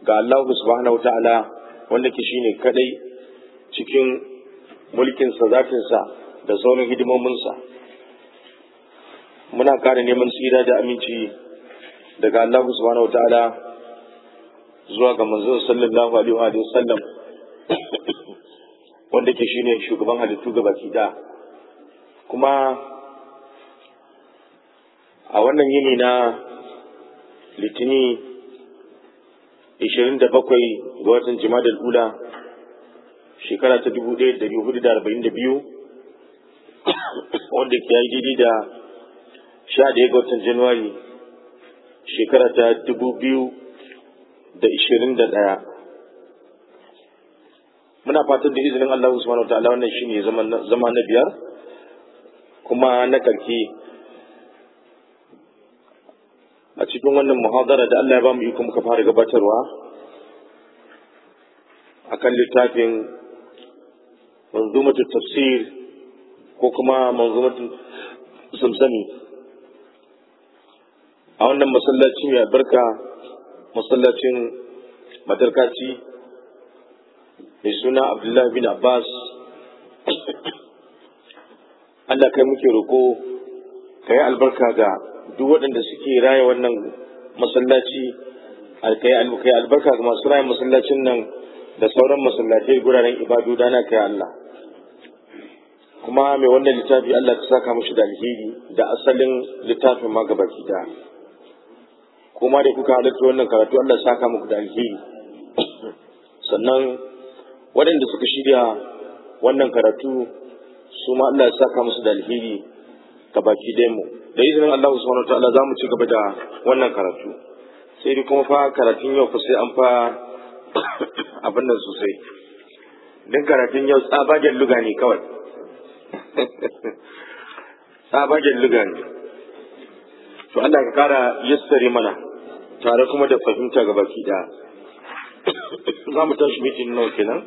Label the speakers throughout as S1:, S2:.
S1: ga Allah subhanahu ta'ala wanda ke shine kadai cikin mulkinsa zafinsa da sauran hidimominsa muna ƙara neman tsira da aminci daga Allah subhanahu ta'ala zuwa ga manzon sallallahu alaihi wa sallam wanda ke shine shugaban halittu ga baki da kuma a wannan yini na litini 27 ga watan jimadar ula shekara ta 1442 wanda ke yi daidai da 11 ga watan januwari shekara ta 2021 muna fatan da izinin Allah subhanahu wa ta'ala wannan shine zama na biyar kuma na karki a cikin wannan muhadara da Allah ya ba mu iko muka fara gabatarwa akan littafin manzumatu tafsir ko kuma manzumatu samsami a wannan masallaci mai albarka masallacin madarkaci mai suna abdullahi bin abbas Allah kai muke roko ka yi albarka ga duk waɗanda suke raya wannan masallaci kai albarka ga masu raya masallacin nan da sauran masallatai guraren ibadu dana kai Allah kuma mai wannan littafi Allah ka saka mashi da alheri da asalin littafin ma gaba da kuma da kuka halarta wannan karatu Allah saka muku da alheri sannan waɗanda suka shirya wannan karatu su ma Allah ya saka musu da alheri ga baki ɗayan mu da izinin Allah subhanahu wa ta'ala za mu ci gaba da wannan karatu sai dai kuma fa karatun yau fa sai an fa abin nan sosai don karatun yau tsabagen luga ne kawai tsabagen luga ne to Allah ka kara yassare mana tare kuma da fahimta ga baki ɗaya za mu tashi mitin nawa kenan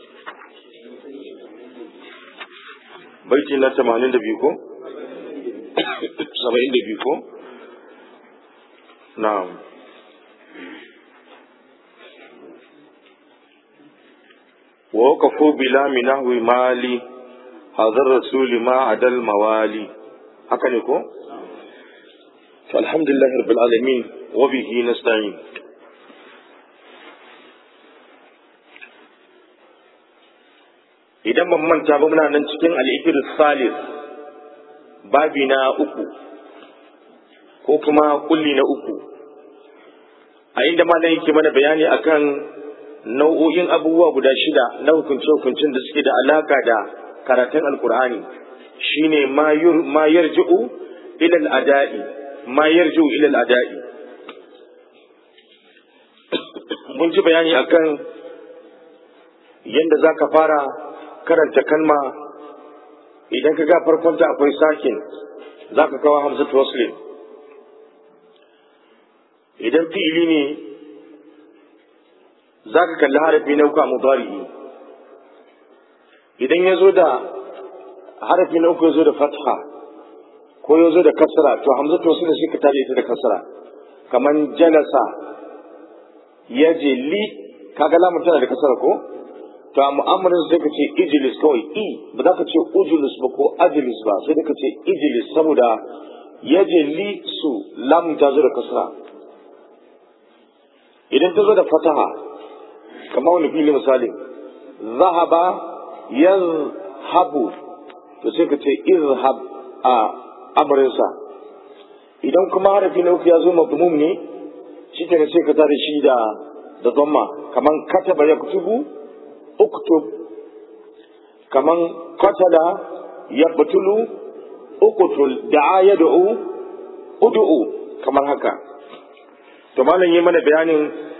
S1: baiti na tamanin da biyu ko saba'in da biyu ko na'am ووقفوا بلا من نحو مالي هذا الرسول ما عدا الموالي هكذا يكون فالحمد لله رب العالمين وبه نستعين idan ban manta ba muna nan cikin al'ikir salis babi na uku ko kuma kulli na uku a inda malam yake mana bayani akan nau'o'in abubuwa guda shida na hukunce-hukuncin da suke da alaka da karatun alkur'ani shine ma yarji'u ila al'ada'i ma yarji'u ila al'ada'i mun ji bayani akan yadda za ka fara karanta kalma idan ka ga farkonta akwai sakin za ka kawo hamzatu waslim idan fi'ili ne za ka kalli harafi na uku a mudari'i idan ya zo da harafi na uku ya zo da fatha ko ya zo da kasra to hamzatu wasu da shi ka tare ita da kasra kamar jalasa ya je li kaga lamun tana da kasra ko to a mu'amalar sai ka ce ijilis kawai i ba za ka ce ujulis ba ko ajilis ba sai da ka ce ijilis saboda ya je li su lamun ta zo da kasra idan ta zo da fataha kamar wani fili misali zahaba yazhabu to sai ka ce izhab a amarinsa idan kuma harafi na uku ya zo mabmum ne shi ke sai ka tare shi da da dhamma kaman kataba ya kutubu uktub kaman qatala yaqtulu uqtul da'a yad'u ud'u kamar haka to malam yi mana bayanin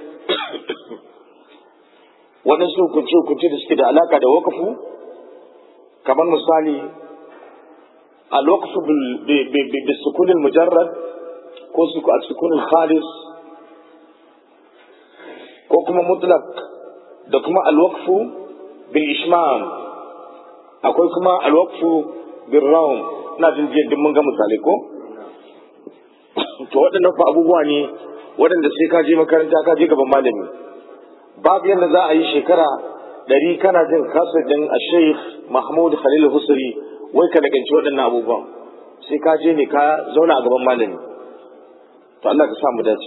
S1: waɗansu hukunce-hukunce da suke da alaka da wakafu kamar misali الوقف بالسكون المجرد ko السكون الخالص ko kuma mutlaq da kuma alwaqfu bil ishmam akwai kuma alwaqfu bil rawm ina jin jiya duk mun ga misalai ko to waɗannan fa abubuwa ne waɗanda sai ka je makaranta ka je gaban malami babu yadda za a yi shekara ɗari kana jin kasajin a sheikh mahmud khalil husri wai ka daganci waɗannan abubuwan sai ka je ne ka zauna a gaban malami to Allah ka samu dace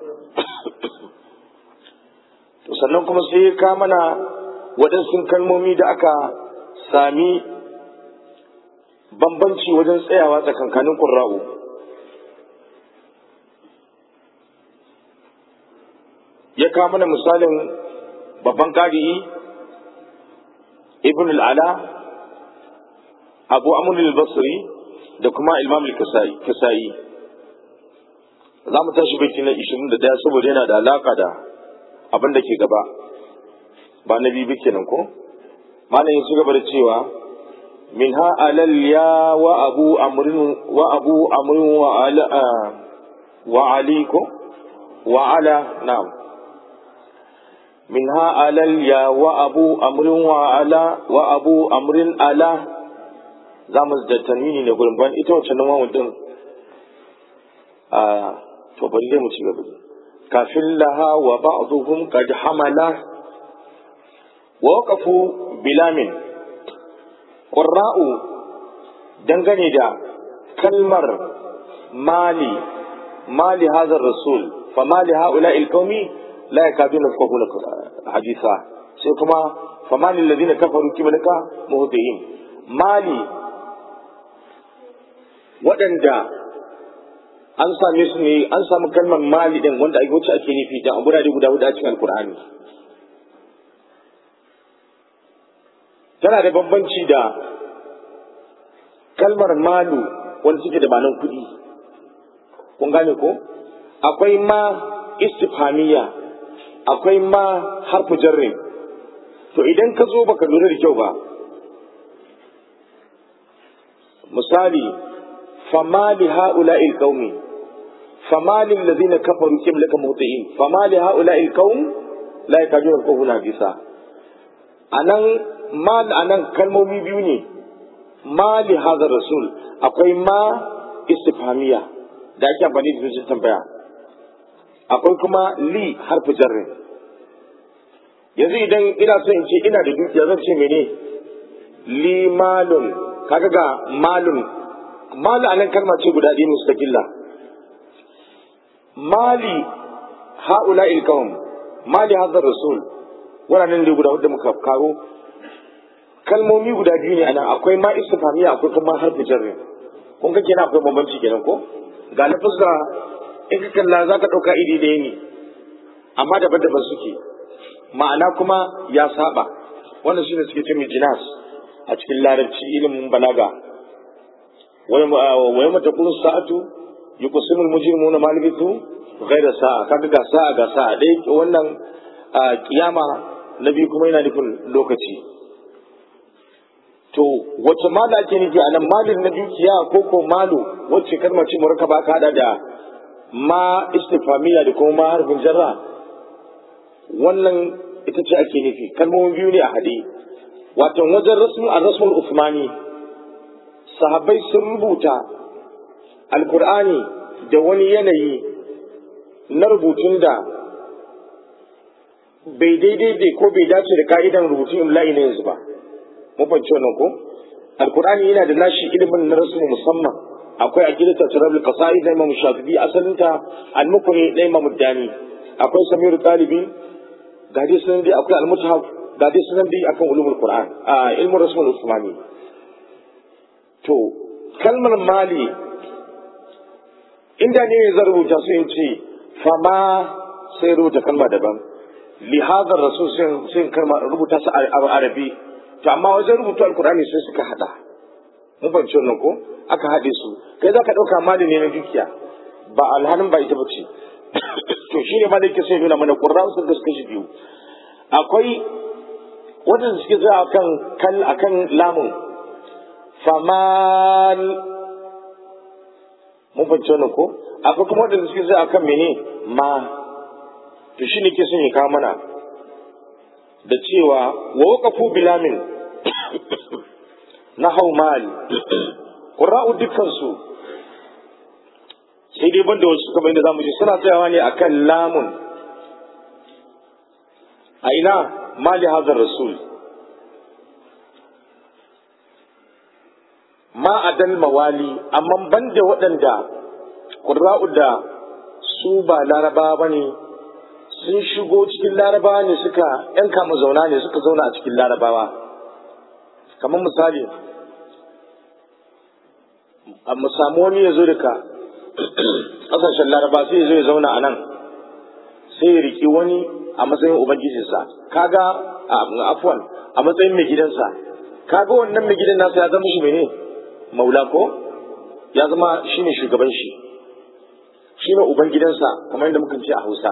S1: to sannan kuma sai ka mana waɗansu kalmomi da aka sami bambanci wajen tsayawa tsakankanin ƙurra'u ya kawo mana misalin babban ƙari'i ibn al'ala abu amun al-basri da kuma imam al-kisa'i za mu tashi baiti na 21 saboda yana da alaka da abin da ke gaba ba na bibi kenan ko malam ya ci gaba da cewa min ha alal ya wa abu amrin wa abu amrin wa ala wa ali ko wa ala na'am min ha alal ya wa abu amrin wa ala wa abu amrin ala za mu da tanwini ne gurin ban ita wacce nan wawun din a to bari dai mu ci gaba kafin laha wa ba'dhum qad hamala wa waqafu bilamin qurra'u dangane da kalmar mali mali hadha rasul fa mali haula alqawmi la yakaduna yafqahuna haditha sai kuma fa mali alladhina kafaru kiblaka muhtihin mali waɗanda an same su ne an samu kalmar mali din wanda ake wuce ake nufi da a gurare guda hudu a cikin alkur'ani tana da bambanci da kalmar malu wanda suke da banan kuɗi kun gane ko akwai ma istifhamiya akwai ma harfu jarrin to idan ka zo baka lura da kyau ba misali fama li ha'ula'il qaumi fama lil ladina kafaru qiblaka mutiin fama li ha'ula'il qaum la yakaduna yafqahuna bisa anan ma anan kalmomi biyu ne ma li hadha rasul akwai ma istifhamiya da ake amfani da su tambaya akwai kuma li harfi jarrin yanzu idan ina so in ce ina da dukiya zan ce mene li malun kaga ga malun malu anan kalma ce guda ɗaya mustaqilla mali haula ilkawm mali hadha rasul wannan ne guda wanda muka karo kalmomi guda biyu ne anan akwai ma istifhamiya akwai kuma harfi jarri kun ga kenan akwai bambanci kenan ko ga lafuzza in ka kalla zaka dauka iri ɗaya ne amma daban-daban suke ma'ana kuma ya saba wannan shine suke ce jinas a cikin larabci ilimin balaga wa yamma taqulu sa'atu yuqsimu al-mujrimuna ma labithu ghayra sa'a kaga ga sa'a ga sa'a dai wannan kiyama nabi kuma yana nufin lokaci to wace mala ake nufi a nan malin na dukiya ko ko malu wacce kalmar ce murka ba ka hada da ma istifamiya da kuma ma harfin jarra wannan ita ce ake nufi kalmomin biyu ne a hade wato wajen rasmu a rasmul usmani sahabbai sun rubuta alkur'ani da wani yanayi na rubutun da bai daidai ko bai dace da ka'idan rubutun imla'i na yanzu ba mun fahimci wannan ko alkur'ani yana da nashi ilimin na rasu musamman akwai aqidatu tarabul qasaid na imam shafi'i asalinta al-mukri na imam dani akwai samir talibi ga dai sunan dai akwai al-mushaf ga dai sunan dai akan ulumul qur'an a ilmin rasul usmani to kalmar mali inda ne zan rubuta su in ce fama sai rubuta kalma daban li hadar rasul sai kalma rubuta su a arabi to amma wajen rubutu alkur'ani sai suka hada mun fahimci wannan ko aka haɗe su kai za ka ɗauka mali ne na dukiya ba alhanin ba ita ba ce to shi ne malai sai nuna mana ƙurra sun gaske shi biyu akwai wadanda suke zuwa akan kal akan lamun famal mun fahimci wannan ko akwai kuma wadanda suke zuwa akan mene ma to shi ne ke son ya kawo mana da cewa wa waqafu bilamin na hau mali ƙura'u dukkansu sai dai banda wasu kamar yadda zamu ji suna tsayawa ne akan lamun a ina mali hazar rasul ma adal mawali amma banda waɗanda ƙurra'u da su ba larabawa ba ne sun shigo cikin larabawa ne suka ‘yan kama zauna ne suka zauna a cikin larabawa kamar misali a mu samu wani ya zo daga ƙasashen laraba sai ya zo ya zauna a nan sai ya riƙi wani a matsayin ubangijinsa kaga afwan a matsayin mai gidansa kaga wannan mai gidan nasa ya zama shi mene maula ko ya zama shi ne shugaban shi shi ne uban gidansa kamar yadda muka ce a hausa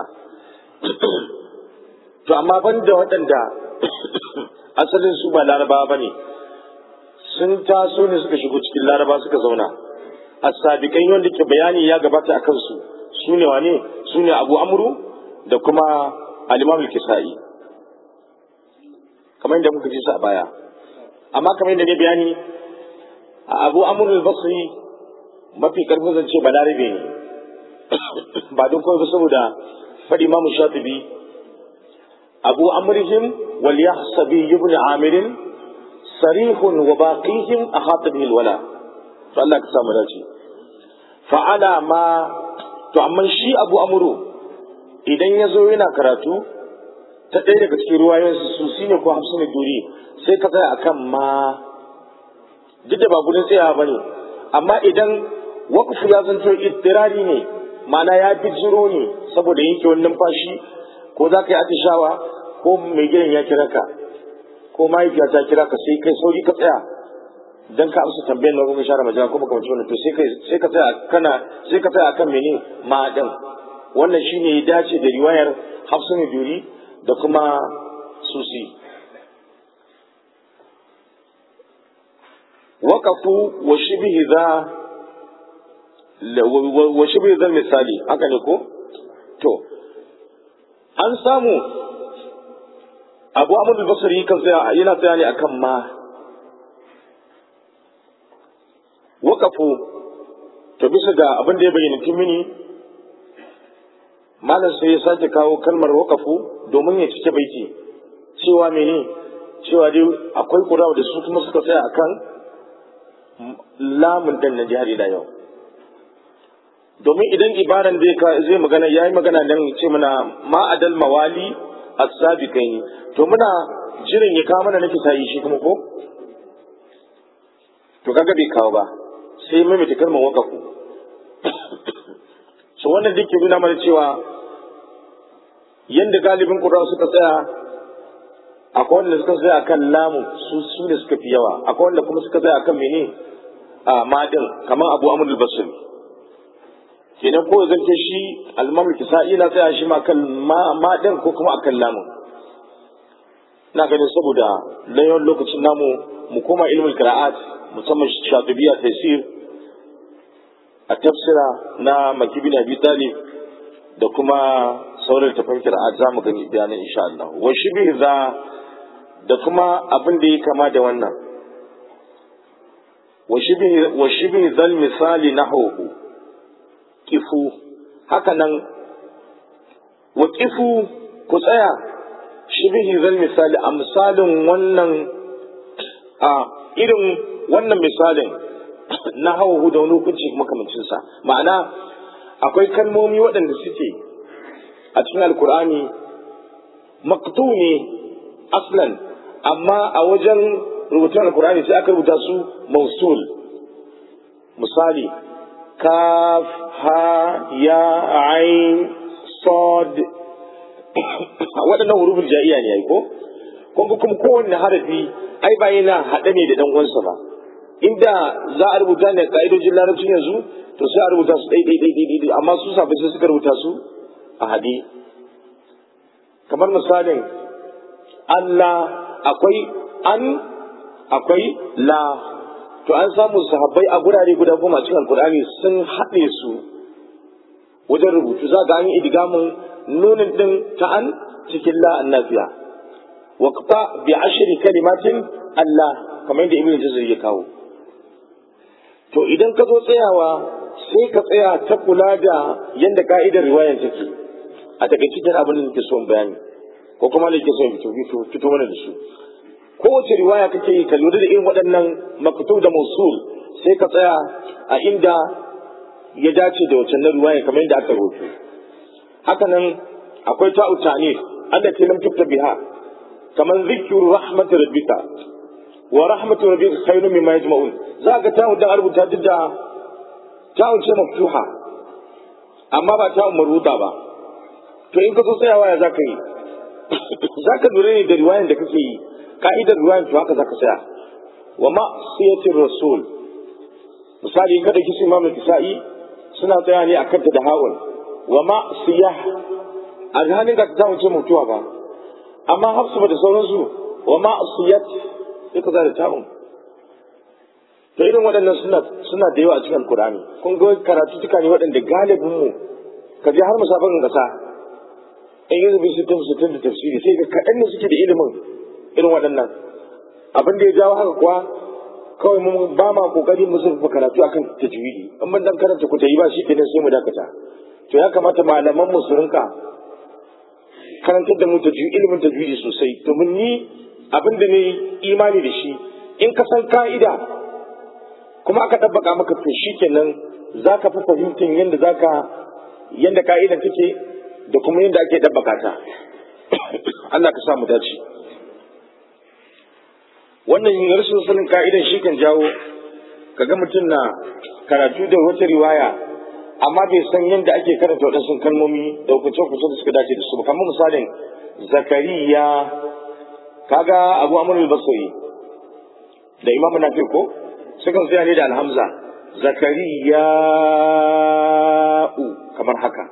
S1: to amma ban da waɗanda asalin su ba larabawa ba ne sun taso ne suka shigo cikin laraba suka zauna a sabiƙan wanda ke bayani ya gabata a kansu su ne wane su ne abu amuru da kuma alimamul kisa'i kamar yadda muka ji su a baya amma kamar yadda ne bayani a abu amurul basri mafi karfin zance balarabe ne ba don kawai saboda faɗi mamu shatibi abu amurhim wal yahsabi ibn amirin sarihun wa baqihim ahata bihi wala to Allah ka samu dace fa'ala ma to amma shi abu amuru idan ya zo yana karatu ta ɗaya daga cikin ruwayensu su shi ne ko hamsin da duri sai ka tsaya akan ma duk da ba gudun tsayawa ba ne amma idan wakufu ya zanto ittirari ne ma'ana ya fi jiro ne saboda yanke wani numfashi ko za ka yi atishawa ko mai gidan ya kira ka ko mahaifiya ta kira ka sai kai sauri ka tsaya dan ka amsa tambayar nan kuma share majina ko makamanci wannan to sai kai sai ka tsaya kana sai ka tsaya akan mene ma din wannan shine ya dace da riwayar Hafsun Duri da kuma Susi waqafu wa shibhi za wa shibhi zal misali haka ne ko to an samu Abu Ahmad al-Basri kan tsaya yana tsaya ne akan ma waqafu to bisa ga abin da ya bayyana timini malam sai ya sake kawo kalmar wakafu domin ya cike baiti cewa mene cewa dai akwai kura da su kuma suka tsaya akan lamun dan na jihar da yau domin idan ibaran da zai magana yayi magana dan ce mana ma adal mawali as-sabiqaini to muna jirin ya kawo mana nake sai shi kuma ko to kaga bai kawo ba sai mai mai kalmar wakafu so wannan duk ke nuna mana cewa yadda galibin ƙura suka tsaya akwai wanda suka tsaya akan lamu su su ne suka fi yawa akwai wanda kuma suka tsaya akan mene a madin kamar abu amur al-basri kenan ko zan ce shi al-imam kisa'i na tsaya shi ma kan madin ko kuma akan lamu ina ganin saboda layon lokacin namu mu koma ilmul qira'at musamman shatibiya tafsir a tafsira na makibin abi talib da kuma sauran tafan qira'at za mu gani bayanan insha Allah wa shibih za da kuma abin da ya kama da wannan wa shibih wa shibih zal misali nahwu kifu haka nan wa kifu ku tsaya shibih zal misali a misalin wannan a irin wannan misalin na hawa da wani hukunci makamancinsa ma'ana akwai kalmomi waɗanda suke a cikin alkur'ani maktu ne aslan amma a wajen rubutun alkur'ani sai aka rubuta su mausul misali kaf ha ya ain sod waɗannan hurufin ja'iya ne ai ko kuma kuma kowanne harafi ai ba yana haɗe ne da ɗan uwansa ba inda za a rubuta ne ka'idojin larabcin yanzu to sai a rubuta su ɗai ɗai ɗai amma su sabai sai suka rubuta su a haɗe kamar misalin Allah akwai an akwai la to an samu sahabbai a gurare guda goma cikin alkur'ani sun haɗe su wajen rubutu za ga an yi idgamin nunin ɗin ta an cikin la annafiya waqta bi ashri kalimatin Allah kamar yadda ibnu jazir ya kawo to idan ka zo tsayawa sai ka tsaya ta kula da yadda ka'idar riwayar take a takaice jan abin da nake son bayani ko kuma ne ke so fito fito fito mana da su kowace riwaya kake yi ka lura da irin waɗannan maktub da musul sai ka tsaya a inda ya dace da wacce riwaya kamar yadda aka rubuta haka nan akwai ta'u ta'nif allati lam tuktab biha kamar zikru rahmatir rabbika wa rahmatu rabbika khayrun mimma yajma'un za ka ta'u da rubuta duk da ta'u ce maftuha amma ba ta'u maruta ba to in ka so tsayawa ya zaka yi zaka lura ne da riwayan da kake yi ka'idar riwayan to haka zaka tsaya wa ma siyatir rasul misali kada kisi imamu kisa'i suna tsaya ne akan ta da hawal wa ma siyah a halin ka ta wuce mutuwa ba amma hafsu ba da sauransu wa ma siyat sai ka da ta'un to irin waɗannan suna suna da yawa a cikin alkur'ani kun ga karatu tuka ne waɗanda galibin mu ka je har musabakan kasa in yi zubi sittin sittin da tafsiri sai ga kaɗan ne suke da ilimin irin waɗannan abin da ya jawo haka kuwa kawai mun ba ma kokari mu zurfa karatu akan tajwidi in mun dan karanta ku tayi ba shi kenan sai mu dakata to ya kamata malaman mu su rinka karantar da mu tajwidi ilimin tajwidi sosai domin ni abin da ne imani da shi in ka san ka'ida kuma aka dabbaka maka to shi kenan zaka fi fahimtar yadda zaka yadda ka'idan take da kuma yadda ake dabbaka ta Allah ka sa mu dace wannan rashin sanin ka'idan shi kan jawo kaga mutum na karatu da wata riwaya amma bai san yadda ake karanta waɗansu kalmomi da hukunce-hukunce da suka dace da su kamar misalin zakariya kaga abu amur al-basri da imamu nafi ko sukan tsaya ne da alhamza zakariya kamar haka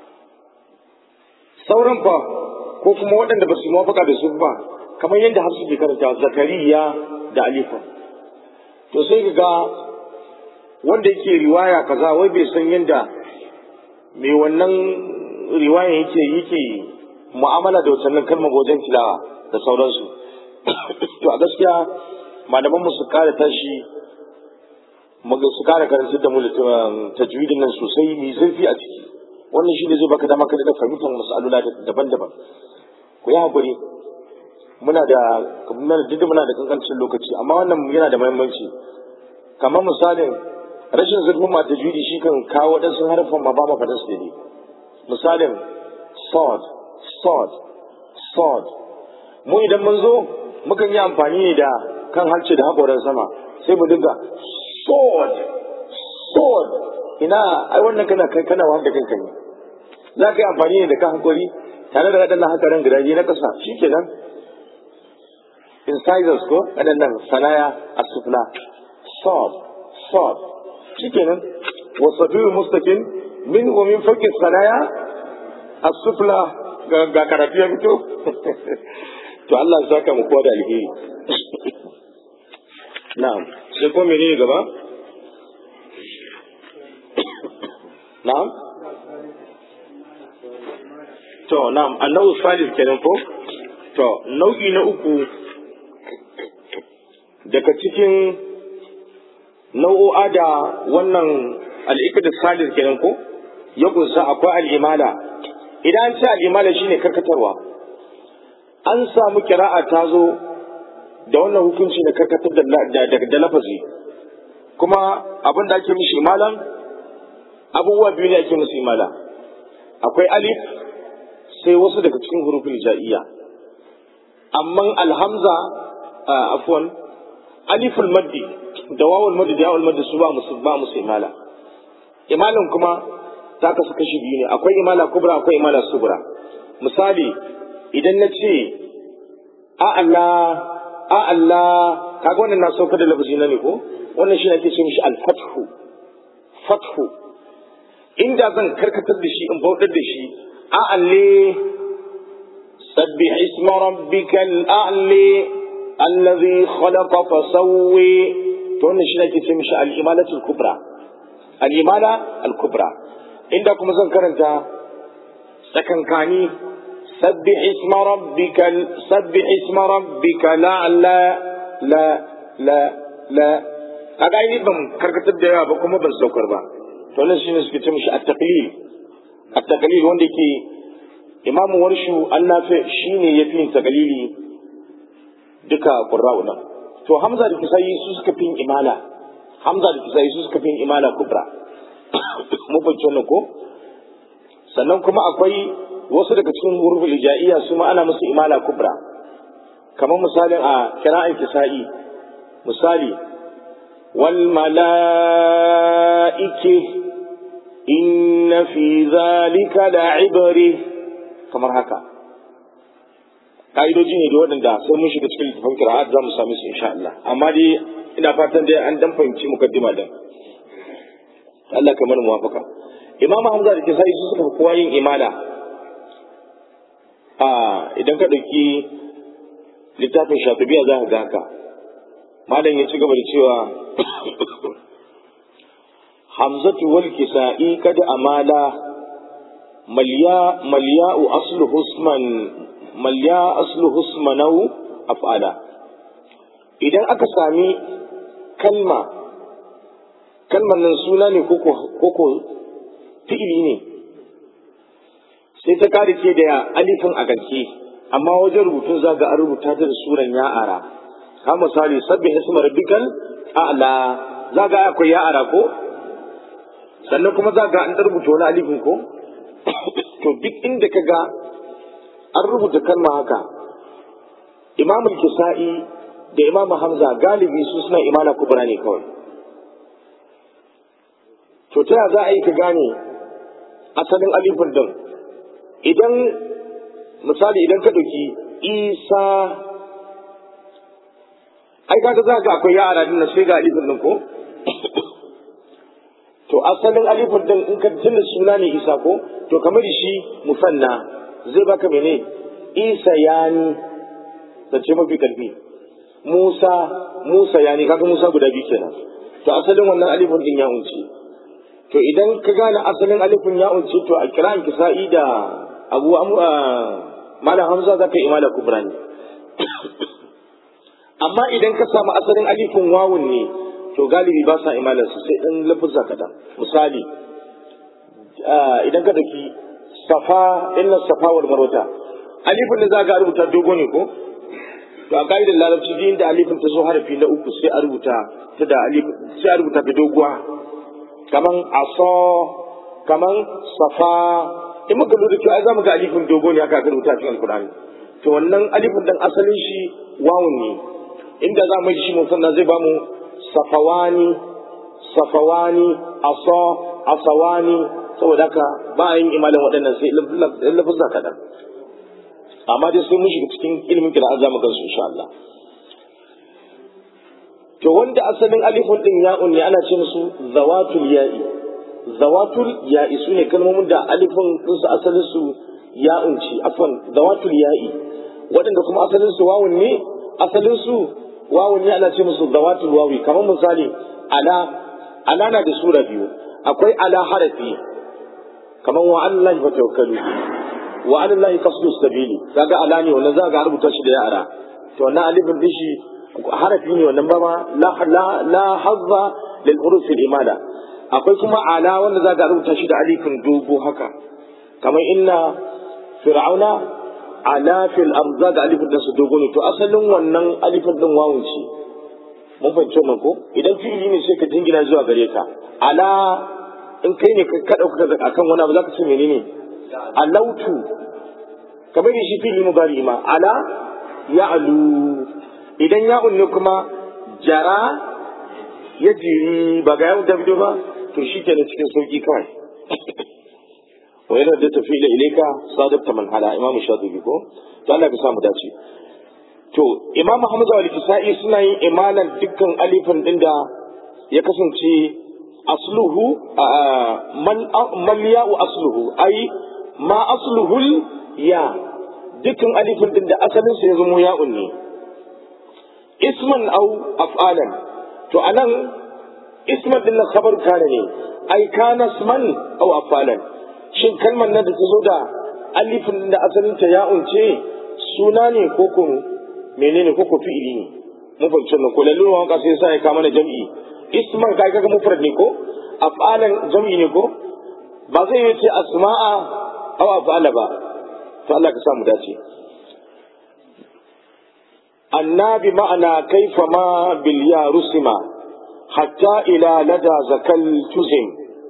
S1: sauran fa ko kuma waɗanda ba su yi mafaka da su ba kamar yadda hafsu ke karanta zakariya da alifa to sai ga wanda yake riwaya kaza wai bai san yadda mai wannan riwaya yake yake mu'amala da wacannan kalmar wajen tilawa da sauransu to a gaskiya malaman mu su kare tashi su kare karanta da mu tajwidin nan sosai mai zurfi a ciki wannan shi ne zai baka dama ka da fahimtar masalula daban-daban ku yi hakuri muna da muna da muna da kankancin lokaci amma wannan yana da muhimmanci kamar misalin rashin zurfin ma tajwidi shi kan kawo waɗansu harfan ma ba ma faɗin su daidai misalin sword sword sword mu idan mun zo mukan yi amfani ne da kan halce da haƙoran sama sai mu dinga sword sword ina ai wannan kana kai kana wahal da kanka ne za ka yi amfani ne da kan haƙori tare da waɗannan hakaran gidaje na ƙasa shi kenan incisors ko waɗannan sanaya a sufla sword sword shi kenan wasafiyu mustakin min wa min fauki sanaya a sufla ga karatu ya fito to Allah ya saka mu kowa da alheri na'am sai ko menene gaba na'am to na'am annahu salis kenan ko to nau'i na uku daga cikin nau'o'a da wannan al'ikadar salis kenan ko ya kunsa akwai al'imala idan an ce al'imala shine karkatarwa an samu kira'a ta zo da wannan hukunci da karkatar da lafazi kuma abin da ake mishi imalan abubuwa biyu ne ake musu imala akwai alif sai wasu daga cikin hurufin ja'iyya amma alhamza afwan aliful maddi da wawul maddi da yawul maddi su ba musu ba musu imala imalan kuma ta kasu kashi biyu ne akwai imala kubra akwai imala subra misali idan na ce a Allah a Allah kaga wannan na sauka da lafazi na ne ko wannan shi ake ce mishi al-fathu fathu inda zan karkatar da shi in bautar da shi a alle sabbih isma rabbikal a'li allazi khalaqa fa sawwi to wannan shi ake ce mishi al-imalatu al-kubra al-imala al-kubra inda kuma zan karanta tsakankani سبح اسم ربك سبح اسم ربك لا لا لا لا لا kaga ai ban karkatar da yawa ba kuma ban saukar ba to nan shine suke ce mishi at-taqlil at-taqlil wanda yake imamu warshu an nafi shi ne ya fi yin tagalili duka ƙurra'u nan to hamza da kisayi su suka fi yin imala hamza da kisayi su suka fi yin imala kubra mun fahimci wannan ko sannan kuma akwai wasu daga cikin huruful ijaiya su ma ana musu imala kubra kamar misalin a kira'an kisa'i misali wal mala'ike inna fi zalika la'ibri kamar haka ka'idoji ne da waɗanda sai mun shiga cikin littafin kira'at za mu same su insha Allah amma dai ina fatan dai an dan fahimci mukaddima din Allah kamar muwafaka Imam Hamza da Kisai su suka kowa yin imala a idan ka ɗauki littafin Shatibiya za ka ga haka malam ya ci gaba da cewa Hamzatu wal Kisa'i kada amala malya malya'u aslu husman malya aslu husmanau af'ala idan aka sami kalma kalmar nan suna ne koko fi'ili ne sai ta kare ce da alifin a ganke amma wajen rubutun za ga an rubuta ta da suran ya'ara ka misali sabbin ismar rabbikal a'la za ga akwai ya'ara ko sannan kuma za ga an rubuta wani alifin ko to duk inda ka ga an rubuta kalma haka imam kisa'i da imam hamza galibi su suna imana kubra ne kawai to ta za a yi ka gane asalin alifin din idan misali idan ka ɗauki isa ai kaga za ga akwai yara din sai ga alifin din ko to asalin alifin din in ka tunda suna ne isa ko to kamar shi musanna zai baka mene isa yani zance mafi karfi musa musa yani kaga musa guda biyu kenan to asalin wannan alifin din ya unce to idan ka gane asalin alifin ya unce to a kiran kisa'i da abu malam hamza za ka yi imala kubra ne amma idan ka samu asalin alifin wawun ne to galibi ba sa imalar su sai ɗan lafuzza kaɗan misali idan ka ɗauki safa inna safa wal marwata alifin da za ka rubuta dogo ne ko to a ka'idar larabci din da alifin ta zo harafi na uku sai a rubuta ta da alifin sai a rubuta ta doguwa kaman aso kaman safa in muka lura cewa ai zamu ga alifin dogo ne aka rubuta cikin alqur'ani to wannan alifin dan asalin shi wawun ne inda za mu ji shi musanna zai ba mu safawani safawani aso asawani saboda haka ba a yin imalin waɗannan sai lafazza kaɗan amma dai sai mun shiga cikin ilimin kira za mu gansu insha Allah to wanda asalin alifun din ya'un ne ana ce musu zawatul ya'i zawatul ya'i su ne kalmomin da alifun din su asalin su ya'un ce afwan zawatul ya'i waɗanda kuma asalin su wawun ne asalin su wawun ne ana ce musu zawatul wawi kamar misali ala ala na da sura biyu akwai ala harafi kamar wa Allah fa tawakkalu wa alallahi qasdu sabili kaga ala ne wannan za ga rubuta shi da yara to wannan alifin din shi harafi ne wannan ba ma la la la hazza lil huruf al imada akwai kuma ala wanda za ga rubuta shi da alifin dogo haka kamar inna fir'auna ala fil ard za ga alifin din su dogo ne to asalin wannan alifin din wawun ce mun fahimci wannan ko idan fi'ili ne sai ka jingina zuwa gare ka ala in kai ne ka dauka akan wani abu zaka ce menene alautu kamar shi fili mubari ma ala ya'lu idan ya'un ne kuma jara ya jiri ba ga yawon dabido ba to shi ke cikin sauki kawai wa yana da tafi ila ilaika sadabta man hala imam shatibi ko to Allah ka samu dace to imam hamza wal kisa'i suna yin imanan dukkan alifin din da ya kasance asluhu man ya'u asluhu ai ma asluhul ya dukkan alifin din da asalin sa ya zama ya'un ne isman au af'alan to anan isman din na khabar kana ne ai kana isman au af'alan shin kalmar nan da ta zo da alifin da asalin ta ya'un ce suna ne ko ko menene ko ko fi'ili ne mun fahimci wannan ko lalluwa wanka sai sai ka mana jam'i isman kai kaga mufrad ne ko af'alan jam'i ne ko ba zai yi ce asma'a aw af'ala ba to Allah ka sa mu dace annabi ma'ana kaifa ma bil ya rusima hatta ila lada zakal tuzim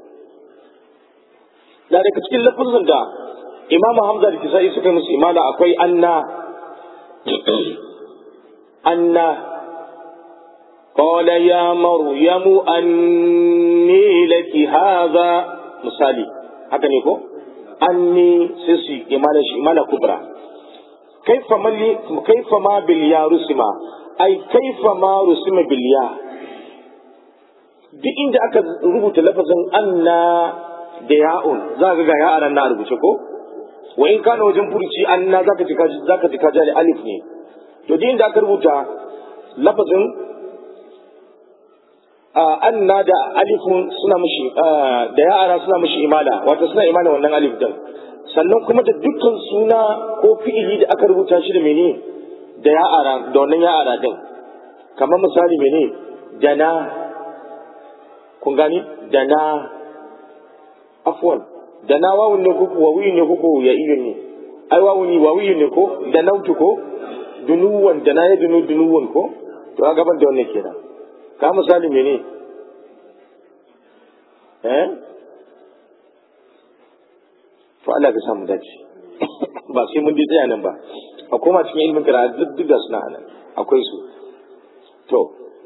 S1: da daga cikin lafazin da imam hamza da kisa'i suka musu imala akwai anna anna قال يا مريم أني لك هذا misali haka ne ko anni sai su imala shi imala kubra kaifa mali kaifa ma bil ya rusima ai kaifa ma rusima bil ya duk inda aka rubuta lafazin anna da ya'un za ka ga ya'an na rubuce ko wa in kana wajen furuci anna zaka ji zaka ji kaja da alif ne to duk inda aka rubuta lafazin anna da alifun suna mushi da ya'ara suna mushi imala wato suna imala wannan alif din sannan kuma da dukkan suna ko fi'ili da aka rubuta shi da mene da ya'ara da wannan ya'ara din kamar misali mene dana kun gani dana afwan dana wawun ne kuku wawi ne kuku ya iyo ne ai wawuni wawi ne ko danautu ko dunuwan dana ya dunu dunuwan ko to a gaban da wannan kenan ka misali mene eh to Allah ka samu dace ba sai mun je tsaya nan ba a koma cikin ilmin kira duk duk da suna nan akwai su to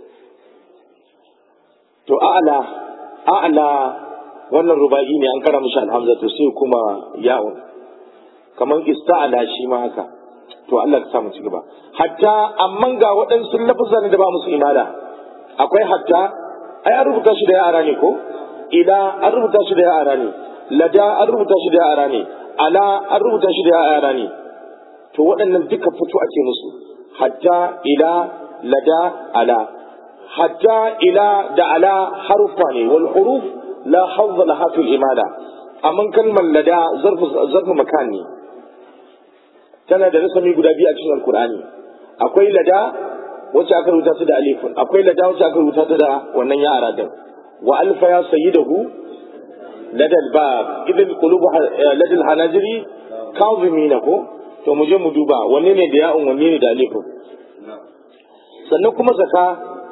S1: to a'la a'la wannan ruba'i ne an kara mishi alhamza to sai kuma ya'un kamar ista'ala shi ma haka to Allah ka samu ci gaba hatta amman ga waɗansu lafazan da ba musu imala akwai hatta ai an rubuta shi da yara ne ko ila an rubuta shi da yara ne lada an rubuta shi da yara ne ala an rubuta shi da yara ne to waɗannan duka fito a ce musu hatta ila lada ala hatta ila da ala harufa ne wal huruf la hawza laha fil imala amma kalmar lada zarfu zarfu makan ne tana da rasami guda biyu a cikin alqur'ani akwai lada wacce aka rubuta ta da alifun akwai lada wacce aka rubuta ta da wannan yara din wa alfa ya sayyidahu ladal bab idan qulubu ladal hanajiri kazimina ko to mu je mu duba wanne ne da ya'un wanne ne da alifun sannan kuma zaka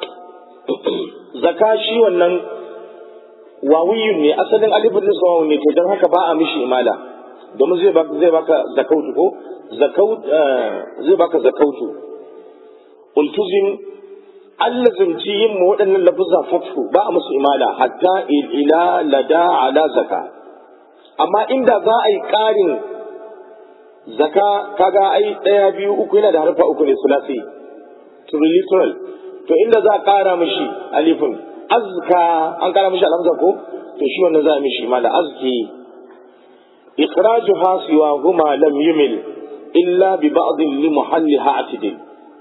S1: zaka shi wannan wawiyun ne asalin alifun din sawawu ne to dan haka ba a mishi imala domin zai baka zai baka zakautu ko zakaut zai baka zakautu ultuzim allazimci yin mu waɗannan lafuzza fatfu ba a musu imala hatta ila lada ala zaka amma inda za a yi ƙarin zaka kaga ai ɗaya biyu uku yana da harfa uku ne sulasi triliteral to inda za a ƙara mishi alifin azka an ƙara mishi alhamza ko to shi wannan za a mishi imala azki ikhrajuha siwa huma lam yumil illa bi ba'd li muhalliha atidil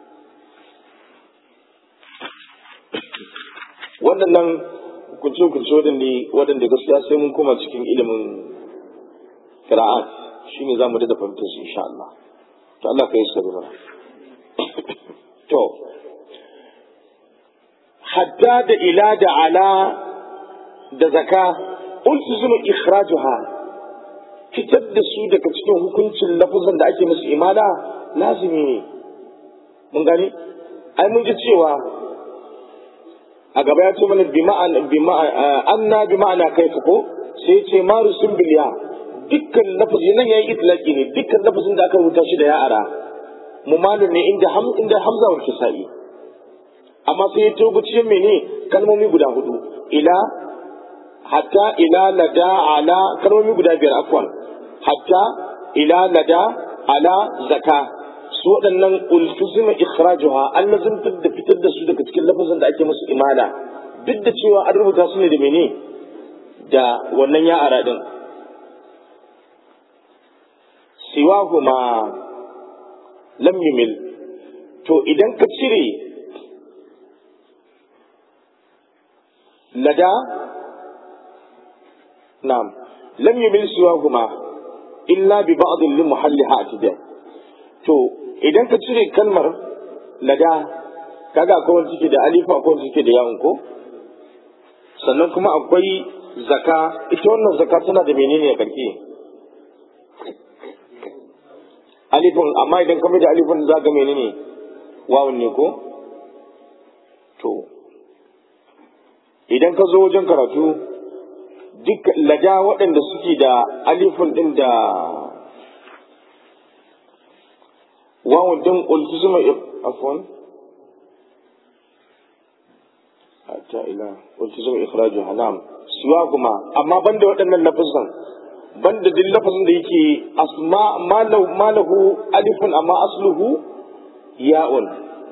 S1: waɗannan kunce-kunce waɗanda waɗanda gaskiya sai mun koma cikin ilimin qira'at shine zamu da fahimtar su insha Allah to Allah ka yi sabi mana to hatta da ila da ala da zaka ultizimu ikhrajuha fitar da su daga cikin hukuncin lafuzan da ake musu imala lazimi ne mun gani ai mun ji cewa a gaba ya ce mana anna bi ma'ana kai ko sai ce maru sun biliya dukkan lafazi nan yayi itlaqi ne dukkan lafazin da aka rubuta shi da ya'ara mumalun ne inda ham inda hamza wal kisa'i amma sai ya tobu cikin mene kalmomi guda hudu ila hatta ila lada ala kalmomi guda biyar afwan hatta ila lada ala zaka su waɗannan ultuzima ikhrajuha an lazimtar da fitar da su daga cikin lafazin da ake musu imala duk da cewa an rubuta su ne da mene da wannan ya ara din siwahuma lam yumil to idan ka cire lada na'am lam yumil siwahuma illa bi ba'd li muhalliha atida to idan ka cire kalmar lada kaga akwai wani cike da alifa akwai wani cike da yawon ko sannan kuma akwai zaka ita wannan zaka tana da menene a karke alifin amma idan ka da alifin za ga menene wawun ne ko to idan ka zo wajen karatu duk laja waɗanda suke da alifin ɗin da wawun ɗin ultizuma afwan hatta ila ultizuma ikhraju hanam siwa kuma amma banda waɗannan lafazan banda duk lafazin da yake asma malahu alifun amma asluhu ya'un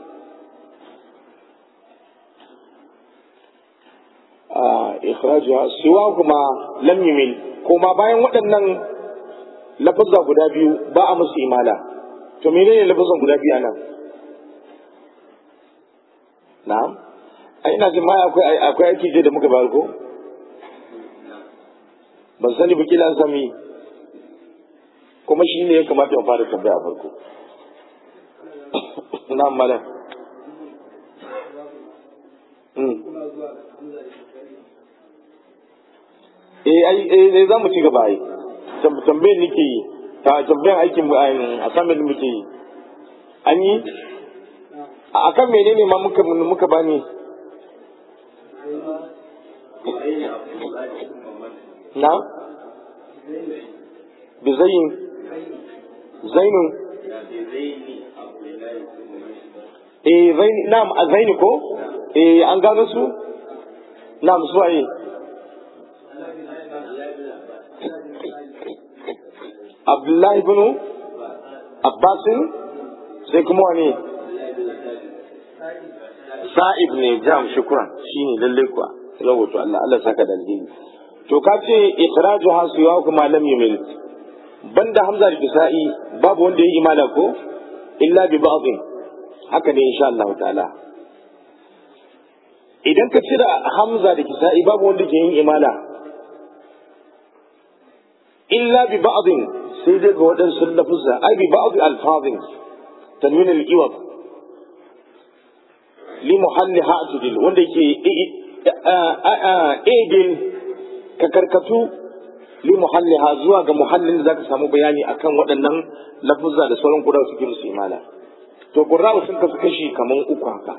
S1: ikhrajuha siwa kuma lam yumil kuma bayan waɗannan lafazza guda biyu ba a musu imala to menene lafazan guda biyu anan na'am ai ina jin ma akwai akwai aiki je da muka bayar ko ban sani ba kila an sami kuma shi ne ya kamata mu fara tambaya a farko na'am malam eh ai eh za mu ci gaba ai tambayar nake yi ta tambayar aikin mu a samun muke yi an yi a kan menene ma muka muka bani na bizayin zainun eh zaini na'am a zaini ko eh an gano su na'am su waye Abdullahi ibn Abbasin sai kuma wani Sa'ib ne jam shukran shine lalle kuwa rawato Allah Allah saka da alheri to ka ce ikhraju hasu ya kuma lam yumil banda Hamza da Kisa'i babu wanda ya imala ko illa bi ba'dhin haka ne insha Allah ta'ala idan ka cira Hamza da Kisa'i babu wanda ke yin imala illa bi ba'dhin sai dai ga waɗansu lafuzza ai bi ba'd alfazin tanwin al-iwad li muhalli ha'tudil wanda yake egin ka karkatu li muhalli ha zuwa ga muhallin da zaka samu bayani akan waɗannan lafuzza da sauran kuda suke musu imala to qurra'u sun kasu kashi kaman uku haka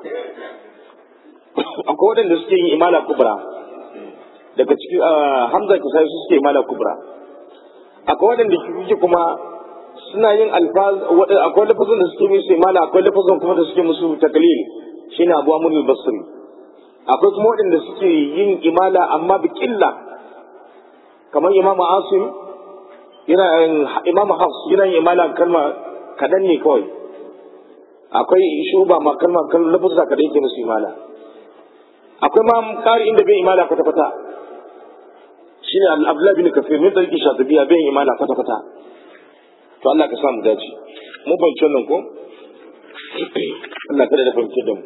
S1: akwai waɗanda suke yin imala kubra daga cikin hamza kisai su suke imala kubra akwai waɗanda suke kuma suna yin alfaz akwai lafazin da suke musu imala akwai lafazin kuma da suke musu taklil shine abu amul basri akwai kuma waɗanda suke yin imala amma bi killa kamar imam asim yana imam hafs yana yin imala kalma kadan ne kawai akwai shuba ma kalma kan lafazin kadan yake musu imala akwai ma ƙari inda bai imala kwata-kwata shi ne abdullahi bin kafir min tsarki shatabiya bai imana kwata kwata to Allah ka samu dace mu fahimci wannan ko Allah kada da fahimci da mu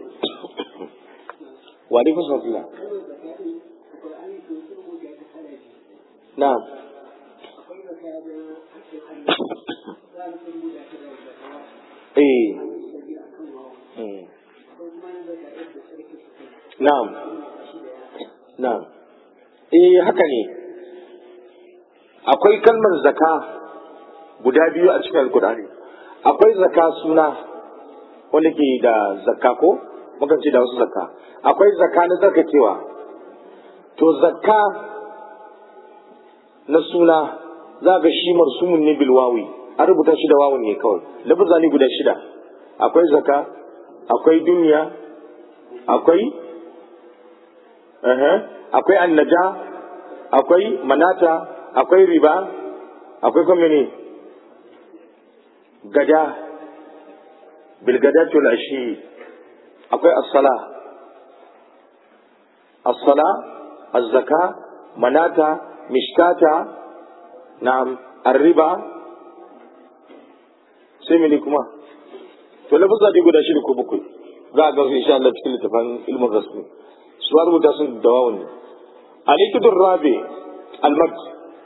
S1: wa alaikum salam na'am eh na'am na'am eh haka ne akwai kalmar zaka guda biyu a cikin alkur'ani akwai zaka suna wanda ke da zakka ko mukan ce da wasu zakka akwai zakka na tsarkakewa to zakka na suna za ga shi marsumun ne bilwawi an rubuta shi da wawun ne kawai lafaza ne guda shida akwai zakka akwai duniya akwai akwai annaja akwai manata akwai riba akwai kuma ne gada bilgada ashi akwai as-sala as-sala az-zaka manata mishkata na'am ar-riba sai mene kuma to lafazza dai guda shida ko bakwai za a ga su insha Allah cikin littafin ilmin rasmi su rubuta sun da wawun ne الإكد الرابع المد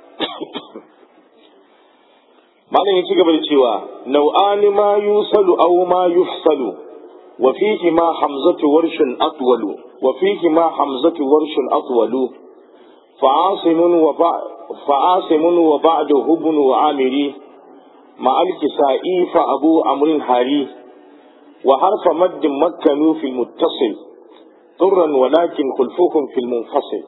S1: malam ya ci gaba da cewa nau'ani ma yusalu aw ma yufsalu wa fihi ma hamzatu warshun atwalu wa fihi ma hamzatu warshun atwalu fa'asimun wa fa'asimun wa ba'dahu ibn wa amiri مع الكسائي فأبو عمرو الحاري وحرف مد مكنوا في المتصل طرا ولكن خلفوهم في المنفصل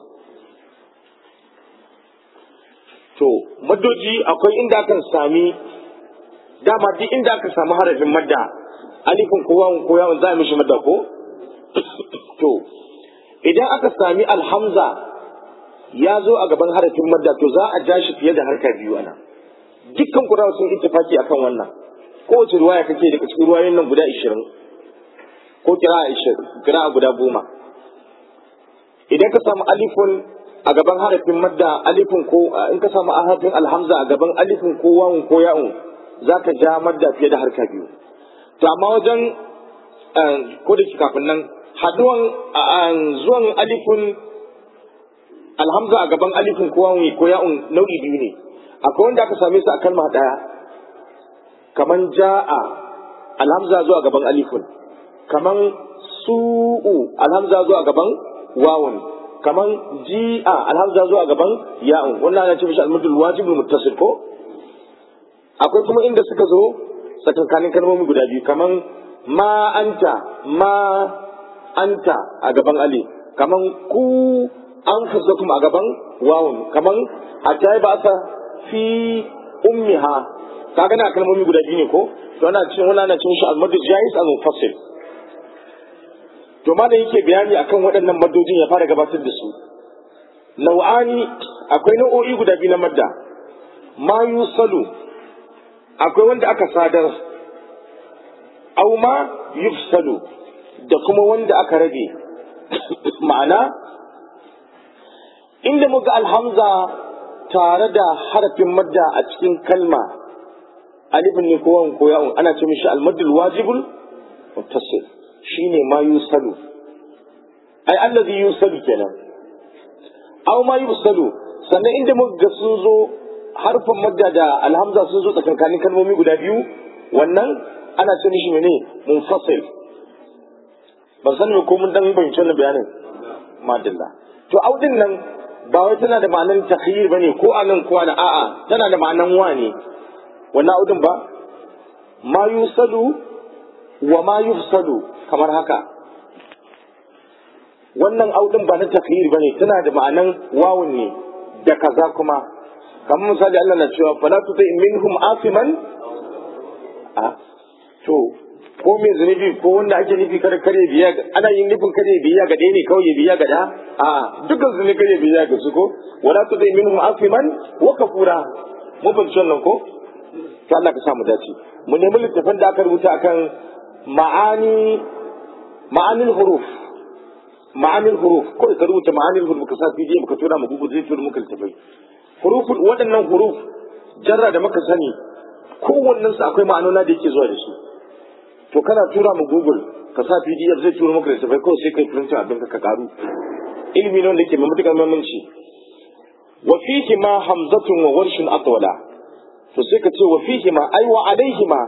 S1: to maddoji akwai inda aka sami dama duk inda aka samu harafin madda alifin ko wawun ko yawun za a mishi madda ko to idan aka sami alhamza ya zo a gaban harafin madda to za a ja shi fiye da harka biyu ana dukkan kurawa sun ittifaki akan wannan kowace ruwaya kake daga cikin ruwayoyin nan guda ishirin ko kira kira guda goma idan ka samu alifun a gaban harafin madda alifin ko in ka samu harafin alhamza a gaban alifin ko wawun ko ya'un za ka ja madda fiye da harka biyu to amma wajen ko da kafin nan haduwan zuwan alifin alhamza a gaban alifin ko wawun ko ya'un nau'i biyu ne akwai wanda aka same su a kalma daya kaman ja'a alhamza zuwa gaban alifin kaman su'u alhamza zuwa gaban wawun kaman ji'a alhamza zuwa gaban ya'un wannan ana ce mishi almudul wajibul muttasil ko akwai kuma inda suka zo tsakankanin kalmomi guda biyu kaman ma anta ma anta a gaban ali kaman ku an fusakum a gaban wawun kaman hatta ba sa fi ummiha kaga na kalmomi guda biyu ne ko to ana cin wannan ana cin shi al-madud jais al-munfasil to ma da yake bayani akan waɗannan maddojin ya fara gabatar da su nau'ani akwai nau'o'i guda biyu na madda ma yusalu akwai wanda aka sadar au ma yufsalu da kuma wanda aka rage ma'ana inda muga alhamza tare da harafin madda a cikin kalma alifin ne ko ko ya'un ana ce mishi almaddul wajibul muttasil shine ma yusalu ai allazi yusalu kenan aw ma yusalu sannan inda muka sun zo harfin madda da alhamza sun zo tsakankanin kalmomi guda biyu wannan ana ce mishi mene munfasil ban sani ko mun dan bayyana wannan bayanin madalla to audin nan ba wai tana da ma'anan takhyir bane ko anan ko ana a'a tana da ma'anan wa ne wannan audin ba ma yusalu wa ma yufsadu kamar haka wannan audin ba na takhyir bane tana da ma'anan wawun ne da kaza kuma kamar misali Allah na cewa fala tuti minhum asiman a to ko mai zunubi ko wanda ake nufi kare kare biya ana yin nufin kare biya ga ɗaya ne kawai ya biya ga ɗaya a dukkan zunubi kare biya ga su ko wala tuti minhum asiman wa kafura mun fahimci wannan ko to Allah ka samu dace mu nemi littafin da aka rubuta akan ma'ani ma'anil huruf ma'anil huruf ko ka rubuta ma'anil huruf ka sa PDF ka tura mu Google zai tura muka littafai huruf waɗannan huruf jarra da muka sani kowannen su akwai ma'anona da yake zuwa da su to kana tura mu Google ka sa PDF zai tura muka littafai kawai sai kai printin abin ka karu ilimi ne wanda ke mai matuƙar muhimmanci wa fihi ma hamzatun wa warshun atwala to sai ka ce wa fihi ma ai wa alaihi ma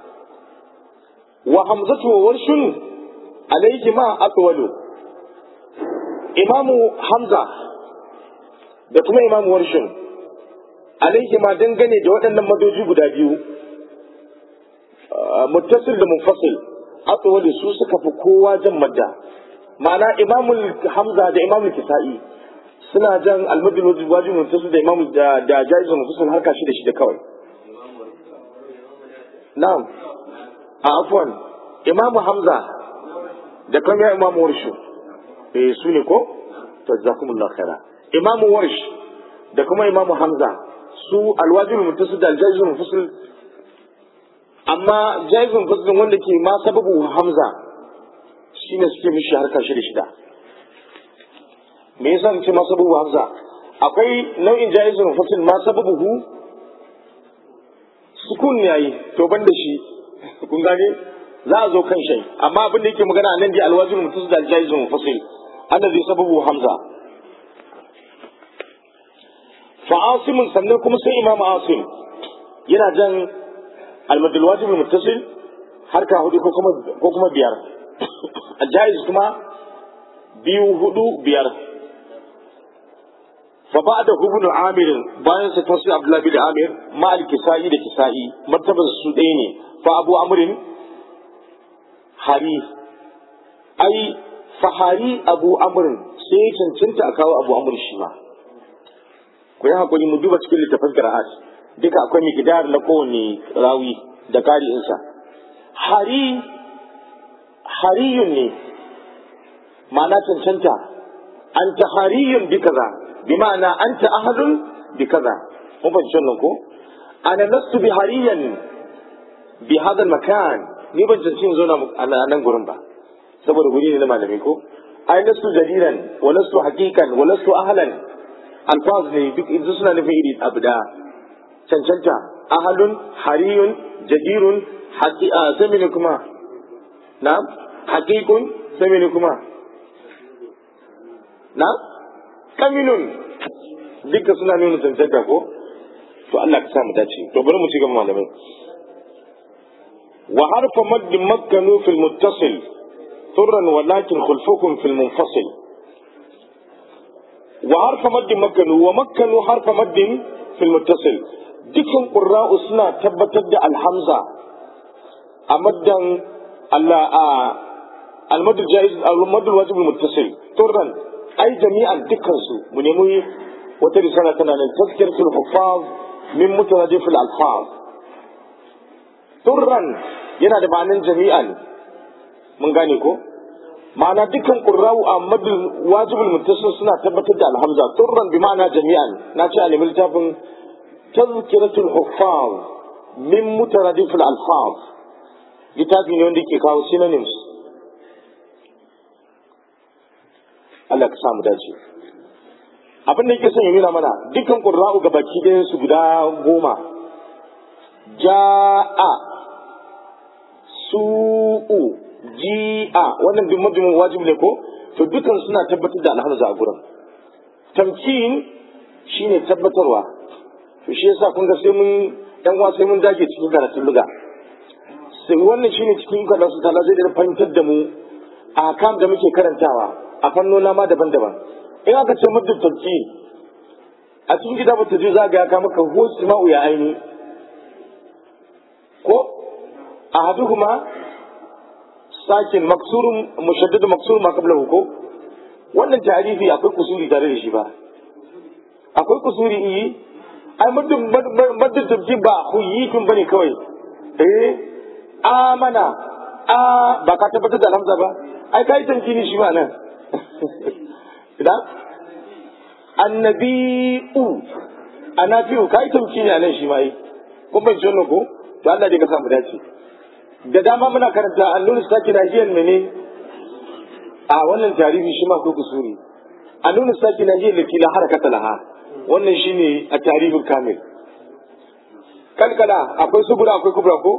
S1: wa hamzatu wa warshun alaihi ma atwalu imamu hamza da kuma imamu warshun alaihi ma dangane da waɗannan madoji guda biyu muttasil da munfasil atwalu su suka fi kowa jan madda ma'ana imamul hamza da imamul kisa'i suna jan almadul wajib muttasil da imamul da da jaiz munfasil harka shi da shi da kawai na'am a afwan imamu hamza da kuma ya imamu warshu eh su ne ko to jazakumullahu khaira imamu warsh da kuma imamu hamza su alwajibul muttasil da aljazim mufasil amma jazim mufasil wanda ke ma sababu hamza shine suke mishi harka shida shida me yasa ce ma sababu hamza akwai nau'in jazim mufasil ma sababu sukun yayi to ban da shi kun gane za a zo kan shai amma abin da yake magana nan dai alwajin mutus da aljaizu mufasil annabi sababu hamza fa asim sannan kuma sai imam asim yana jan almadul wajib muttasil harka hudu ko kuma ko kuma biyar aljaiz kuma biyu hudu biyar fa ba'da ibn amir bayan sa tafsir abdullah bin amir ma al kisai da kisai martaban su ɗaya ne fa abu amrin hari ai fahari abu amrin sai ya cancanta a kawo abu amr shi ma ku yi hakuri mu duba cikin littafin qira'at duka akwai miqdar na kowane rawi da kari'insa hari hariyun ne ma'ana cancanta anta hariyun bi kaza bi ma'ana anta ahadun bi kaza mun fahimci wannan ko ana lastu bi hariyan bi hada makan ni ban cancanci zo a nan gurin ba saboda guri ne na malami ko ai lastu jadiran wa lastu haqiqan wa lastu ahlan alfaz ne duk idan suna nufin iri abu da cancanta ahalun hariyun jadirun haqiqa sai ne kuma na haqiqun sai ne kuma na kaminun duka suna nuna cancanta ko to Allah ka sa mu dace to bari mu ci gaba malamai wa harfa madd makkanu fil muttasil turran walakin khulfukum fil munfasil wa harfa madd makkanu wa makkanu harfa madd fil muttasil dukan qurra'u suna tabbatar da alhamza a maddan Allah a al-madd jaiz al-madd wajib al-muttasil turran ai jami'an dukkansu mu nemi wata risala tana nan tazkiratul huffaz min mutarajifil alfaz turran yana da ma'anin jami'an mun gane ko ma'ana dukkan qurra'u a madul wajibul muttasil suna tabbatar da alhamza turran bi ma'ana jami'an na ce a nemi littafin tazkiratul huffaz min mutarajifil alfaz littafi ne wanda ke kawo synonyms Allah ka samu dace abin da yake son ya nuna mana dukkan qurra'u ga baki ɗayan su guda goma ja'a su'u ji'a wannan duk majimin wajibi ne ko to dukan suna tabbatar da alhamza a gurin tamkin shine tabbatarwa to shi yasa kun ga sai mun dan wa sai mun dage cikin karatun luga sai wannan shine cikin karatun su tala zai da fahimtar da mu a kan da muke karantawa a fannona ma daban-daban in aka ce muddin tafki a cikin gida ba ta je za ga ya kama ka hosu ma'u ya aini ko a haduhuma sakin maksurun mushaddad maksurun ma qablahu ko wannan tarihi akwai kusuri tare da shi ba akwai kusuri yi ai muddin muddin tafki ba huyitun bane kawai eh amana a ba ka tabbatar da alhamza ba ai kai tamkini shi ma nan idan annabi'u annabi'u kai tamki ne nan shi ma yi kun ban jonno ko to Allah dai ka samu dace da dama muna karanta annun saki nahiyan mene a wannan tarihi shi ma ko kusuri annun saki nahiyan da kila harakata laha wannan shine a tarihin kamil kalkala akwai subura akwai kubra ko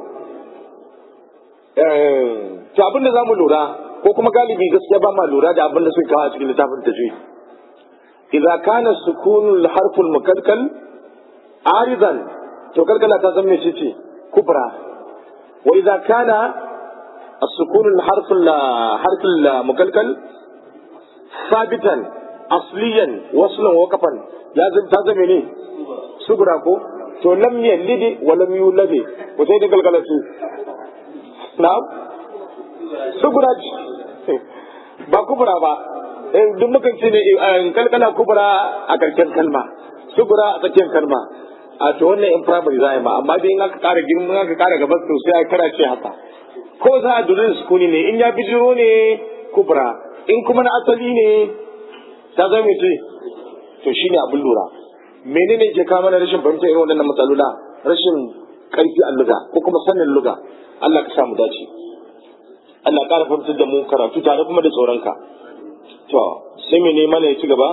S1: to abin da zamu lura ko kuma galibi gaskiya ba ma lura da abin da suka kawo a cikin littafin tajwid idza kana sukunul harful mukalkal aridan to kalkala ta zama ce ce kubra wa idza kana السكون الحرف الحرف المكلكل ثابتا اصليا وصلا وقفا لازم تزمي ne sugura ko to lam yalid wa lam yulad ko sai da kalkala su na'am sugura ba kubura ba duk mukan ce ne kalkala kubura a karshen kalma sugura a tsakiyar kalma a to wannan in primary za a yi ma amma dai in aka kara girma aka kara gaba to sai a kara ce haka ko za a durin sukuni ne in ya bijiro ne kubura in kuma na asali ne ta zama ce to shine abin lura menene ke kawo mana rashin fahimtar irin waɗannan matsalula rashin ƙarfi a luga ko kuma sanin luga Allah ka samu dace Allah ƙara fahimtar da mu karatu tare kuma da tsoronka. To, sai mai nema ne ya ci gaba?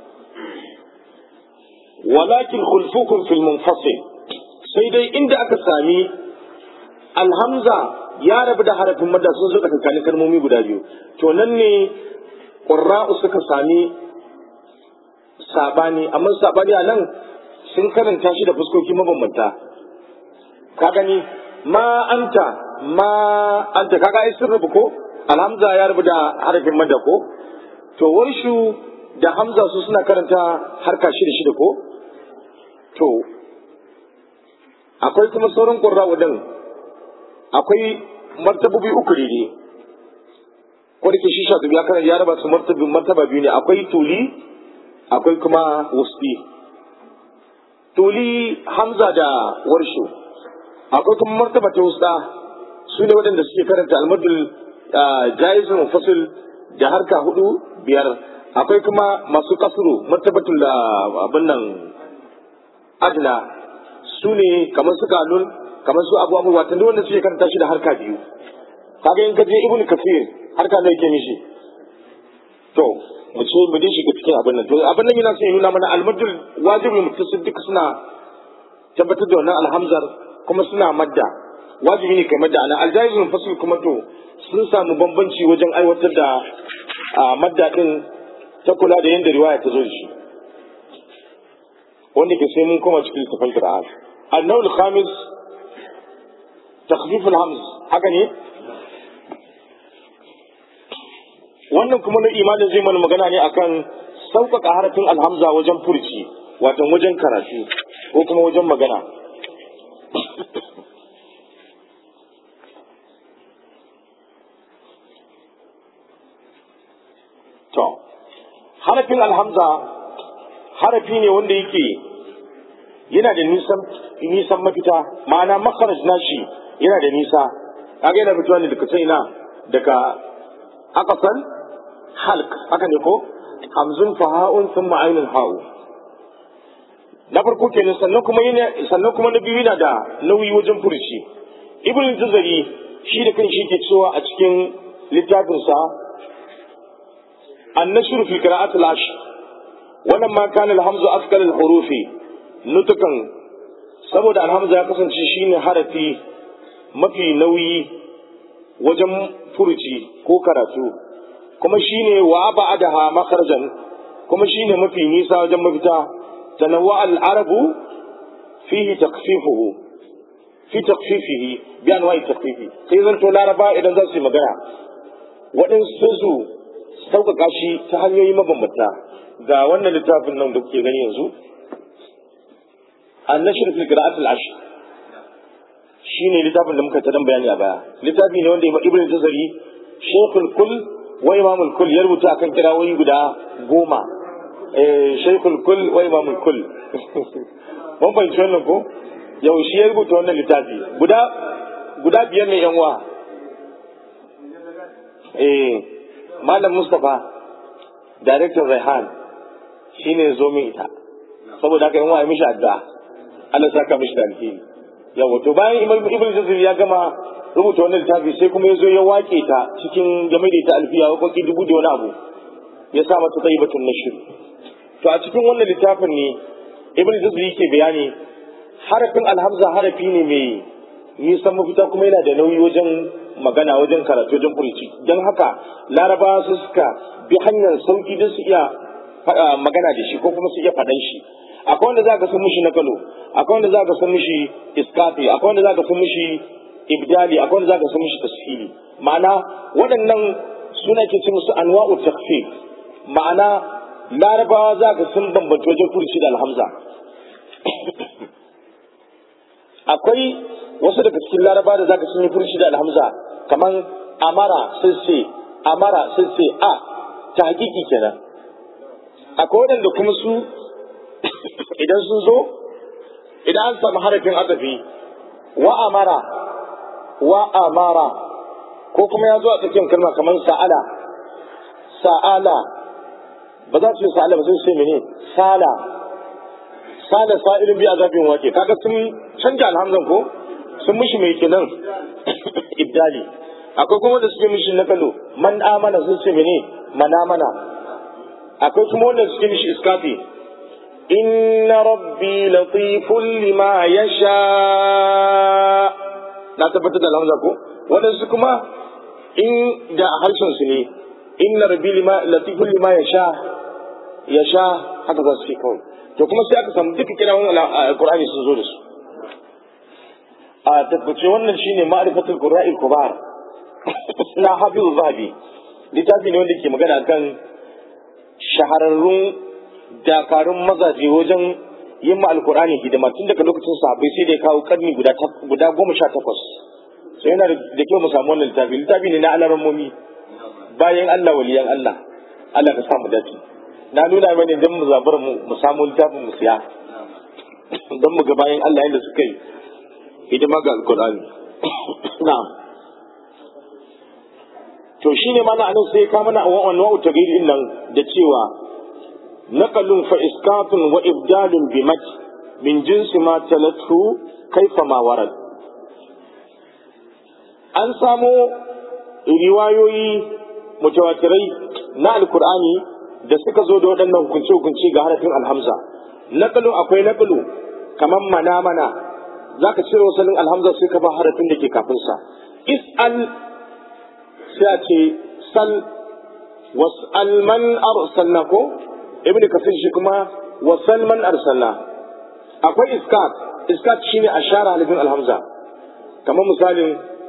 S1: Walakin khulfukum fil munfasil sai dai inda aka sami alhamza ya rabu da harafin madda sun zo tsakanin kalmomi guda biyu. To nan ne ƙurra'u suka sami sabani, amma sabani a nan sun karanta shi da fuskoki mabambanta. Ka gani, ma anta ma anta kaga ai sun rubu ko alhamza ya rubu da harafin madda ko to warshu da hamza su suna karanta harka shida shida ko to akwai kuma sauran ƙurra wadan akwai martabobi uku ne ko da ke shi sha ya karanta ya raba su martabi martaba biyu ne akwai tuli akwai kuma wusti tuli hamza da warshu akwai kuma martaba ta wusta su ne waɗanda suke karanta almadul jaizun fasil da harka hudu biyar akwai kuma masu kasuru martabatul da abin nan adna su ne kamar su kanun kamar su abu abubuwa tunda wanda suke karanta shi da harka biyu kaga in ka je ibnu kafir harka da yake mishi to mu ce mu dai shiga cikin abin nan to abin nan yana son ya nuna mana almadul wajibi mutasil duka suna tabbatar da wannan alhamzar kuma suna madda wajibi ne kai madda ana aljaizul fasil kuma to sun samu bambanci wajen aiwatar da madda din ta kula da yadda riwaya ta zo da shi wanda ke sai mun koma cikin littafin Qur'an annawul khamis takhfif al-hamz haka ne wannan kuma na imanin zai mana magana ne akan sauƙaƙa harafin alhamza wajen furci wato wajen karatu ko kuma wajen magana to harafin alhamza harafi ne wanda yake yana da nisan nisan mafita ma'ana makharaj nashi yana da nisa kaga yana fitowa ne daga sai na daga aqsal halq haka ne ko hamzun faha'un thumma ainul ha'u na farko kenan sannan kuma yana sannan kuma na biyu yana da nauyi wajen furuci ibn jazari shi da kanshi yake cewa a cikin littafinsa النشر في قراءة العشر ولما كان الهمز أثقل الحروف نطقا saboda alhamza ya kasance shine harafi mafi nauyi wajen furuci ko karatu kuma shine wa ba'adaha makharajan kuma shine mafi nisa wajen mafita tanawwa al-arabu fihi takfifuhu fi takfifihi bi anwa'i takfifi sai zan to laraba idan za su yi magana waɗansu su sauƙaƙa shi ta hanyoyi mabambanta ga wannan littafin nan da kuke gani yanzu annashir fil qira'at al ashr shine littafin da muka ta dan bayani a baya littafi ne wanda ibnu tazari shaykhul kull wa imamul kull ya rubuta akan kirawoyi guda goma eh shaykhul kull wa imamul kull mun fahimci wannan ko yau shi ya rubuta wannan littafi guda guda biyar ne yan wa eh Malam Mustapha, Director Raihan, shi ne zo min ita, saboda haka yin wa mishi addu'a, Allah saka mishi da alheri. Yawa, to bayan Ibn Jazir ya gama rubuta wannan littafi sai kuma ya zo ya wake ta cikin game da ita alfiya wakoki dubu da wani abu, ya sa mata tsayi batun na shiru. To a cikin wannan littafin ne Ibn Jazir yake bayani harafin alhamza harafi ne mai nisan mafita kuma yana da nauyi wajen magana wajen karatu wajen furici don haka larabawa su suka bi hanyar sauki don su iya magana da shi ko kuma su iya faɗan shi akwai wanda za ka san mishi nakalo akwai wanda za ka san mishi iskafi akwai wanda za ka san mishi ibdali akwai wanda za ka san mishi tashili ma'ana waɗannan suna ke ce musu anwa'u takfif ma'ana larabawa za ka san bambanta wajen furici da alhamza akwai wasu daga cikin laraba da zaka sun yi furshi da alhamza kaman amara sun ce amara sun ce a ta hakiki kenan akwai waɗanda kuma su idan sun zo idan an samu harafin azafi wa amara wa amara ko kuma ya zo a tsakiyar kalma kamar sa'ala sa'ala ba za su yi sa'ala ba sun ce mene sala sala sa'ilin bi azabin wake kaga sun canja alhamzan ko sun mishi mai kenan ibdali akwai kuma da suke mishi na kalo man amana sun ce mene man amana akwai kuma wanda suke mishi iskafi inna rabbi latifun lima yasha na tabbatar da alhamza ko waɗansu kuma in da harshen su ne inna rabbi lima latifun lima yasha yasha haka za su ce kawai to kuma sai aka samu duka kira wani alqur'ani sun zo da su a tabbace wannan shine ma'rifatul qurra'il kubar na hafizu zahabi littafi ne wanda ke magana kan shahararrun dakarun mazaje wajen yin ma alkur'ani hidima tun daga lokacin sahabbai sai da ya kawo karni guda guda goma sha takwas sai yana da kyau mu samu wannan littafi littafi ne na alarammomi bayan Allah waliyan Allah Allah ka samu dace na nuna mani don mu zabar mu mu samu littafin mu siya don mu ga bayan Allah yadda suka yi hidima ga alkur'ani na'am to shine mana anan sai ka mana wannan wa'u tagiri nan da cewa naqalun fa iskatun wa ibdalun bi mat min jinsi ma talatu kaifa ma warad an samo riwayoyi mutawatirai na alkur'ani da suka zo da waɗannan hukunce-hukunce ga harafin alhamza naqalu akwai naqalu kaman mana mana zaka cire wasalin alhamza sai ka ba harafin da ke kafin sa is'al sai a ce sal was'al man arsalna ko ibnu kasir shi kuma wasal man arsalna akwai iskat iskat shine ashara halifin alhamza kamar misalin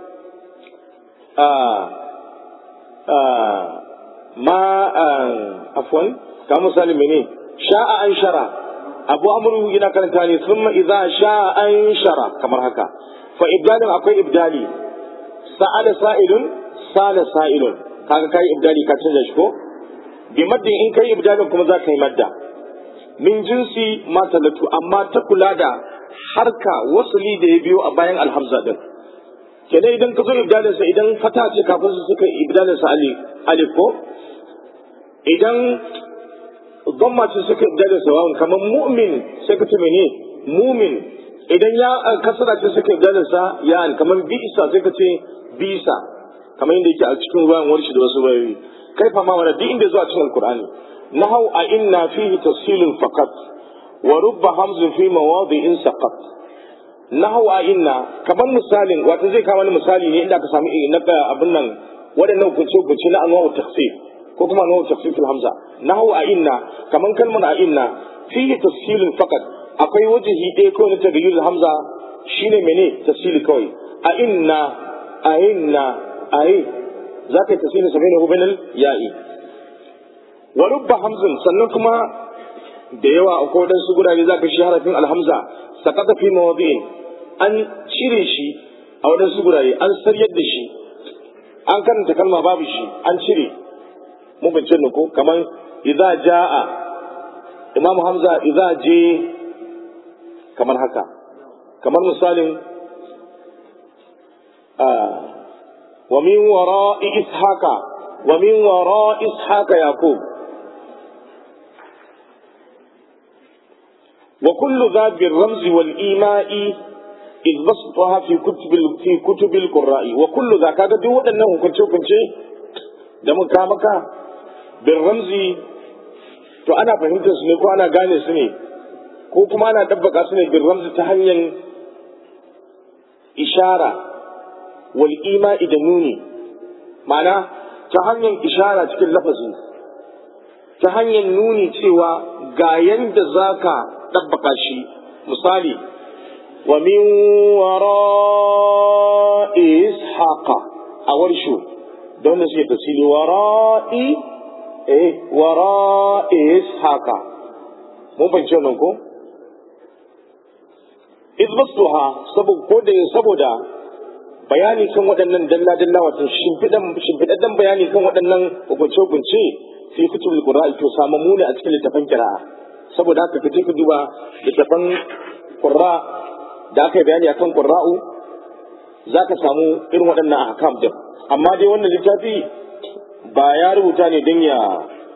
S1: ma afwan kamar misalin mene sha'a an shara abu amru yana karanta ne thumma idza sha'a an shara kamar haka fa ibdalin akwai ibdali sa'ala sa'ilun sala sa'ilun kaga kai ibdali ka canza shi ko bi maddin in kai ibdalin kuma za ka yi madda min jinsi ma talatu amma ta kula da harka wasuli da ya biyo a bayan alhamza din kenan idan ka zo ibdalin sa idan fata ce kafin su suka ibdalin sa alif ko idan dhamma ce suka ibdalin sa wawan kamar mu'min sai ka ce mene mu'min idan ya kasara ce suka ibdalin sa ya kamar bi'isa sai ka ce bisa kamar yadda yake a cikin ruwan warshi da wasu bayoyi kai fa ma wani duk inda zuwa cikin alkur'ani nahau a inna fihi tafsilun faqat wa rubba hamzun fi mawadi'in saqat nahau a inna kamar misalin wato zai kama misali ne inda aka samu na abin nan waɗannan hukunce hukunce na anwa'u tafsir ko kuma anwa'u tafsir fil hamza nahau a inna kamar kalmar a inna fihi tafsilun faqat akwai wajihi ɗaya kawai na tagayyur hamza shine mene tafsili kawai a inna a inna ayi za ka yi tasiri saba'in hu binal ya'i wa rubba hamzin sannan kuma da yawa a kodan su gurare za ka shi harafin alhamza sakata fi mawadi'in an cire shi a wadansu gurare an saryar da shi an karanta kalma babu shi an cire mu bincin ko kamar idza jaa imamu hamza idza je kamar haka kamar misalin ومن وراء إسحاق ومن وراء إسحاق يعقوب وكل ذا بالرمز والإيماء إذ بسطها في كتب في كتب القراء وكل ذا كذا دو أنه كنت كنت دم كامك بالرمز to ana fahimtar su ne ko ana gane su ne ko kuma ana dabbaka su ne bin ramzi ta hanyar ishara wal ima'i da nuni ma'ana ta hanyar ishara cikin lafazi ta hanyar nuni cewa ga yanda za ka ɗabbaka shi misali wa min wara ishaqa a warshu da wanda suke tasiri wara'i eh wara ishaqa mun fahimci wannan ko izbastuha saboda bayani kan waɗannan dalla-dalla wato shimfiɗaɗɗen bayani kan waɗannan hukunce-hukunce fi kutubul qur'a to samu muni a cikin littafan kira'a saboda haka kaje ka duba littafan qur'a da aka yi bayani akan qurra'u zaka samu irin waɗannan ahkam din amma dai wannan littafi ba ya rubuta ne don ya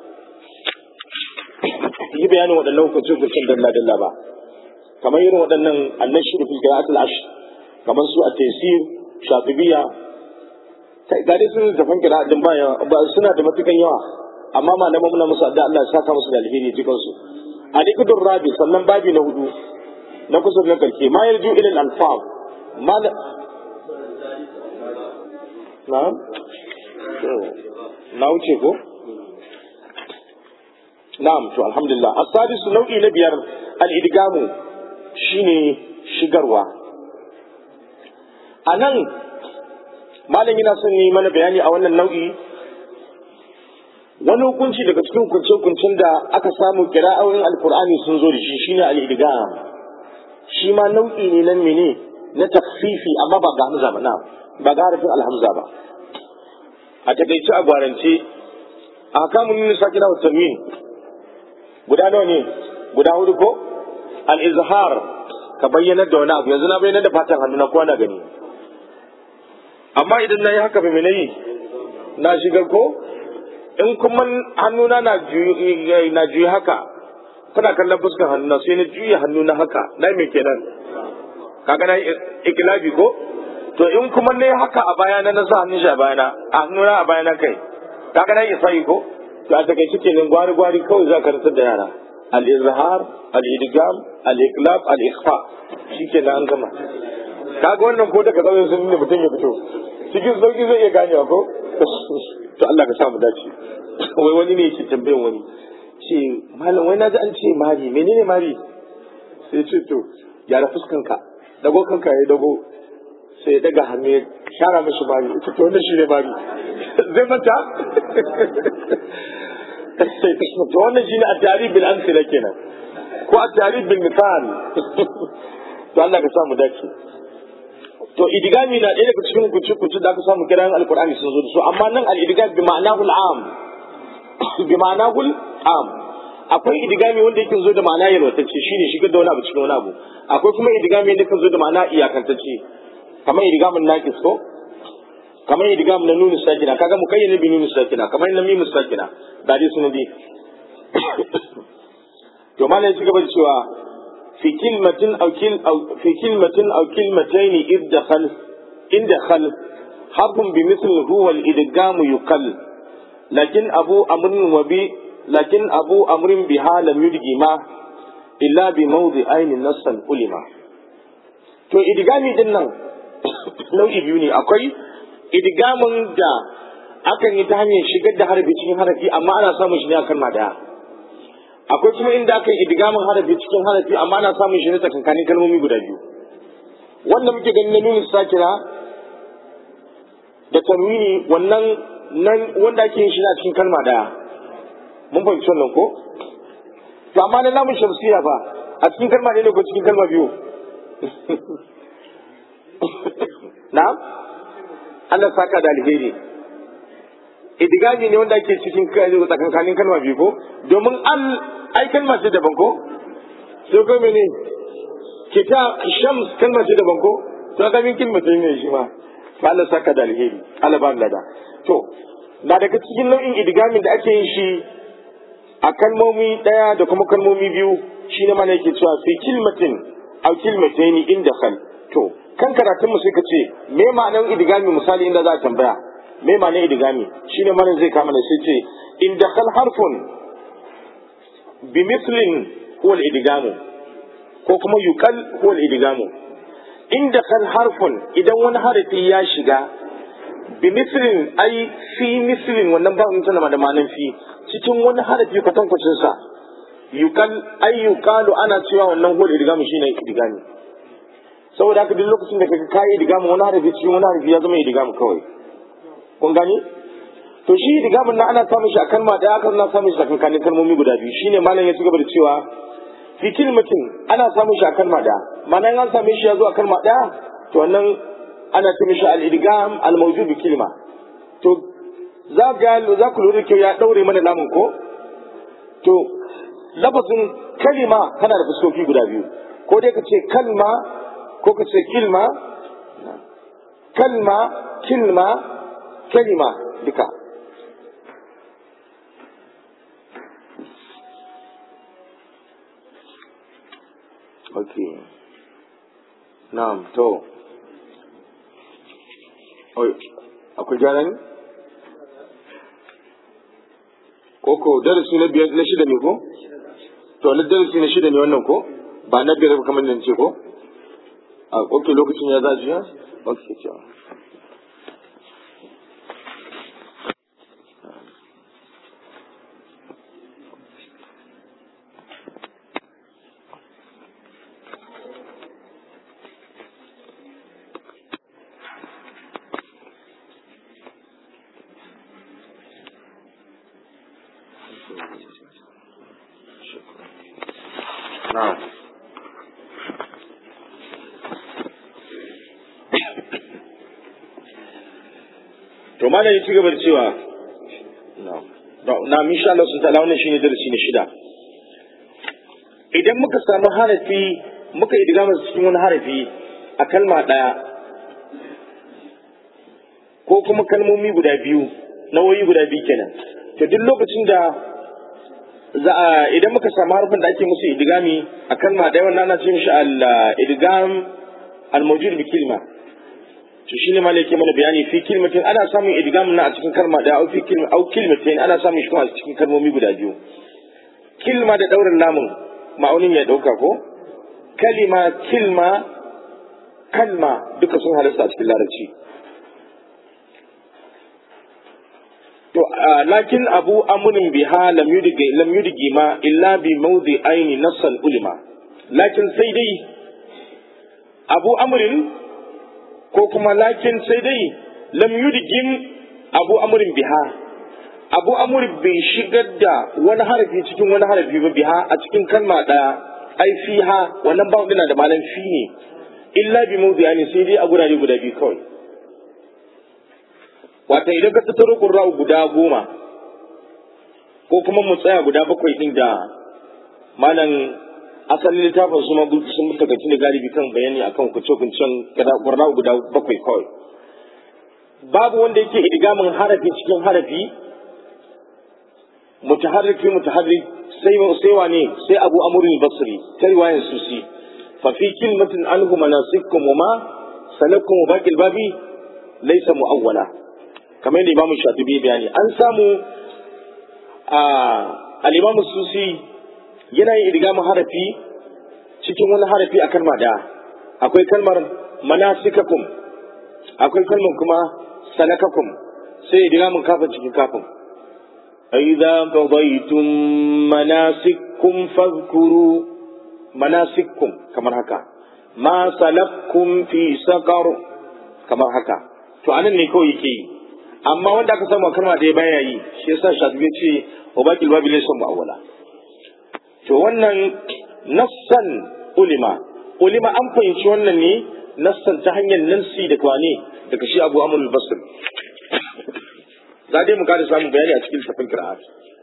S1: yi bayanin waɗannan hukunce-hukuncen dalla-dalla ba kamar irin waɗannan annan shiru fil qira'atul ashr kamar su a taysir shafibiya ga dai sun tafan kira din baya ba suna da matukan yawa amma malaman muna musu adda Allah ya saka musu da alheri cikin su a dikudur rabi sannan babi na hudu na kusa na karke ma yarju ila al-alfaz ma na na wuce ko na'am to alhamdulillah as-sadis nau'i na biyar al-idgamu shine shigarwa a nan malam yana son yi mana bayani a wannan nau'i wani hukunci daga cikin hukunce-hukuncen da aka samu kira'o'in alkur'ani sun zo da shi shine al-idgham shi ma nau'i ne nan mene na takfifi amma ba ga hamza ba na ba ga harafin alhamza ba a takaice a gwarance a kamun yin sakina wa tanwin guda nawa ne guda hudu ko al-izhar ka bayyana da wani abu yanzu na bayyana da fatan hannu na kowa na gani amma idan na yi haka ba mene yi na shigar ko in kuma hannuna na juyi na juyi haka kuna kallon fuskar hannuna sai na juya hannuna haka na me kenan kaga na ikilabi ko to in kuma ne haka a bayana na sa hannun shi a bayana a hannuna a bayana kai kaga na isa ko to a takaice kenan gwari gwari kawai za ka rantsar da yara al-izhar al-idgham al-iqlab al-ikhfa shikenan an gama kaga wannan ko daga zauyen sun ne mutum ya fito cikin sauki zai iya ganewa ko to Allah ka sa mu dace wai wani ne yake tambayan wani ce malam wai naji an ce mari menene mari sai ce to gyara fuskanka dago kanka ya dago sai ya daga hannu ya shara mishi mari ita to wannan shine mari zai manta to wannan shine at-tarif bil amsila kenan ko at-tarif bil misal to Allah ka sa mu dace to idigami na ɗaya daga cikin kuci-kuci da aka samu kiran alkur'ani sun zo da su amma nan al-idigami bi ma'anahul am bi ma'anahul am akwai idigami wanda yake zo da ma'ana yalwatacce shine shigar da wani abu cikin wani abu akwai kuma idigami wanda yake zo da ma'ana iyakantacce kamar idigamin naqis ko kamar idigamin na nunu sakina kaga mukayyana bi nunu sakina kamar na mimu sakina da dai sunan dai to malai ya ci gaba da cewa في كلمة أو كل أو في كلمة أو كلمتين إذ دخل إن دخل حرف بمثل هو الإدغام يقل لكن أبو أمر وبي لكن أبو أمر بها لم يدغما إلا بموضعين نصا علما to idigami din nan nau'i biyu ne akwai idigamin da akan yi ta hanyar shigar da harafi cikin harafi amma ana samun shi ne a kalma daya akwai kuma inda aka yi idigamin harafi cikin harafi amma ana samun shi ne tsakankanin kalmomi guda biyu wanda muke ganin na nuna sakira da tanwini wannan nan wanda ake yin shi a cikin kalma daya mun fahimci wannan ko to amma na lamun shamsiya fa a cikin kalma ne ko cikin kalma biyu na Allah saka da alheri idigami ne wanda ake cikin tsakankanin kalma biyu ko domin al ai kalma ce daban ko sai ko mene kita shams kalma ce daban ko to ga min kalma ce ne shi ma fa Allah saka da alheri Allah ba lada to na daga cikin nau'in idigamin da ake yin shi a kalmomi daya da kuma kalmomi biyu shine mana yake cewa fi kilmatin aw kilmataini inda khal to kan karatun mu sai ka ce me ma'anar idigami misali inda za a tambaya me ma'anar idigami shine mana zai kama da sai ce in dakhal harfun bi mislin huwa al-idgamu ko kuma yuqal huwa al-idgamu in dakhal harfun idan wani harafi ya shiga bi mislin ai fi mislin wannan ba mun tana da ma'anar fi cikin wani harafi kwatankwacin sa yuqal ai yuqalu ana cewa wannan huwa al-idgamu shine idgami saboda haka duk lokacin da kaga kai idgamu wani harafi cikin wani harafi ya zama idgamu kawai kun gani to shi digamin na ana samun shi a kalma da aka na samun shi a kankanin kalmomi guda biyu shine malam ya ci gaba da cewa fi kilmatin ana samun shi a kalma da mana an same shi ya zo a kalma da to wannan ana ce mishi al-idgam al-mawjud bi kilma to za ga za ku lura kyau ya daure mana lamun ko to lafazin kalima tana da fuskoki guda biyu ko dai ka ce kalma ko ka ce kilma kalma kilma kalima duka ok na'am to oi akwai gyara ne koko darasi na biyar na shida ne ko to na darasi na shida ne wannan ko ba na biyar kamar nan ce ko a ok lokacin ya zaji ya ok cewa na'am to malam ya ci gaba da cewa na insha Allah sun ta'ala wannan shine darasi na shida idan muka samu harafi muka yi diga cikin wani harafi a kalma ɗaya ko kuma kalmomi guda biyu nawoyi guda biyu kenan to duk lokacin da za a idan muka samu harfin da ake musu idigami a kalma ɗaya wannan ana ce mishi al-idgam al-mawjud bi kilma to shine ma yake mana bayani fi kilmatin ana samun idgam na a cikin kalma ɗaya au fi kilma au kilmatin ana samun shi kuma a cikin kalmomi guda biyu kilma da daurin lamun ma'aunin ya dauka ko kalima kilma kalma duka sun halasta a cikin larabci to lakin abu amurin biha lam yudigi lam yudigi ma illa bi mawdi aini nassan ulima lakin sai dai abu amurin ko kuma lakin sai dai lam yudigin abu amurin biha abu amurin bai shigar da wani harafi cikin wani harafi ba biha a cikin kalma ɗaya ai fiha wannan ba na da malam fi ne illa bi mawdi aini sai dai a gurare guda biyu kawai wata idan ka tattaro ƙurra'u guda goma ko kuma mu tsaya guda bakwai ɗin da malam asalin littafin su sun mutakacin da galibi kan bayani akan kuce-kucen ƙurra'u guda bakwai kawai babu wanda yake idgamin harafi cikin harafi mutaharriki mutaharrik sai sai wane sai abu amurin basri ta riwayar susi fa fi kilmatin anhu manasikum wa ma salakum baqil babi laysa muawwala kamar yadda imamu shatibi bayani an samu a al-imamu susi yana yin idgamin harafi cikin wani harafi a kalma da akwai kalmar manasikakum akwai kalmar kuma salakakum sai idgamin kafin cikin kafin أإذا قضيتم مناسككم فاذكروا مناسككم كما هكا ما سلككم في سقر كما هكا to anan ne kawai yake yi amma wanda aka samu kalma da ya baya yi shi yasa shafi ya ce wa baqil babil laysa mu'awwala to wannan nassan ulima ulima an fahimci wannan ne nassan ta hanyar nansi da kwane daga shi Abu Amr al-Basri za dai mu kada samun bayani a cikin tafin kira'at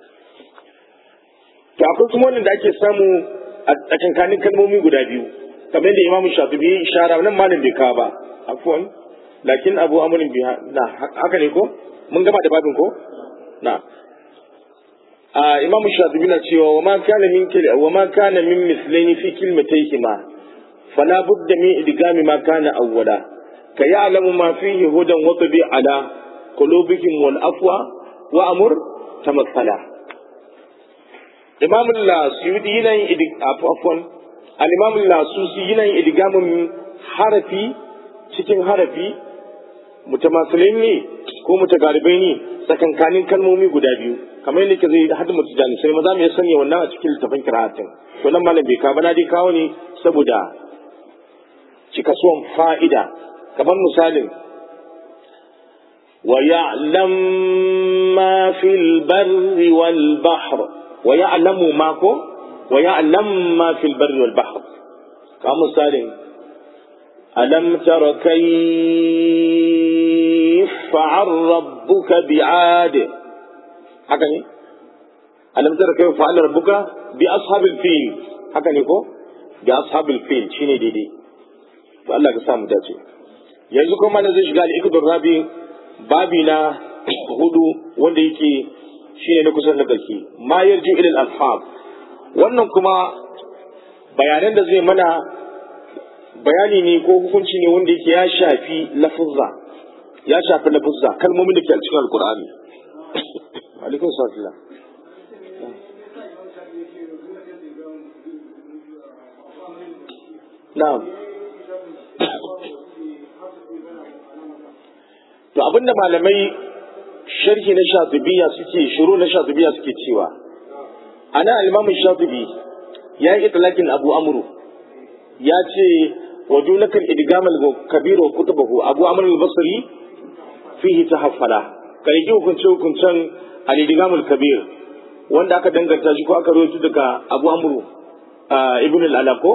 S1: to akwai kuma wannan da ake samu a tsakankanin kalmomi guda biyu kamar yadda imamu shafi'i ishara nan malam bai kawo ba afwan lakin abu amrin biha na haka ne ko mun gama da babin ko na a imamu shafi'i na cewa wa ma kana min kil wa ma kana min mislaini fi kilmatayhima fala budda min idgami ma kana awwala ka ya'lamu ma fihi hudan wa tabi ala قلوبهم والأفوى وأمر تمثلا إمام السيودي ينين إدق عفوا الإمام السوسي ينين إدقام حرفي cikin harafi mutamasilin ne ko mutagaribai ne tsakankanin kalmomi guda biyu kamar yadda ke zai hadu mutu jani sai maza mai sanya wannan a cikin littafin kira'atin to nan malam bai kawo na dai kawo ne saboda cikasuwan fa'ida kamar misalin ويعلم ما في البر والبحر ويعلم ماكو ويعلم ما في البر والبحر كمثال ألم تر كيف فعل ربك بعاد هكذا ألم تر كيف فعل ربك بأصحاب الفيل هكذا كو بأصحاب الفيل شيني دي دي فالله قسام داتي yanzu kuma na zai shiga al'ikudur rabi babi na hudu wanda yake shine na kusan da ƙarfi ma yarji ilal alfab wannan kuma bayanan da zai mana bayani ne ko hukunci ne wanda yake ya shafi lafuzza ya shafi lafuzza kalmomin da ke a cikin alkur'ani alaikum salam na'am to abinda malamai sharhi na shatibiya suke shuru na shatibiya suke cewa ana al-imam shatibi ya yi itlaqin abu amru ya ce wa dunaka idgam al-kabir wa kutubahu abu amr al-basri fihi tahaffala kai ji hukunce hukuncen al-idgam al-kabir wanda aka danganta shi ko aka rawaito daga Abu Amru ibn al-Alaqo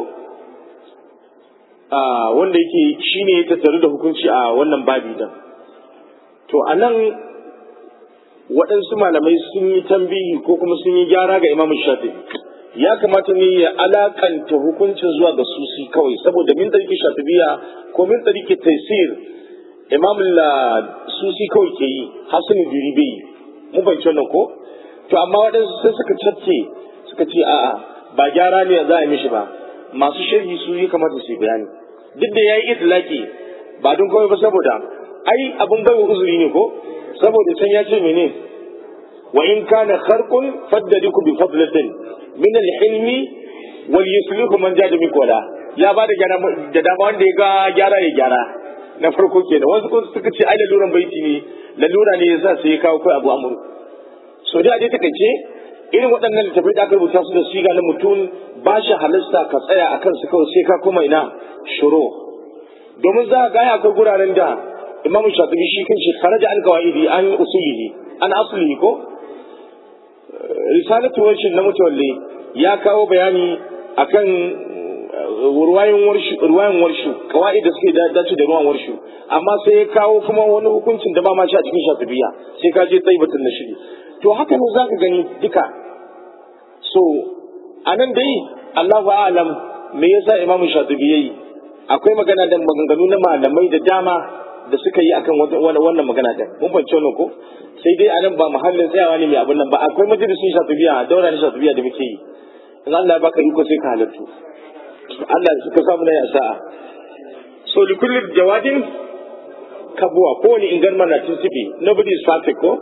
S1: wanda yake shine ya tattaru da hukunci a wannan babi din to anan waɗansu malamai sun yi tambihi ko kuma sun yi gyara ga Imam Shafi'i ya kamata ne ya alakanta hukuncin zuwa ga susi kawai saboda min tariki shafibiya ko min tariki taisir imam susi kawai ke yi hasani duri bai yi mun fahimci wannan ko to amma waɗansu sai suka cacce suka ce a'a ba gyara ne za a yi mishi ba masu sharhi su yi kamata su yi bayani duk da ya yi itlaki ba don kawai ba saboda ai abin bai uzuri ne ko saboda can ya ce mene wa in kana kharqun faddadiku bi fadlatin min al-hilmi wal yuslihu man jada min kola ya ba da da dama wanda ya ga gyara ya gyara na farko kenan wasu kuma suka ce ai laluran baiti ne lalura ne yasa sai ya kawo kai abu amuru so dai a dai takaice irin waɗannan littafai da aka rubuta su da siga na mutum ba shi halasta ka tsaya a kansu kawai sai ka koma ina shuru domin za a gaya akwai guraren da imam shafi'i shi kan shi kharaja an qawaidi an usulihi an aslihi ko risalatu warshin na mutawalle ya kawo bayani akan ruwayan warshu ruwayan warshu kawai da suke dace da ruwan warshu amma sai ya kawo kuma wani hukuncin da ba ma shi a cikin shafi'iyya sai ka je taibatun na shiri to haka ne zaka gani duka so anan dai Allahu a'lam me yasa imamu shatibi yayi akwai magana da maganganu na malamai da dama da suka yi akan wannan magana din mun fahimci wannan ko sai dai anan ba muhallin tsayawa ne mai abin nan ba akwai majalisun shatibiya daura ne shatibiya da muke yi in Allah ya baka iko sai ka halartu Allah ya suka samu na ya sa'a so li kulli jawadin kabuwa ko wani ingan mana tinsibi nobody is perfect ko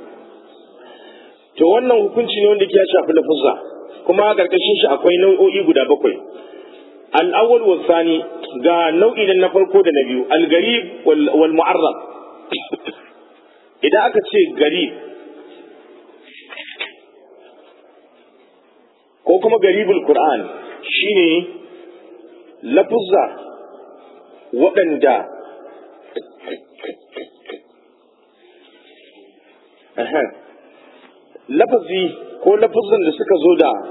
S1: to wannan hukunci ne wanda ke ya shafi lafuzza kuma a karkashin shi akwai nau'o'i guda bakwai al-awwal wa thani ga nau'i na farko da na biyu al-garib wal mu'arrab idan aka ce garib ko kuma garibul qur'an shine lafuzza waɗanda lafazi ko lafazin da suka zo da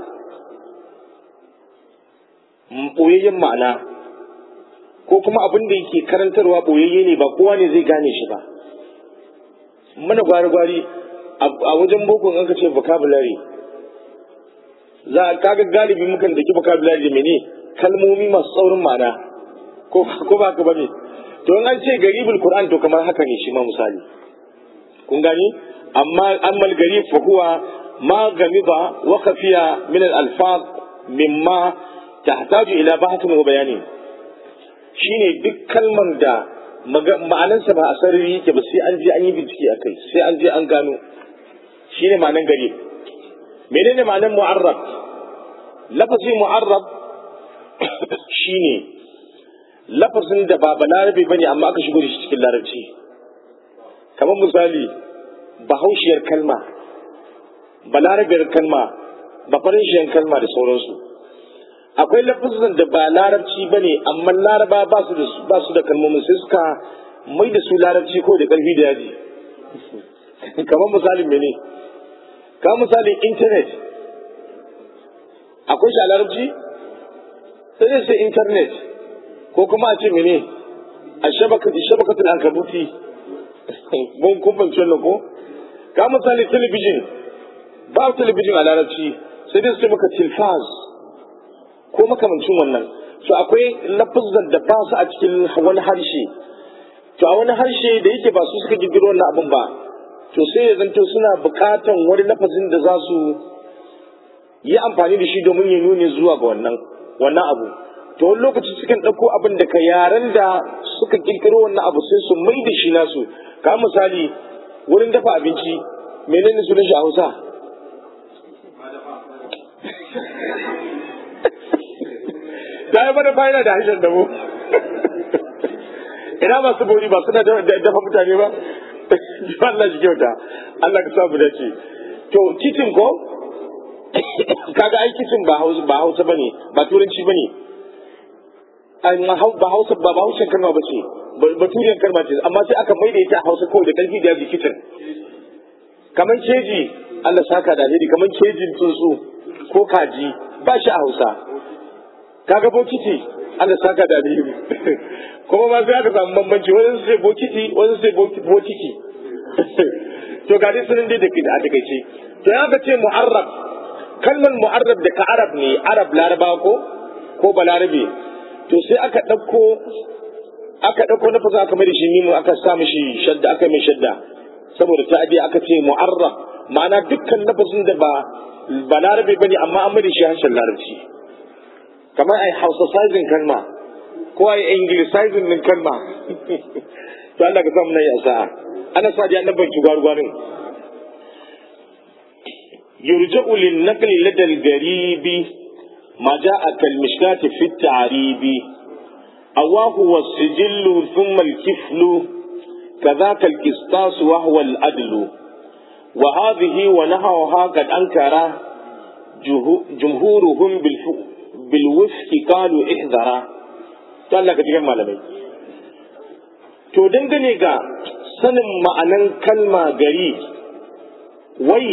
S1: ɓoyayyen ma'ana ko kuma abin da yake karantarwa ɓoyayye ne ba kowa ne zai gane shi ba mana gwari-gwari a wajen boko an ka ce vocabulary za a kaga galibi mukan daki vocabulary da mene kalmomi masu saurin ma'ana ko ba ka bane to in an ce garibul qur'an to kamar haka ne shi ma misali kun gani amma ammal garib fa huwa ma gamiba wa khafiya min al alfaz mimma tahtaju ila bahthin wa bayanin shine duk kalmar da ma'anansa ba a sarari yake ba sai an je an yi bincike a kai sai an je an gano shine ma'anan garib menene ma'anan mu'arrab lafazin mu'arrab shine lafazin da ba balarabe bane amma aka shigo da shi cikin larabci kamar misali bahaushiyar kalma balarabiyar kalma bafarishiyar kalma da sauransu akwai lafazin da ba larabci bane amma laraba ba su da ba su da kalmomin sai suka mai da su larabci ko da karfi da yaji kamar misalin mene kamar misalin internet akwai shi a larabci sai dai sai internet ko kuma a ce mene a shabakatul ankabuti mun kun fahimci wannan ko ka misali talabijin ba talabijin a larabci sai dai su maka tilfaz ko makamancin wannan so akwai lafazan da ba su a cikin wani harshe to a wani harshe da yake ba su suka girgiro wannan abin ba to sai ya zanto suna bukatan wani lafazin da za su yi amfani da shi domin ya nuni zuwa ga wannan wannan abu to wani lokaci sukan ɗauko abin da ka yaren da suka kirkiro wannan abu sai su mai da shi nasu ka misali wurin dafa abinci menene sunan shi a hausa da ya bada fa'ina da harshen damo ina masu bori ba suna dafa mutane ba Allah shi kyauta Allah ka samu dace to titin ko kaga ai titin ba hausa ba hausa bane ba turanci bane ba hausa ba ba hausa kalma ba ce ba turiyan kalma ce amma sai aka maida ita a hausa kawai da karfi da yaji kitchen kamar keji Allah saka da alheri kamar kejin tsuntsu ko kaji ba shi a Hausa kaga bokiti Allah saka da alheri kuma ma sai aka samu bambanci wani sai bokiti wani sai bokiti to ga dai sunan dai da ke da a takaice to ya ce mu'arrab kalmar mu'arrab da ka arab ne arab laraba ko ko balarabe to sai aka ɗauko aka ɗauko na fasa aka mai shi mimu aka sa mishi shadda aka mai shadda saboda ta ajiye aka ce mu'arrab ma'ana dukkan lafazin da ba balarabe bane amma an mai shi harshen larabci kamar ai hausa sizing kalma ko ai anglicizing din kalma to Allah ka samu na yi sa'a ana sa ji annaban shugaru gwanin yurja'u lin naqli ladal garibi ما جاء كالمشكاة في التعريب أواه والسجل ثم الكفل كذاك القسطاس وهو الأدل وهذه ونحوها قد أنكر جمهورهم بالوفق قالوا احذرا قال لك تجمع malamai. to dangane ga sanin ma'anan kalma gari wai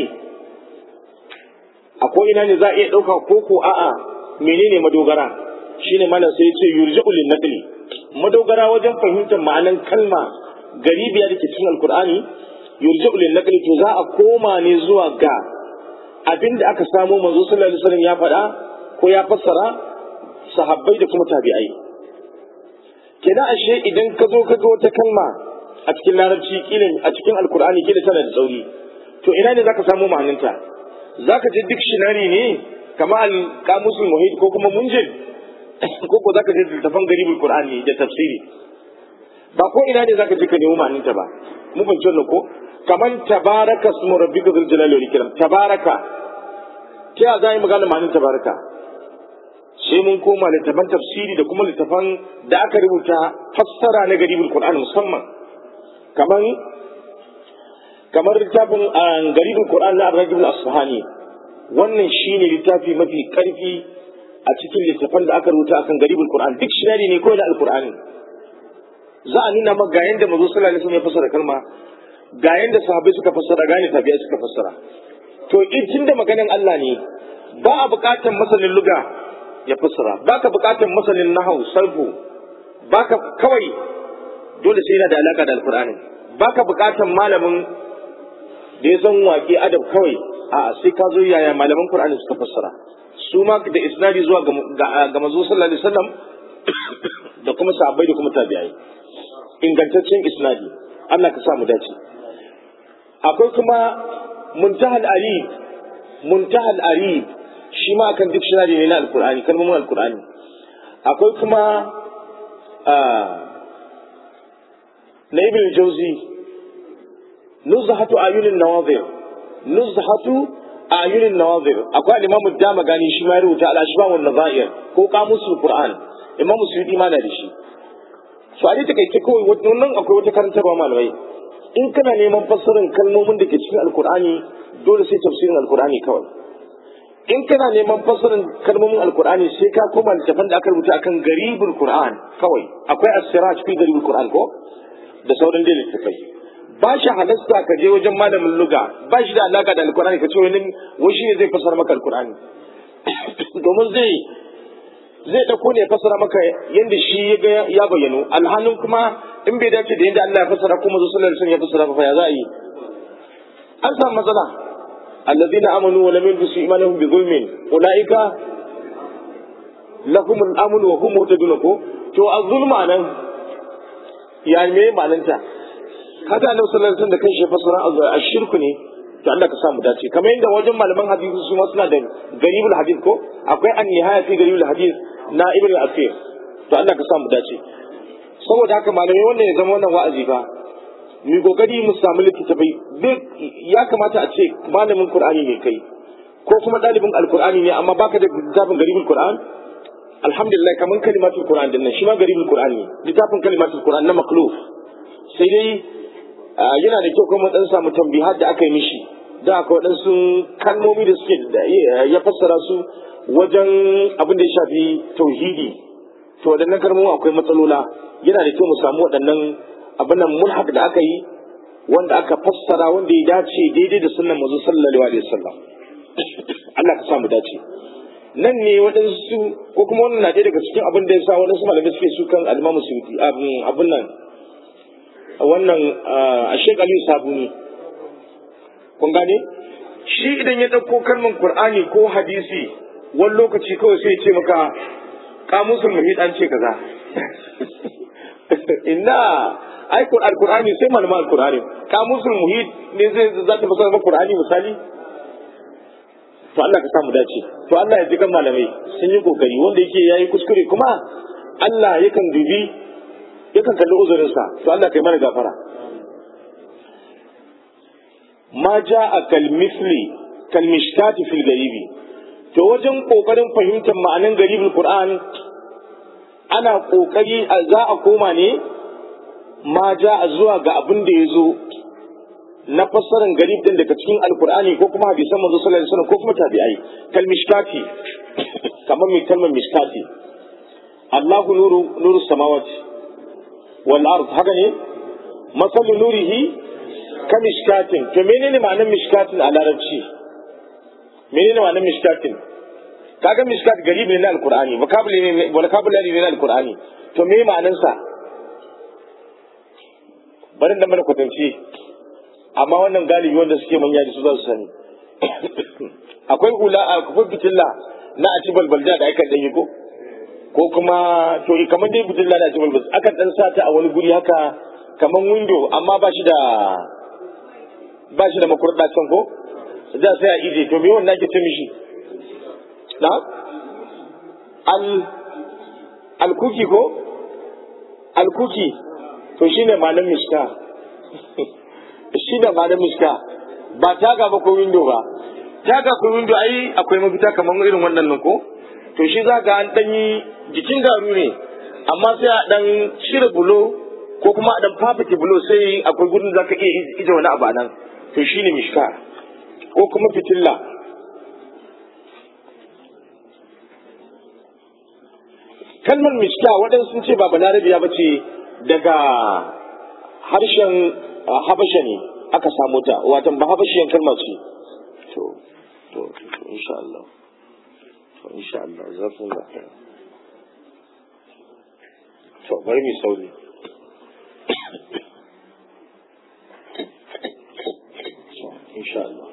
S1: akwai ina ne za a iya ɗauka koko a'a menene madogara shine malam sai ce yurja'u lin naqli madogara wajen fahimtar ma'anan kalma garibiya da ke cikin alkur'ani yurja'u lin naqli to za a koma ne zuwa ga abinda aka samo manzo sallallahu alaihi wasallam ya faɗa ko ya fassara sahabbai da kuma tabi'ai kenan ashe idan ka zo ka ga wata kalma a cikin larabci kila a cikin alkur'ani kila tana da tsauri to ina ne zaka samu ma'ananta zaka je dictionary ne kamar al-qamusul muhit ko kuma munjid ko ko zaka je littafan garibul qur'ani da tafsiri ba ko ina ne zaka je ka nemi ma'ananta ba mu ban ce ko kamar tabaraka ismu rabbika dhul jalali wal ikram tabaraka ta ya za yi magana ma'anin tabaraka sai mun koma littafan tafsiri da kuma littafan da aka rubuta fassara na garibul qur'ani musamman kamar kamar littafin garibul qur'ani na ar-rajul asfahani wannan shine littafi mafi karfi a cikin littafan da aka rubuta akan garibul qur'an duk shirari ne kawai da alqur'ani za a nuna maka ga yanda manzo sallallahu alaihi wasallam ya fassara kalma ga yanda sahabbai suka fassara ga yanda tabi'ai suka fassara to in da maganan Allah ne ba a buƙatar masanin luga ya fassara ba ka buƙatar masanin nahau sarfu ba ka kawai dole sai yana da alaka da alqur'ani ba ka buƙatar malamin da ya san waƙe adab kawai a sai ka zo yaya malaman qur'ani suka fassara su ma da isnadi zuwa ga manzo sallallahu alaihi wasallam da kuma sahabbai da kuma tabi'ai ingantaccen isnadi Allah ka sa mu dace akwai kuma muntahal arib muntahal arib shi ma akan dictionary ne na alqur'ani kalmomin alqur'ani akwai kuma na ibn jauzi nuzhatu ayunin nawazir nuzhatu ayunin nawazir akwai al-imam dama gani shi ma ya rubuta al-ashbah wal nazair ko qamusul qur'an imam suyuti ma na da shi so a dai takaice kawai wannan akwai wata karantarwa malamai in kana neman fassarar kalmomin da ke cikin alkur'ani dole sai tafsirin alkur'ani kawai in kana neman fassarar kalmomin alkur'ani sai ka koma littafin da aka rubuta akan garibul qur'an kawai akwai as-siraj fi garibul qur'an ko da sauran dai littafai ba shi halasta ka je wajen malamin luga ba shi da alaka da alkur'ani ka ce wani wai shi ne zai fassara maka alkur'ani domin zai zai ɗauko ne fassara maka yadda shi ya bayyano alhalin kuma in bai dace da yadda Allah ya fassara kuma zo sallallahu alaihi ya fassara fa ya za a yi an samu matsala allazina amanu wa lam yalbisu imanahum bi zulmin ulaika lahum al-amn wa hum muhtadun ko to az-zulma nan ya me ma'ananta haka annabi sallallahu alaihi wasallam da kanshi ya fassara ashirku ne to Allah ka samu dace kamar yadda wajen malaman hadisi su ma suna da garibul hadith ko akwai an nihaya fi garibul hadith na ibn al-asir to Allah ka samu dace saboda haka malamai wannan ya zama wannan wa'azi fa mu kokari mu samu littattafai duk ya kamata a ce malamin qur'ani ne kai ko kuma dalibin alqur'ani ne amma baka da littafin garibul qur'an alhamdulillah kaman kalimatul qur'an din nan shi ma garibul qur'an ne littafin kalimatul qur'an na makluf sai dai yana da kyau kuma dan samu tambihat da aka yi mishi da aka waɗansu kalmomi da suke ya fassara su wajen abin da ya shafi tauhidi to waɗannan kalmomi akwai matsalola yana da kyau mu samu waɗannan abin nan mulhaq da aka yi wanda aka fassara wanda ya dace daidai da sunnan manzo sallallahu alaihi wasallam Allah ka samu dace nan ne waɗansu ko kuma wannan na ɗaya daga cikin abin da ya sa waɗansu malamai suke su kan alimamu suyuti abin nan wannan a shek aliyu sabuni kun gane shi idan ya ɗauko kalmar qur'ani ko hadisi wani lokaci kawai sai ya ce maka kamusul muhit an ce kaza inna ai alqur'ani sai malaman alqur'ani kamusul muhit ne zai za ta fasara maka qur'ani misali to Allah ka samu dace to Allah ya ji kan malamai sun yi kokari wanda yake yayi kuskure kuma Allah yakan dubi yakan kalli uzurinsa to Allah kai mana gafara ma ja'a kal misli kal mishtati fil garibi to wajen kokarin fahimtar ma'anan garibul qur'an ana kokari za a koma ne ma ja'a zuwa ga abin da ya zo na fassarar garib din daga cikin alkur'ani ko kuma hadisan manzo sallallahu alaihi wasallam ko kuma tabi'ai kal mishkati kamar mai kalmar mishkati Allahu nuru nuru samawati wal ard haka ne masalu nurihi ka mishkatin to menene ma'anar mishkatin a larabci menene ma'anar mishkatin kaga mishkat garib ne na alkur'ani vocabulary ne vocabulary ne na alkur'ani to me ma'anar sa bari da mana kwatance amma wannan galibi wanda suke manya da su za su sani akwai hula akwai fitilla na a ci balbalda da aka dan yi ko ko kuma to kamar dai fitilla da a ci balbal akan dan sata a wani guri haka kamar window amma ba shi da ba shi da makurda can ko da sai a ije to me wannan ake ce mishi na al alkuki ko alkuki to shine malam mishka shi da ba da miska ba taga ba ko window ba taga ko window ai akwai mafita kamar irin wannan nan ko to shi za ka an danyi jikin garu ne amma sai a dan shirya bulo ko kuma a dan fafake bulo sai akwai gudun za ka iya ije wani abu nan to shi ne mishka ko kuma fitilla kalmar mishka waɗansu sun ce ba balarabiya ba ce daga harshen habasha ne aka samu ta watan ba habashiyan kalma ce to to insha Allah to insha Allah za su da to bari mu sauri insha Allah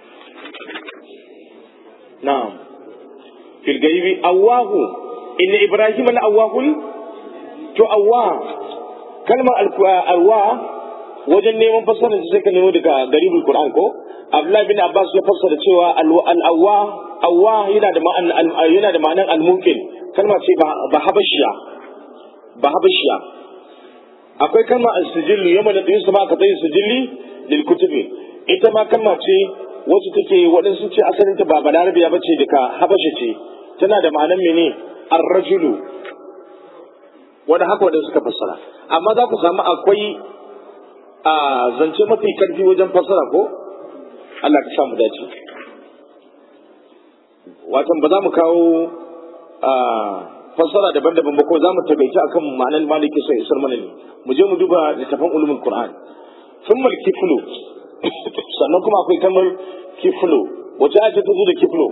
S1: na'am fil gaibi awahu inna ibrahim al awahul to awah kalmar alwa wajen neman fassarar su sai ka nemo daga garibul qur'an ko abdullahi bin abbas ya fassara cewa al-awwa awwa yana da ma'an yana da ma'anan al-mumkin kalma ce ba habashiya ba habashiya akwai kalma al-sijilli yamma da yusu ma ka tayi sijilli lil kutubi ita ma kalma ce wasu take waɗansu ce asalin ta ba balarabiya bace daga habasha ce tana da ma'anan mene ar-rajulu wanda haka wadanda suka fassara amma za ku samu akwai a zance mafi karfi wajen fassara ko Allah ka sa mu dace watan ba za mu kawo fassara daban-daban ba ko za mu tagaice akan ma'anar maliki sai isar mana ne mu je mu duba littafin ulumul qur'an thumma kiflu sannan kuma akwai kamar kiflu wace ake ta zo da kiflu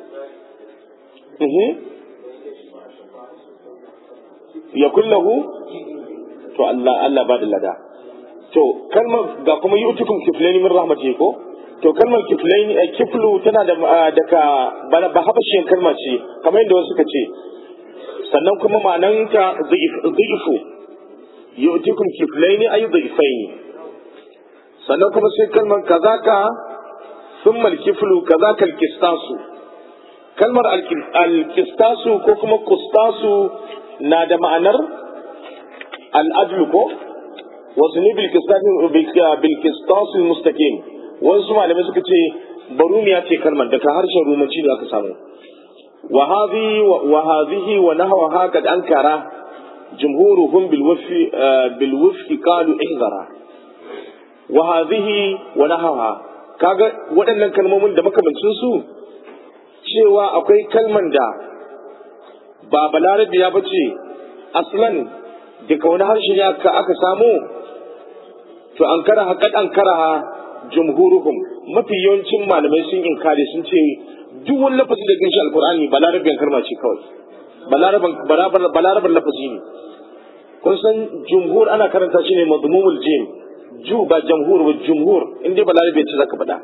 S1: ya kullahu to Allah Allah ba da lada to kalmar ga kuma yutukum kiflaini min rahmati ko to kalmar kiflaini a kiflu tana da daga ba habashiyan kalma ce kamar yadda wasu suka ce sannan kuma ma'ananta dhifu yutukum kiflaini ay dhifaini sannan kuma sai kalmar kazaka thumma al-kiflu kazaka al-kistasu kalmar al-kistasu ko kuma kustasu na da ma'anar al'adlu ko wasu ne bilkistasu mustaqim wasu malamai suka ce barumiya ce kalmar daga harshen rumanci da aka samu wa hadhihi wa nahwa haka ankara jumhuruhum bil waffi bil waffi qalu ihzara wa hadhihi wa nahwa kaga waɗannan kalmomin da makamancin su cewa akwai kalman da ba balarabiya ba ce aslan daga wani harshe ne aka samu to an kara haƙaɗ an kara jumhuruhum mafi yawancin malamai sun inkari sun ce duk wani lafazi da ganshi alkur'ani balarabin kalma ce kawai balarabar lafazi ne kun san jumhur ana karanta shi ne madmumul jim ju ba jamhur ba jumhur in dai balarabe ce zaka faɗa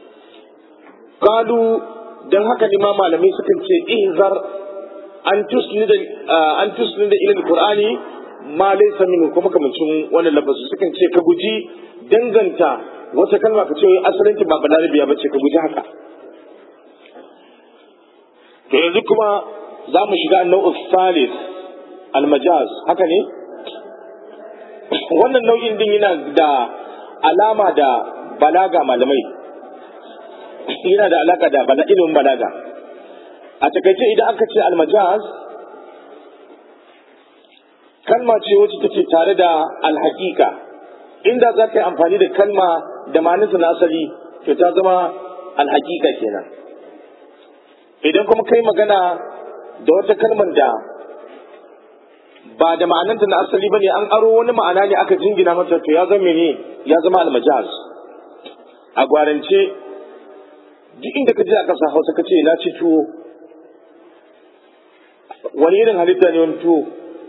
S1: kalu dan haka ne ma malamai sukan ce ihzar an tusnida an tusnida ila alqur'ani ma laysa minhu kuma kamancin wannan lafazi sukan ce ka guji danganta wata kalma ka ce asalin ta ba balarabiya bace ka guji haka to yanzu kuma za mu shiga nau'in salis almajaz haka ne wannan nau'in din yana da alama da balaga malamai yana da alaka da bala ilimin balaga a takaice idan aka ce almajaz kalma ce wacce take tare da alhaƙiƙa inda za ka yi amfani da kalma da ma'anarsa na asali to ta zama alhaƙiƙa kenan idan kuma kai magana da wata kalmar da ba da ma'ananta na asali ba ne an aro wani ma'ana ne aka jingina mata to ya zama ne ya zama almajaz a gwarance duk inda ka je a ƙasa hausa ka ce na ci tuwo wani irin halitta ne wani tuwo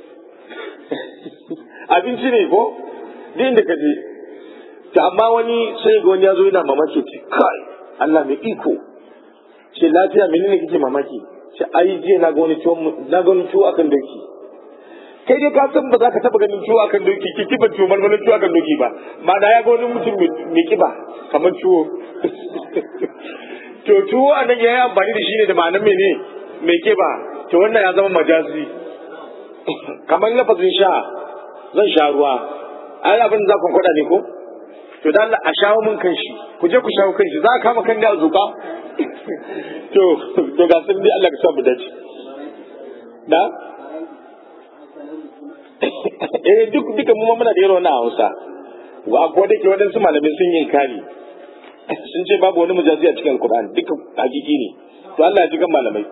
S1: abinci ne ko duk inda ka je ta amma wani sai ga wani ya zo yana mamaki ce kai Allah mai iko ce lafiya menene kike mamaki ce ai jiya na ga wani tuwo na ga wani tuwo akan doki kai dai ka san ba za ka taba ganin tuwo akan doki ki kiba tuwo marmarin tuwo akan doki ba ma da ya ga wani mutum mai kiba kamar tuwo to tuwo a nan ya yi amfani da shi ne da ma'anar mene mai kiba to wannan ya zama majazi kamar lafazin sha zan sha ruwa ai abin za ku kwada ne ko to dan a shawo mun kan shi ku je ku shawo kan shi za a kama kan da a zuba to to ga sun dai Allah ka sa mu dace da eh duk duka mu muna da irin wannan Hausa wa ko da ke wadansu malamai sun yi kari sun ce babu wani mujazi a cikin Alkur'ani duka hakiki ne to Allah ya ji kan malamai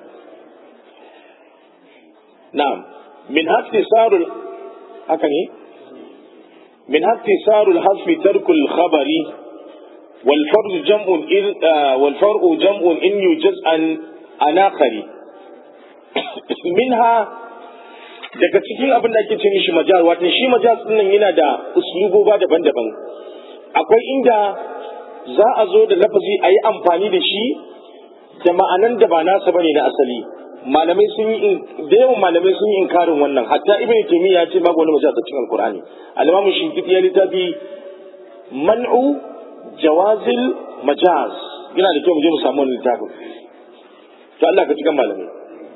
S1: na'am min hafi sarul haka ne min hafi sarul hasfi tarkul khabari wal fardu jam'un in wal far'u jam'un in yujaz an anakhari minha daga cikin abin da ake ce mishi majaz wato shi majaz din nan yana da usluboba daban-daban akwai inda za a zo da lafazi a yi amfani da shi da ma'anan da ba nasa bane na asali malamai sun yi da yawan malamai sun yi inkarin wannan hatta ibn taymiya ya ce babu wani majaz a cikin alqur'ani al-imam shinkiti ya littafi man'u jawazil majaz yana da kyau mu je mu samu wannan littafin to Allah ka cikin malamai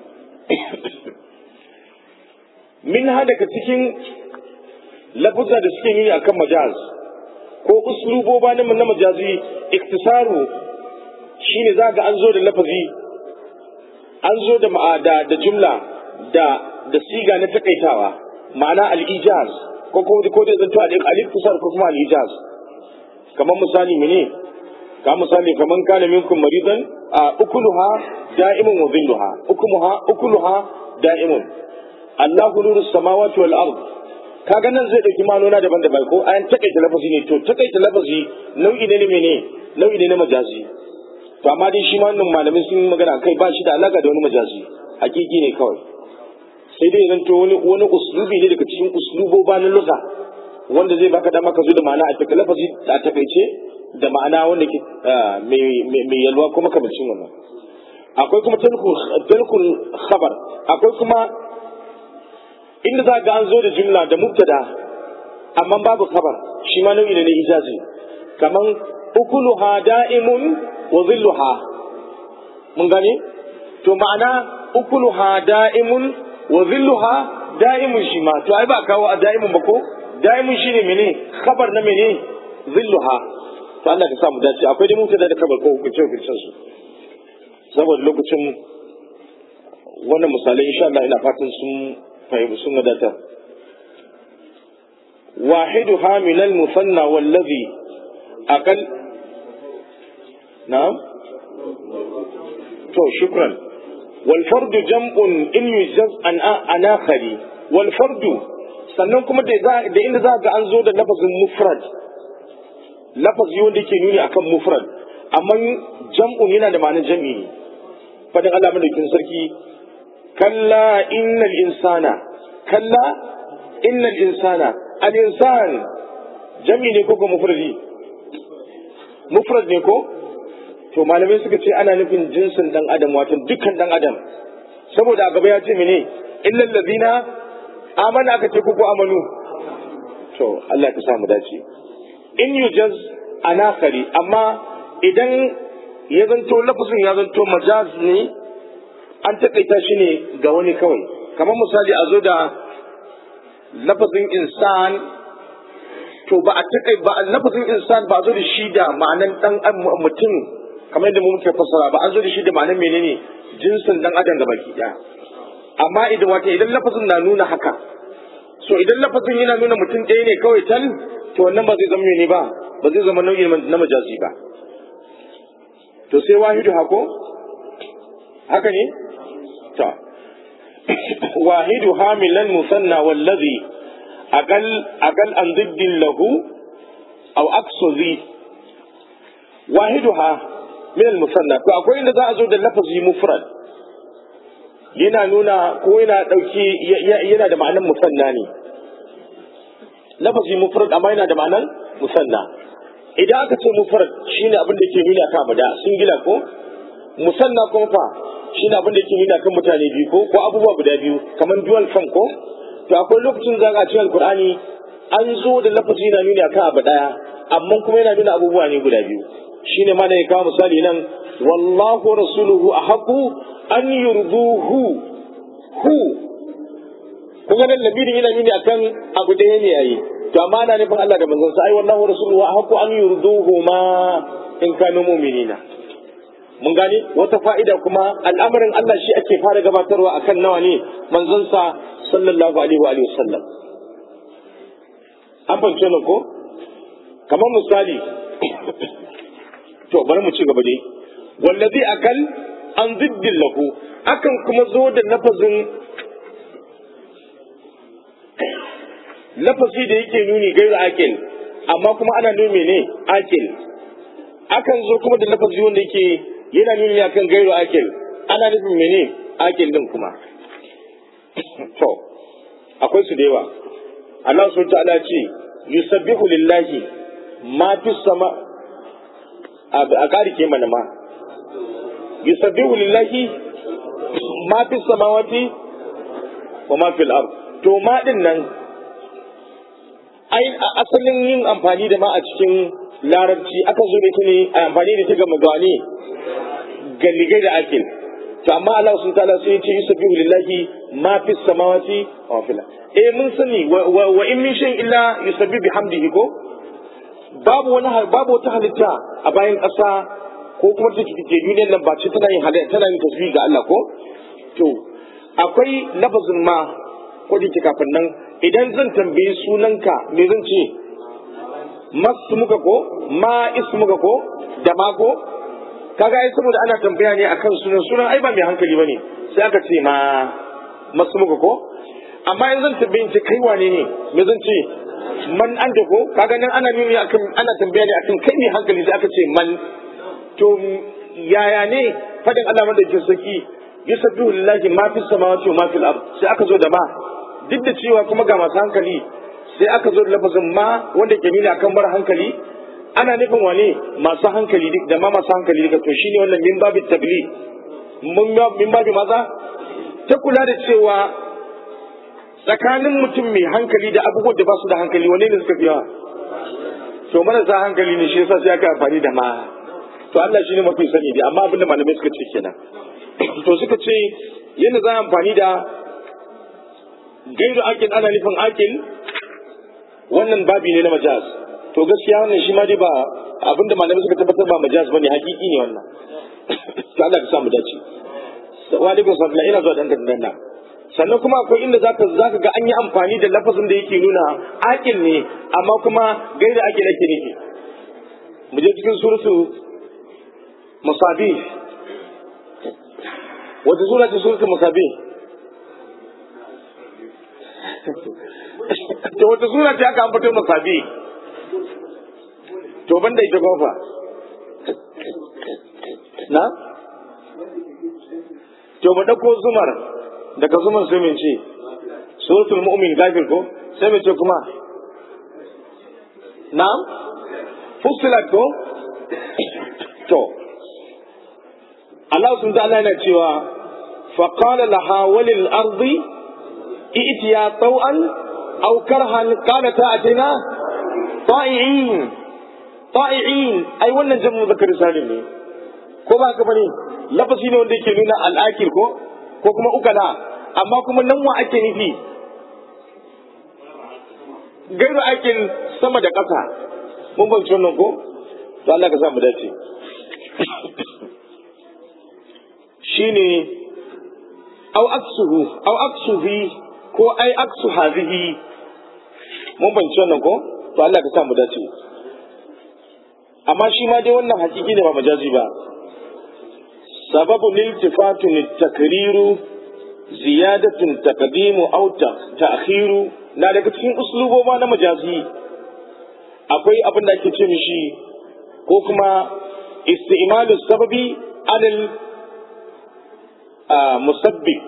S1: min ha daga cikin lafuzza da suke yi akan majaz ko usluboba na na majazi iktisaru shine za ga an zo da lafazi an zo da ma'ada da jumla da da siga na takaitawa ma'ana al-ijaz ko ko ko da zanto al-iktisar ko kuma al-ijaz kamar misali mene ka misali kaman kana minkum maridan ukuluha da'imun wa dhilluha ukumuha ukuluha da'imun Allahu nuru samawati wal ard kaga nan zai dauki malona daban-daban ko ayan takaita lafazi ne to takaita lafazi nau'i ne mene nau'i ne na majazi to amma dai shi ma wannan malamin sun magana kai ba shi da alaka da wani majazi hakiki ne kawai sai dai zan to wani wani uslubi ne daga cikin usluboba na lugha wanda zai baka dama ka zo da ma'ana a taka lafazi a takaice da ma'ana wanda ke mai yalwa kuma kamancin wannan akwai kuma talkul khabar akwai kuma inda za ga an zo da jumla da mubtada amma babu khabar shi ma nau'i ne na ijazi kaman ukuluha da'imun wa zilluha mun gane to ma'ana ukuluha da'imun wa zilluha da'imun shi ma to ai ba kawo a da'imun ba ko da'imun shine mene khabar na mene zilluha to Allah ka samu dace akwai da mubtada da khabar ko hukunce hukuncen su saboda lokacin wannan misalai insha Allah ina fatan sun fahimci sun wadatar واحدها من المثنى والذي أقل نعم تو شكرا والفرد جمع إن يجز عن آخر والفرد sannan kuma da inda za ga an zo da lafazin mufrad lafazi wanda yake nuni akan mufrad amma jam'un yana da ma'anar jam'i ne fadin Allah madaukin sarki kalla innal insana kalla innal insana al insan jam'i ne ko ko mufradi mufrad ne ko to malamai suka ce ana nufin jinsin dan adam wato dukkan dan adam saboda a gaba ya ce mene illal ladina amana aka ce ko amanu to Allah ka samu dace in yujaz anakari amma idan ya zanto lafazin ya zanto majaz ne an taƙaita shi ne ga wani kawai kamar misali a zo da lafazin insan to ba a taƙai ba lafazin insan ba a zo da shi da ma'anan dan mutum kamar yadda mu muke fassara ba an zo da shi da ma'anan menene jinsin dan adam ga baki ɗaya amma idan wata idan lafazin na nuna haka so idan lafazin yana nuna mutum ɗaya ne kawai tal to wannan ba zai zama ne ba ba zai zama nau'i na majazi ba to sai wahidu hako haka ne ta wahidu hamilan musanna wallazi aqal aqal an diddin lahu aw aksu zi wahiduha min al musanna to akwai inda za a zo da lafazi mufrad yana nuna ko yana dauki yana da ma'anar musanna ne lafazi mufrad amma yana da ma'anar musanna idan aka ce mufrad shine abin da yake nuna kan da singila ko musanna kuma fa shine abin da yake nuna kan mutane biyu ko ko abubuwa guda biyu kamar dual form ko to akwai lokacin za a cikin alqur'ani an zo da lafazi yana nuna kan abu daya amma kuma yana nuna abubuwa ne guda biyu shine ma da ya kawo misali nan wallahu rasuluhu ahaqu an yurduhu hu kuma nan labirin yana nuni akan abu ɗaya ne yayi to amma ana nufin Allah da manzon sa ai wallahu rasuluhu ahqqu an yurduhu ma in kanu mu'minina mun gane wata fa'ida kuma al'amarin Allah shi ake fara gabatarwa akan nawa ne manzon sa sallallahu alaihi wa alihi wasallam an fahimce nan ko kamar misali to bari mu ci gaba dai wallazi akal an ziddin lahu akan kuma zo da lafazin lafazi da yake nuni gairu akil amma kuma ana nuni ne akil akan zo kuma da lafazi wanda yake yana nuni akan gairu akil ana nufin mene akil din kuma to akwai su da yawa Allah subhanahu ta'ala ce yusabbihu lillahi ma fi sama a ƙari ke mana ma yusabbihu lillahi ma fi samawati wa ma fil ard to ma din nan ai asalin yin amfani da ma a cikin larabci akan zo ita ne a amfani da ta ga magani galligai da akil to amma Allah sun ta'ala sai ce yusabbihu lillahi ma fi samawati wa fil eh mun sani wa in min shay'in illa yusabbihu bihamdihi ko babu wani babu wata halitta a bayan ƙasa ko kuma ta ke duniyar nan ba ce tana yin halitta tana yin tasbih ga Allah ko to akwai lafazin ma ko da kafin nan idan zan tambayi sunanka me zan ce masu muka ko ma isu muka ko da ma ko kaga ai saboda ana tambaya ne akan sunan sunan ai ba mai hankali bane sai aka ce ma masu muka ko amma in zan tambayi ce kai wane ne me zan ce man an da ko kaga nan ana nuni akan ana tambaya ne akan kai ne hankali sai aka ce man to yaya ne fadin Allah madaukakin sarki yusabbihu lillahi ma fis samawati wa ma fil ard sai aka zo da ma duk da cewa kuma ga masu hankali sai aka zo da lafazin ma wanda ke nuna akan bar hankali ana nufin wane masu hankali duk da ma masu hankali duka to shine wannan min babi tabli min babi maza ta kula da cewa tsakanin mutum mai hankali da abubuwan da ba su da hankali wane ne suka fi yawa to marasa hankali ne shi yasa sai aka amfani da ma to Allah shine mafi sani dai amma abinda malamai suka ce kenan to suka ce yadda za a amfani da gairu akil ana nufin akil wannan babi ne na majaz to gaskiya wannan shi ma dai ba abinda malamai suka tabbatar ba majaz bane hakiki ne wannan to Allah ya sa mu dace wa alaikum salam ina zuwa dan dan sannan kuma akwai inda zaka zaka ga an yi amfani da lafazin da yake nuna akil ne amma kuma gaira akil ake nufi mu je cikin suratu musabi wata sura ce suratu musabi to wata sura ce aka ambato masabi to banda ita kofa na to mu dauko zumar daga zumar sai mun ce suratul mu'min gafir ko sai mun ce kuma na fusilat ko to Allah sun ta'ala yana cewa faqala laha walil ardi i'tiya taw'an aw karhan qalata atina ta'i'in ta'i'in ai wannan jamu zakar salim ne ko ba ka bane lafazi ne wanda yake nuna al'akil ko ko kuma ukala amma kuma nan wa ake nufi gairu akil sama da ƙasa mun ban wannan ko to Allah ka sa mu dace shine au aksuhu au aksuhi ko ai aksu hazihi mun ban wannan ko to Allah ka sa mu dace amma shi ma dai wannan hakiki ne ba majazi ba sababu liltifatun takriru ziyadatun taqdimu aw ta'khiru na daga cikin usluboma na majazi akwai abin da ake ce mishi ko kuma isti'malu sababi alal musabbib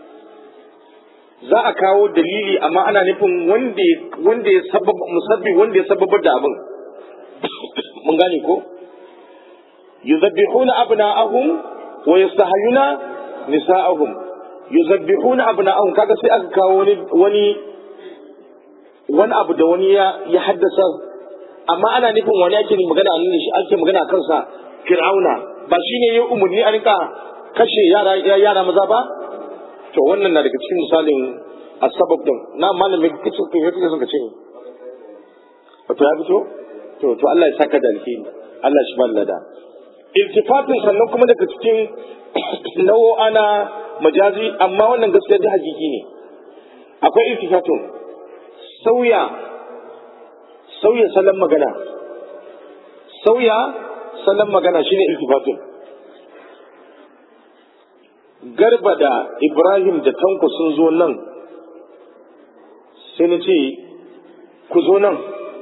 S1: za a kawo dalili amma ana nufin wanda wanda ya sababa musabbi wanda ya sababar da abin mun gane ko yuzabbihuna abna'ahum wa yastahyuna nisa'ahum yuzabbihuna abna'ahum kaga sai aka kawo wani wani wani abu da wani ya ya haddasa amma ana nufin wani ake magana a shi ake magana a kansa fir'auna ba shine ya umarni a rinka kashe yara yara maza ba to wannan na daga cikin misalin asbab din na malamin kace ko yake son ka ce wato ya fito to to Allah ya saka da alheri Allah shi ba lada iltifatin sannan kuma daga cikin nau'o'a na majazi amma wannan gaskiya da hakiki ne akwai iltifatun sauya sauya salon magana sauya salon magana shine iltifatun garba da ibrahim da tanko sun zo nan sai na ce ku zo nan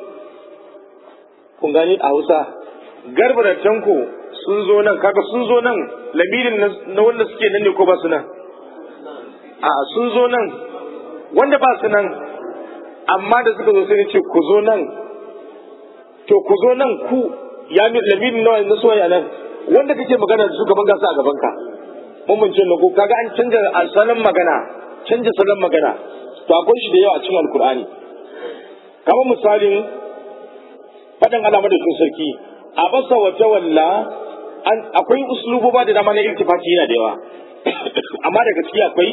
S1: kun gani a hausa garba da tanko sun zo nan kaga sun zo nan lamirin na wanda suke nan ne ko ba su nan a sun zo nan wanda ba su nan amma da suka zo sai na ce ku zo nan to ku zo nan ku ya mi lamirin nawa na soya nan wanda kake magana da su gaban gasa a gaban ka mun mun ce ko kaga an canja salon magana canja salon magana to akwai shi da yawa a cikin alkur'ani kamar misalin faɗin alama da sun sarki a basa wa tawalla akwai usluboba da dama na iltifati yana da yawa amma daga ciki akwai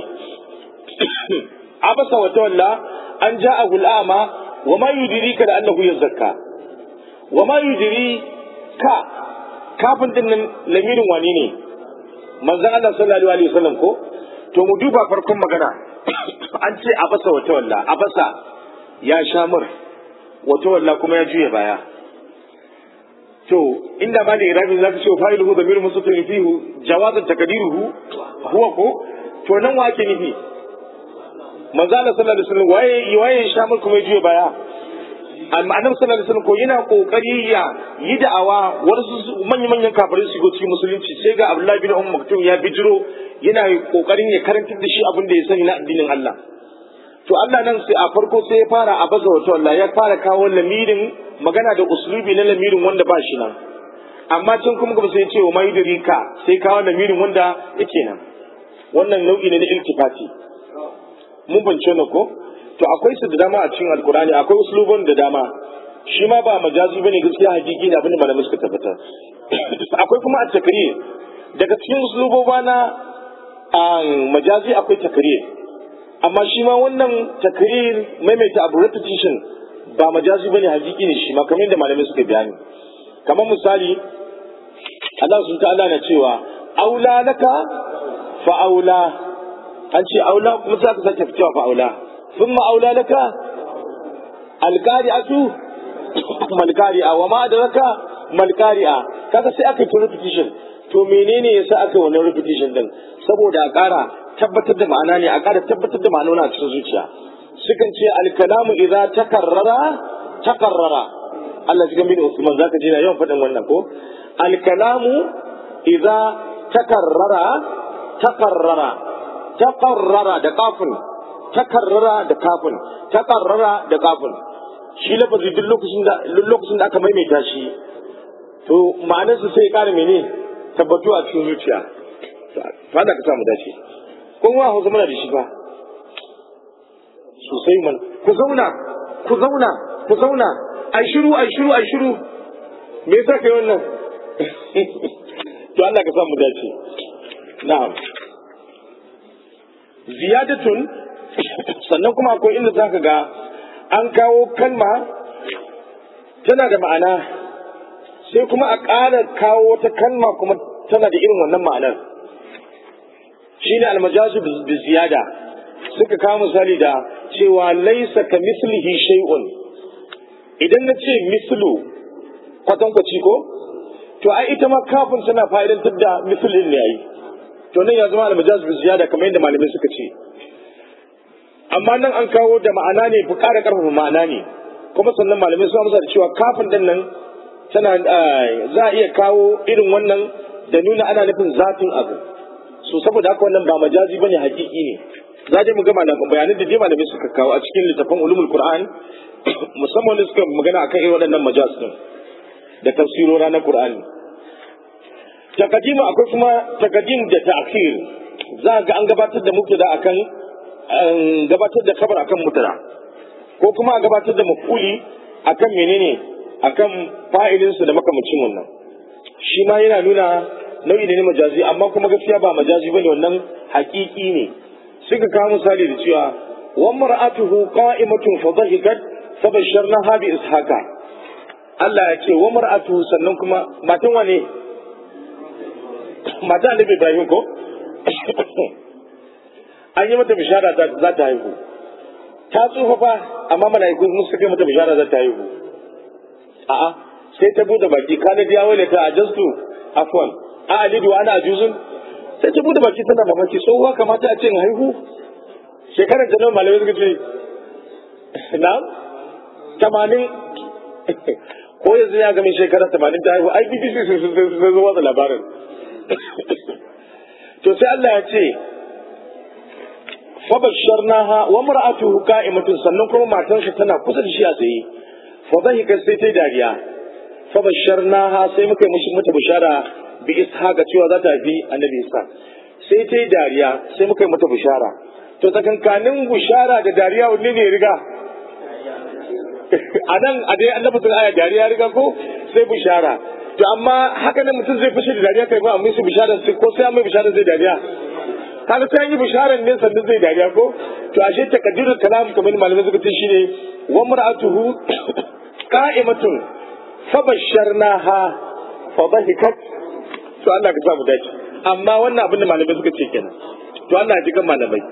S1: a basa wa tawalla an ja a gul'ama wa ma yudiri ka da annahu yazakka wa ma yudiri ka kafin din nan lamirin wani ne manzon Allah sallallahu alaihi wasallam ko to mu duba farkon magana an ce a basa wa tawalla a basa ya sha mur wa tawalla kuma ya juya baya to inda ma da irabin zaka ce fa'iluhu damiru mustatir fihi jawazan takdiruhu huwa ko to nan wa ake nufi manzo Allah sallallahu alaihi wasallam waye waye shamul kuma ya juya baya amma annabi sallallahu alaihi wasallam ko yana kokari ya yi da'awa wasu manyan manyan kafirai su go cikin musulunci sai ga Abdullahi bin Ummu Maktum ya bijiro yana kokarin ya karantar da shi abin da ya sani na addinin Allah to Allah nan sai a farko sai ya fara a baza wato Allah ya fara kawo lamirin magana da uslubi na lamirin wanda ba shi nan amma can kuma gaba sai ya ce wa mai ka sai kawo lamirin wanda yake nan wannan nau'i ne na iltifati mun bance na ko to akwai su da dama a cikin alkurani akwai uslubun da dama shi ma ba majazi bane gaskiya hakiki ne abin da malamai suka tabbatar akwai kuma a takrir daga cikin usluboba na majazi akwai takrir amma shi ma wannan takrir maimaita abu repetition ba majazi bane hakiki ne shi ma kamar yadda malamai suka bayani kamar misali Allah sun ta'ala na cewa aula laka fa aula an ce aula kuma za ka sake cewa fa aula ثم أولى لك القارئة ما القارئة وما أدرك ما القارئة kaga sai aka yi repetition to menene yasa aka yi wannan repetition din saboda a ƙara tabbatar da ma'ana ne a ƙara tabbatar da ma'anona a cikin zuciya sukan ce alkalamu idza takarrara takarrara Allah cikin bin Usman zaka ji na yawan faɗin wannan ko alkalamu idza takarrara takarrara takarrara da kafin takarrara da kafin takarrara da kafin shi lafazi duk lokacin da lokacin da aka maimaita shi to ma'anarsa sai ya ƙara mene tabbatu a cikin zuciya fada ka samu dace kun wa hausa muna da shi ba sosai man ku zauna ku zauna ku zauna ai shiru ai shiru ai shiru me yasa kai wannan to Allah ka samu dace na'am ziyadatun sannan kuma akwai inda zaka ga an kawo kalma tana da ma'ana sai kuma a ƙara kawo wata kalma kuma tana da irin wannan ma'anar shine almajazu bi ziyada suka kawo misali da cewa laisa ka mislihi shay'un idan na ce mislu kwatankwaci ko to ai ita ma kafin tana fa'idantar da mislin ne ai to nan ya zama almajazu bi ziyada kamar yadda malamai suka ce amma nan an kawo da ma'ana ne bu ƙara ƙarfafa ma'ana ne kuma sannan malamai sun amsa da cewa kafin din nan tana za a iya kawo irin wannan da nuna ana nufin zatin abu so saboda haka wannan ba majazi bane hakiki ne za mu ga malaman bayanan da dai malamai suka kawo a cikin littafin ulumul qur'an musamman da suka magana akan irin waɗannan majaz din da tafsirora na qur'ani takadima akwai kuma takadim da ta'khir za ga an gabatar da mubtada akan gabatar da kabar akan mubtada ko kuma a gabatar da mafuli akan menene akan fa'ilinsu da makamacin wannan shi ma yana nuna nau'i ne na majazi amma kuma gaskiya ba majazi bane wannan hakiki ne suka kawo misali da cewa wa mar'atuhu qa'imatun fa dhahikat fa basharnaha bi ishaqa Allah ya ce wa mar'atuhu sannan kuma matan wane mata annabi Ibrahim ko an yi mata bishara za ta haihu ta tsufa fa amma mala'iku sun suka mata bishara za ta haihu a'a sai ta bude baki kana biya wale ta ajastu afwan a alidu ana ajuzun sai ta bude baki tana mamaki tsohuwa kamata a ce in haihu shekarar ta nan malamai suka ce na tamanin ko yanzu ya gami shekarar tamanin ta haihu ai bbc sun zo watsa labarin to sai Allah ya ce fabasharnaha wa mar'atuhu qa'imatun sannan kuma matarsa tana kusa da shi a tsaye fa dhahika sai ta dariya fabasharnaha sai muka yi mishi mata bishara bi ishaqa cewa za ta haifi annabi isa sai ta dariya sai muka yi mata bishara to tsakankanin bishara da dariya wanne ne riga a nan a dai annabi sun aya dariya riga ko sai bishara to amma haka nan mutum zai fushi da dariya kai ba amma su bishara ko sai an mai bishara zai dariya kaga sai an yi bisharar ne sannan zai dariya ko to ashe takaddirul kalam kamar malamai suka ce shine wa mar'atuhu qa'imatun fabasharnaha fa dhahikat to Allah ka samu dace amma wannan abin da malamai suka ce kenan to Allah ya ji kan malamai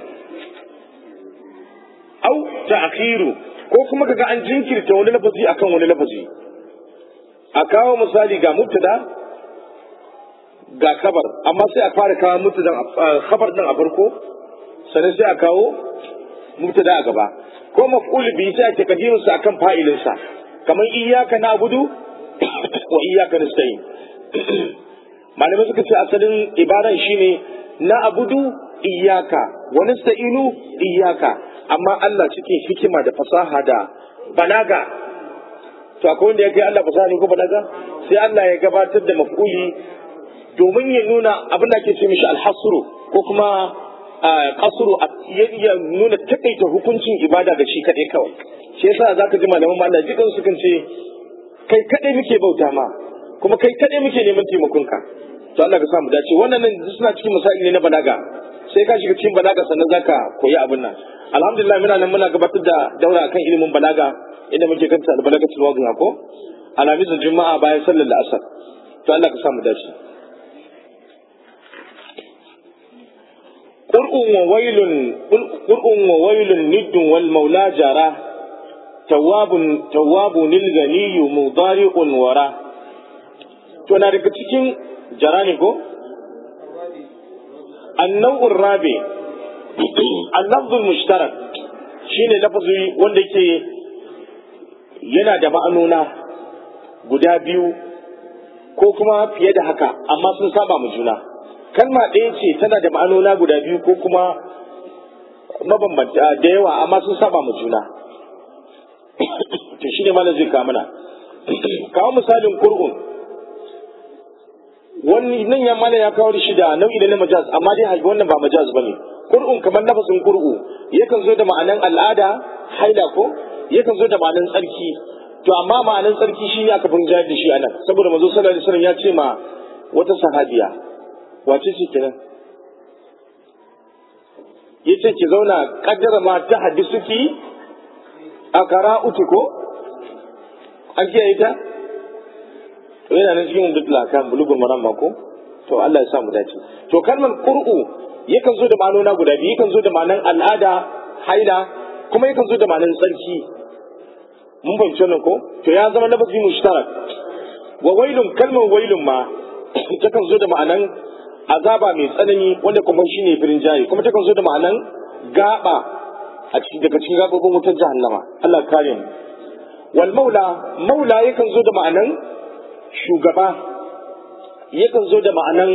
S1: au ta'khiru ko kuma kaga an jinkirta wani lafazi akan wani lafazi a kawo misali ga mubtada ga kabar amma sai a fara kawo mubtadan khabar din a farko sannan sai a kawo mubtada a gaba ko maf'ul bi sai a takaddimu sa akan fa'ilin sa kamar iyyaka na'budu wa iyyaka nasta'in malamai suka ce asalin ibaran shine na'budu iyyaka wa nasta'inu iyyaka amma Allah cikin hikima da fasaha da balaga to akwai wanda ya kai Allah fasaha ne ko balaga sai Allah ya gabatar da maf'uli domin ya nuna abin da ake ce mishi alhasru ko kuma kasuru ya nuna takaita hukuncin ibada ga shi kadai kawai shi yasa zaka ji malaman Allah jikan su kan ce kai kadai muke bauta ma kuma kai kadai muke neman taimakonka to Allah ka samu dace wannan nan suna cikin misali ne na balaga sai ka shiga cikin balaga sannan zaka koyi abin nan alhamdulillah muna nan muna gabatar da daura akan ilimin balaga inda muke kanta albalagatul wadiha ko alhamisin juma'a bayan sallar asar to Allah ka samu dace qur'un wa wailun qur'un wa wailun niddun wal maula jara tawwabun tawwabun lil ganiyyu mudari'un wara to na daga cikin jara ne ko النوع الرابع اللفظ المشترك shine lafazi wanda yake yana da ma'anona guda biyu ko kuma fiye da haka amma sun saba mu juna kalma ɗaya ce tana da ma'anona guda biyu ko kuma mabambanta da yawa amma sun saba mu juna to shine malam zai kawo mana kawo misalin kur'un wani nan ya mana ya kawo shi da nau'i na majaz amma dai wannan ba majaz bane kur'un kamar nafasin kur'u yakan zo da ma'anan al'ada haila ko yakan zo da ma'anan tsarki to amma ma'anan tsarki shi aka bin jayar da shi anan saboda manzo sallallahu alaihi wasallam ya ce ma wata sahabiya wace ce kenan yace ki zauna kaddara ma ta hadisuki a qara'uti ko an kiyaye ta to yana nan cikin dukla kan bulugul maram ko to Allah ya sa mu dace to kalmar qur'u yakan zo da ma'anona guda biyu yakan zo da ma'anan al'ada haila kuma yakan zo da ma'anan tsarki mun fahimci wannan ko to ya zama lafazi mushtarak wa wailun kalmar wailun ma takan zo da ma'anan azaba mai tsanani wanda kuma shine firin jari kuma takan zo da ma'anan gaba a cikin daga cikin gabobin wutar jahannama Allah kare mu wal maula maula yakan zo da ma'anan shugaba yakan zo da ma'anan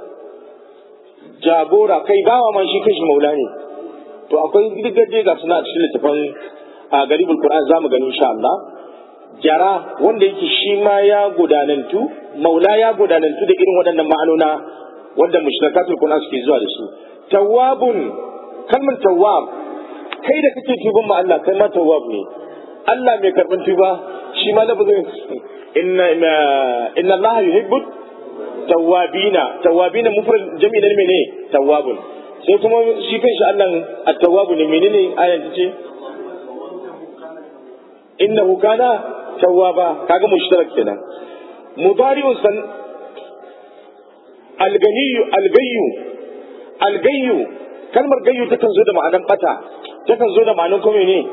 S1: jagora kai bawa man shi kashi maula ne to akwai gidaje ga suna cikin littafin a garibul qur'an zamu gani insha Allah jara wanda yake shi ma ya gudanantu maula ya gudanantu da irin waɗannan ma'anona wanda mushrikatul qur'an suke zuwa da su tawwabun kalmar tawwab kai da kake tuban ma Allah kai ma tawwab ne Allah mai karban tuba shi ma lafazin inna inna Allah yuhibbu tawwabina tawwabina mufrad jami'i ne mene tawwabun sai kuma shi kanshi Allah at-tawwabu ne menene ayan ta ce innahu kana tawwaba kaga mushtarak kenan mudari'un san al-ganiyyu al-gayyu al-gayyu kalmar gayyu takan zo da ma'anan bata takan zo da ma'anan kuma ne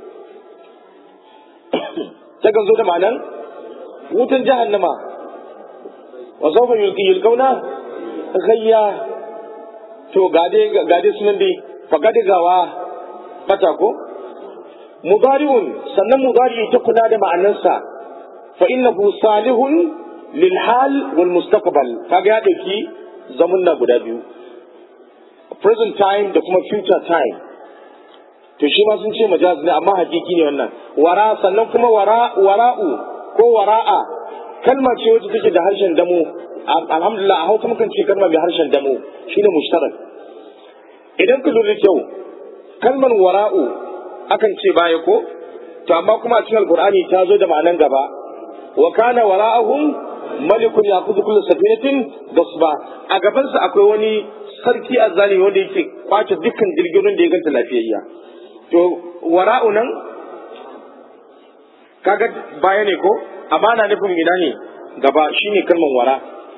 S1: takan zo da ma'anan wutan jahannama wa sawfa yulqiyul gayya to gade gade sunan dai fa gade gawa bata ko mudari'un sannan mudari ta kula da ma'anarsa fa innahu salihun lil hal wal mustaqbal kaga ya dauki zamunna guda biyu present time da kuma future time to shi ma sun ce majaz ne amma hakiki ne wannan wara sannan kuma wara wara'u ko wara'a kalma ce wacce take da harshen damo alhamdulillah a hausa mukan ce kalma mai harshen damo shine mushtarak idan ka lura kyau kalmar wara'u akan ce baya ko to amma kuma a cikin alqur'ani ta zo da ma'anan gaba wa kana wara'ahum malikun yaqutu kullu safinatin gasba a gaban sa akwai wani sarki azzalimi wanda yake kwace dukkan jirgin da ya ganta lafiyayya to wara'u nan kaga baya ne ko amma na nufin ina ne gaba shine kalmar wara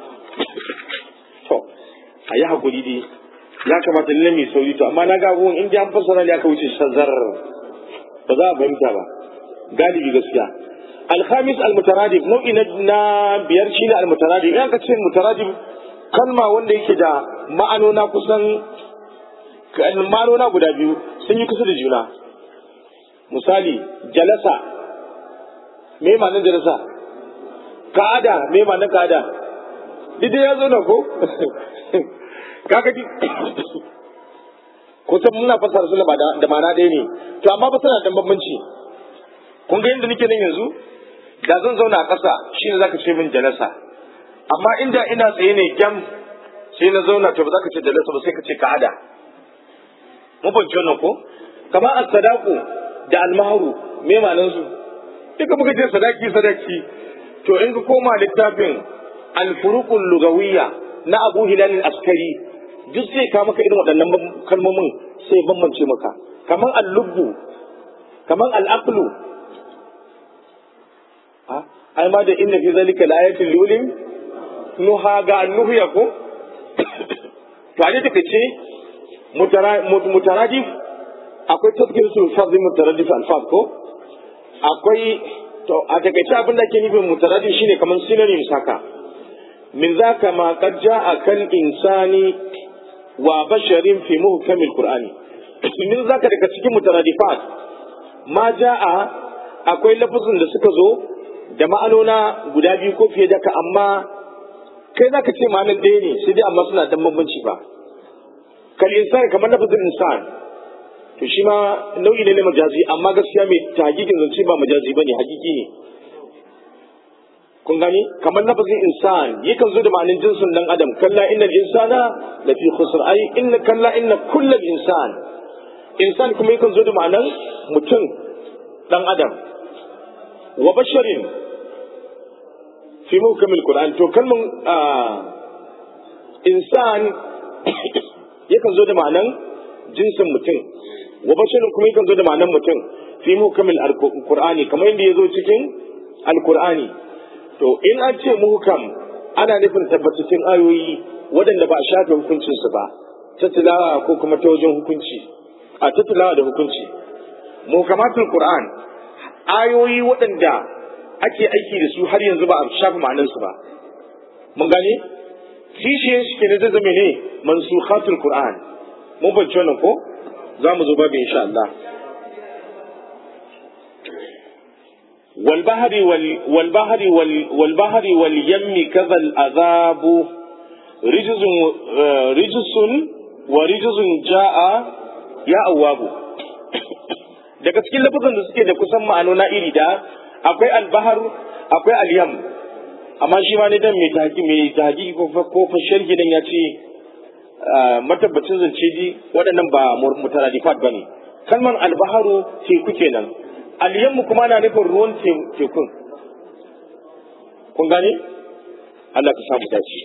S1: to a yi hakuri dai ya kamata lalle mai sauri to amma na ga abubuwan in an fassara ne aka wuce shazar ba za a fahimta ba galibi gaskiya alhamis almutaradif nau'i na biyar shine almutaradif in aka ce mutaradif kalma wanda yake da ma'anona kusan ma'anona guda biyu sun yi kusa da juna misali jalasa me ma'anar jalasa ka'ada me ma'anar ka'ada duk ya zo na ko kaga di kusan muna fasara su ba da ma'ana ɗaya ne to amma ba suna da bambanci kun ga yadda nake nan yanzu da zan zauna a ƙasa shine zaka ce min jalasa amma inda ina tsaye ne gyam sai na zauna to ba za ka ce jalasa ba sai ka ce ka'ada mun fahimci wannan ko kamar as-sadaqu da al-mahru me ma'anar su duka muka ce sadaki sadaki to in ka koma littafin al-furuqul lugawiyya na Abu Hilal al-Askari duk sai ka maka irin waɗannan kalmomin sai bambance maka kamar al-lubbu kamar al-aqlu ai ma da inna fi zalika la-ayatin lulin nuha ga annuhu ya ko to a take ce mutaradif akwai tafkirsul fadl mutaradif al-fadl ko akwai to a takaice abin da ke nufin mutaradif shine kamar synonyms haka min zaka ma qad jaa kal insani wa basharin fi muhkamil qur'ani min zaka daga cikin mutaradifat ma ja'a akwai lafazin da suka zo da ma'anona guda biyu ko fiye da ka amma kai zaka ce ma'anar ɗaya ne sai dai amma suna dan bambanci ba kal insan kamar lafazin insan to shi ma nau'i ne na majazi amma gaskiya mai tagikin zance ba majazi bane hakiki ne kun gani kamar lafazin insan yakan zo da ma'anin jinsin dan adam kalla innal insana lafi khusr ai inna kalla inna kullal insan insan kuma yakan zo da ma'anan mutum dan adam wa basharin fi mukamil qur'an to kalman insan yakan zo da ma'anan jinsin mutum wa basharin kuma yakan zo da ma'anan mutum fi mukamil qur'ani kamar yadda ya zo cikin alqur'ani to in an ce muhkam ana nufin tabbatattun ayoyi waɗanda ba a shafe hukuncinsu ba ta tilawa ko kuma ta wajen hukunci a ta tilawa da hukunci muhkamatul qur'an ayoyi waɗanda ake aiki da su har yanzu ba a shafe ma'anansu ba mun gane kishe shi ke na zame ne mansukhatul qur'an mun bance wannan ko za mu zo babu insha Allah والبحر وال والبحر وال والبحر واليم كذا العذاب رجز رجس ورجز جاء يا أواب daga cikin lafazan da suke da kusan ma'anona iri da akwai albahar akwai alyam amma shi ma ne dan mai tahaki mai tahaki ko ko fashin gidan ya ce matabbacin zance ji waɗannan ba mutaradifat bane kalman albaharu teku kenan aliyanmu kuma na nufin ruwan tekun kun gane Allah ka samu dace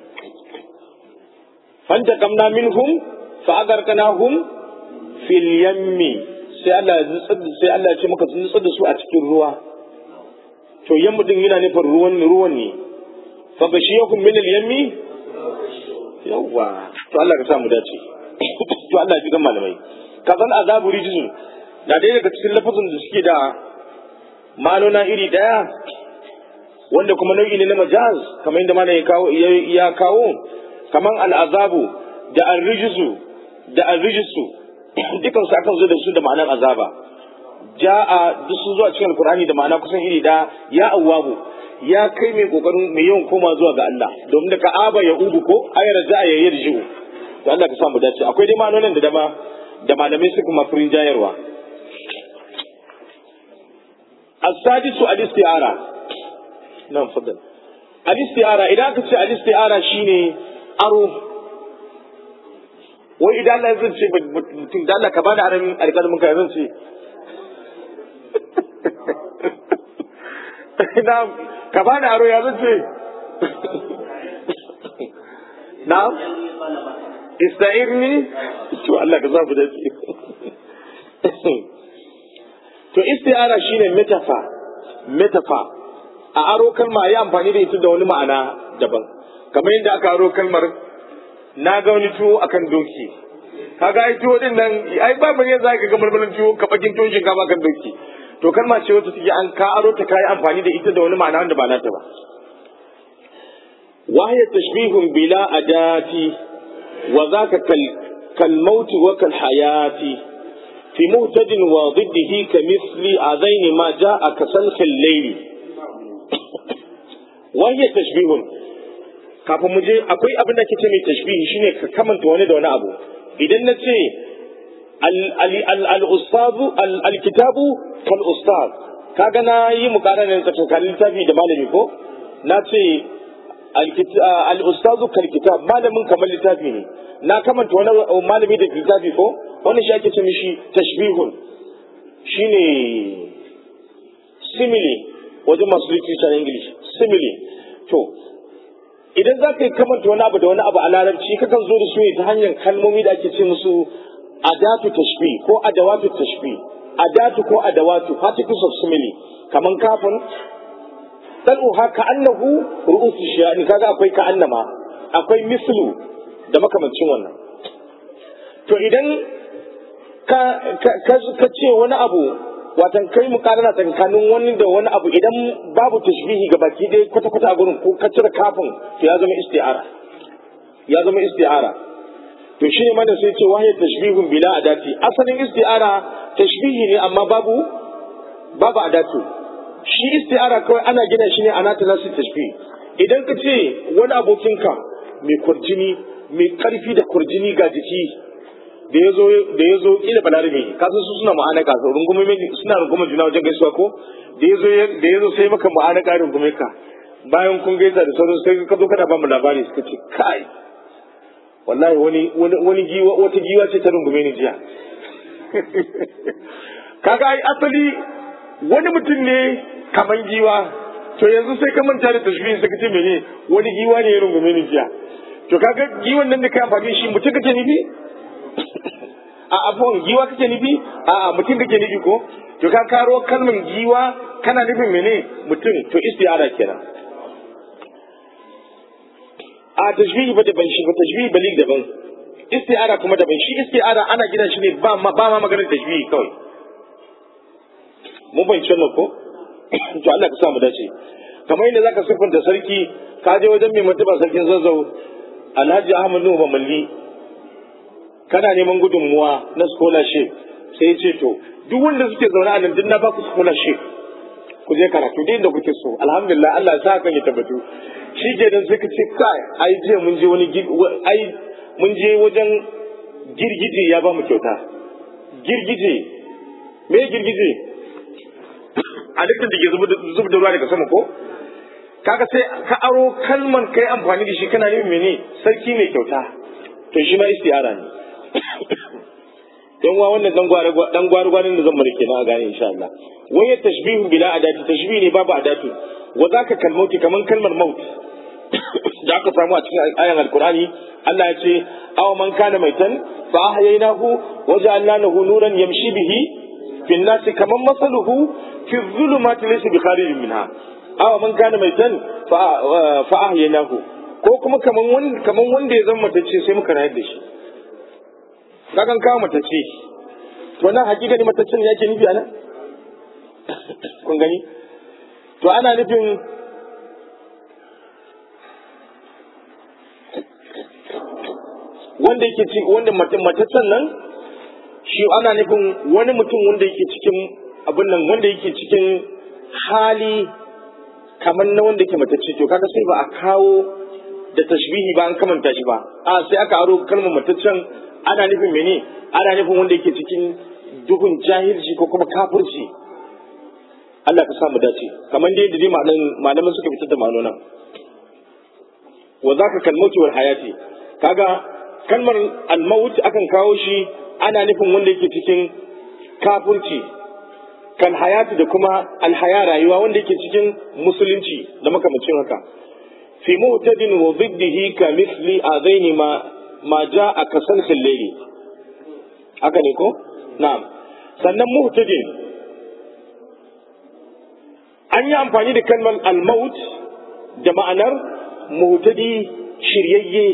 S1: fanta kamna minhum fa agarkanahum fil yammi sai Allah ya sai Allah ya ce maka tsuntsu da su a cikin ruwa to yammu din yana nufin ruwan ruwan ne fa bashiyakum min al yammi yawa to Allah ka samu dace to Allah ya ji gan malamai kazan azabu rijzun na ɗaya daga cikin lafazin da suke da malona iri ɗaya wanda kuma nau'i ne na majaz kamar yadda mana ya kawo kamar al'azabu da arrijisu da arrijisu dukan su akan zo da su da ma'anar azaba ja'a duk sun zuwa cikin alkur'ani da ma'ana kusan iri ɗaya ya awwabu ya kai mai kokarin mai yawan koma zuwa ga Allah domin da ka'aba ya ubu ko ayar ja'a ya yarji'u to Allah ka samu dace akwai dai ma'anonin da dama da malamai suka mafirin jayarwa السادس الاستعارة نعم فضل الاستعارة إذا كنت الاستعارة شيني أرو وإذا الله يزن شيء mutum da Allah ka bani aran alƙalmin ka zan ce na ka bani aro ya zan ce na ista'irni to Allah ka zafi da to isti'ara shine metafa metafa a aro kalma ya amfani da ita da wani ma'ana daban kamar yadda aka aro kalmar na ga wani tuwo akan doki kaga ai tuwo din nan ai ba bane za ka ga marmarin tuwo ka bakin tuwon shinkafa kan doki to kalma ce wata take an ka aro ta kai amfani da ita da wani ma'ana wanda ba nata ba wahya tashbihun bila adati wa zaka kal kal mauti wa kal hayati في مهتد وضده كمثل هذين ما جاء كسلخ الليل وهي تشبيه kafin mu je akwai abin da ce mai tashbihi shine ka kamanta wani da wani abu idan na ce al-ustazu al-kitabu kal ustaz kaga na yi mukaranar tsakanin littafi da malami ko na ce al-ustazu kal kitab malamin kamar littafi ne na kamanta wani malami da littafi ko wannan shi ake ce mishi tashbihun shine simile wajen masu literature na english simile to idan za ka yi kamanta wani abu da wani abu a larabci kakan zo da su ne ta hanyar kalmomi da ake ce musu adatu tashbih ko adawatu tashbih adatu ko adawatu particles of simile kaman kafin dal'uha ka annahu ru'usu shiyani kaga akwai ka annama akwai mislu da makamancin wannan to idan ka ka ce wani abu watan kai mu karana tsakanin wani da wani abu idan babu tashbihi ga baki ɗaya kwata kwata a gurin ko ka cire kafin to ya zama isti'ara ya zama isti'ara to shi ne mana sai ce wahiyar tashbihun bila adati asalin isti'ara tashbihi ne amma babu babu adatu shi isti'ara kawai ana gina shi ne a nata nasu tashbih idan ka ce wani abokinka mai kurjini mai karfi da kurjini ga jiki da ya zo da ya zo kila balarabe ka san su suna ma'ana ka rungume suna rungume juna wajen gaisuwa ko da ya zo da ya zo sai maka ma'ana ka rungume ka bayan kun gaisa da sauran sai ka zo kana ba mu labari suka ce kai wallahi wani wani wani giwa wata giwa ce ta rungume ni jiya kaga ai asali wani mutum ne kaman giwa to yanzu sai ka manta da tashbihin sai ka ce mene wani giwa ne ya rungume ni jiya to kaga giwan nan da kai amfani shi mutum kake nufi a abuwan giwa kake nufi a mutum kake nufi ko to ka karo kalmar giwa kana nufin mene mutum to istiara kenan a tashbihi ba daban shi ba tashbihi balig daban isti'ara kuma daban shi isti'ara ana gina shi ne ba ma ba ma maganar tashbihi kawai mun fahimci wannan ko to Allah ka sa mu dace kamar yadda zaka siffanta sarki ka je wajen mai martaba sarkin zazzau Alhaji Ahmad Nuhu Malli kana neman gudunmuwa na scholarship sai ya ce to duk wanda suke zaune a nan duk na ba ku scholarship ku je karatu duk inda kuke so alhamdulillah Allah ya sa kan ya tabbatu shi ke nan suka ce kai ai jiya mun je wani ai mun je wajen girgije ya ba mu kyauta girgije me girgije a dukkan da ke zub da ruwa daga sama ko kaga sai ka aro kalman kai amfani da shi kana yin mene sarki mai kyauta to shi ma istiyara ne yan wa wannan dan gwari dan gwari gwarin da zan mana kenan a gane insha Allah wai tashbihun bila adati tashbih ne babu adatu wa zaka kalmauti kaman kalmar maut da aka samu a cikin ayan alkurani Allah ya ce aw man kana maitan fa ahyaynahu wa ja'alna lahu nuran yamshi bihi fi an-nasi kaman masaluhu fi dhulumati laysa bi kharijin minha aw man kana maitan fa fa ahyaynahu ko kuma kaman wanda kaman wanda ya zama matacce sai muka rayar da shi kakan kawo matacce to nan hakika ne mataccen yake nufi anan kun gani to ana nufin wanda yake ci wanda mataccen nan shi ana nufin wani mutum wanda yake cikin abin nan wanda yake cikin hali kamar na wanda yake matacce to kaga sai ba a kawo da tashbihi ba an kamanta shi ba a sai aka aro kalmar mataccen ana nufin mene ana nufin wanda yake cikin duhun jahilci ko kuma kafirci Allah ka samu dace kamar dai da dai malaman suka fitar da ma'anonan wa zaka kalmauti wal hayati kaga kalmar al-maut akan kawo shi ana nufin wanda yake cikin kafirci kan hayati da kuma alhaya rayuwa wanda yake cikin musulunci da makamacin haka fi mu'tadin wa ziddihi ka misli azaini ma ma ja'a kasan layli haka ne ko na'am sannan mu'tadin an yi amfani da kalmar al-maut da ma'anar mu'tadi shiryayye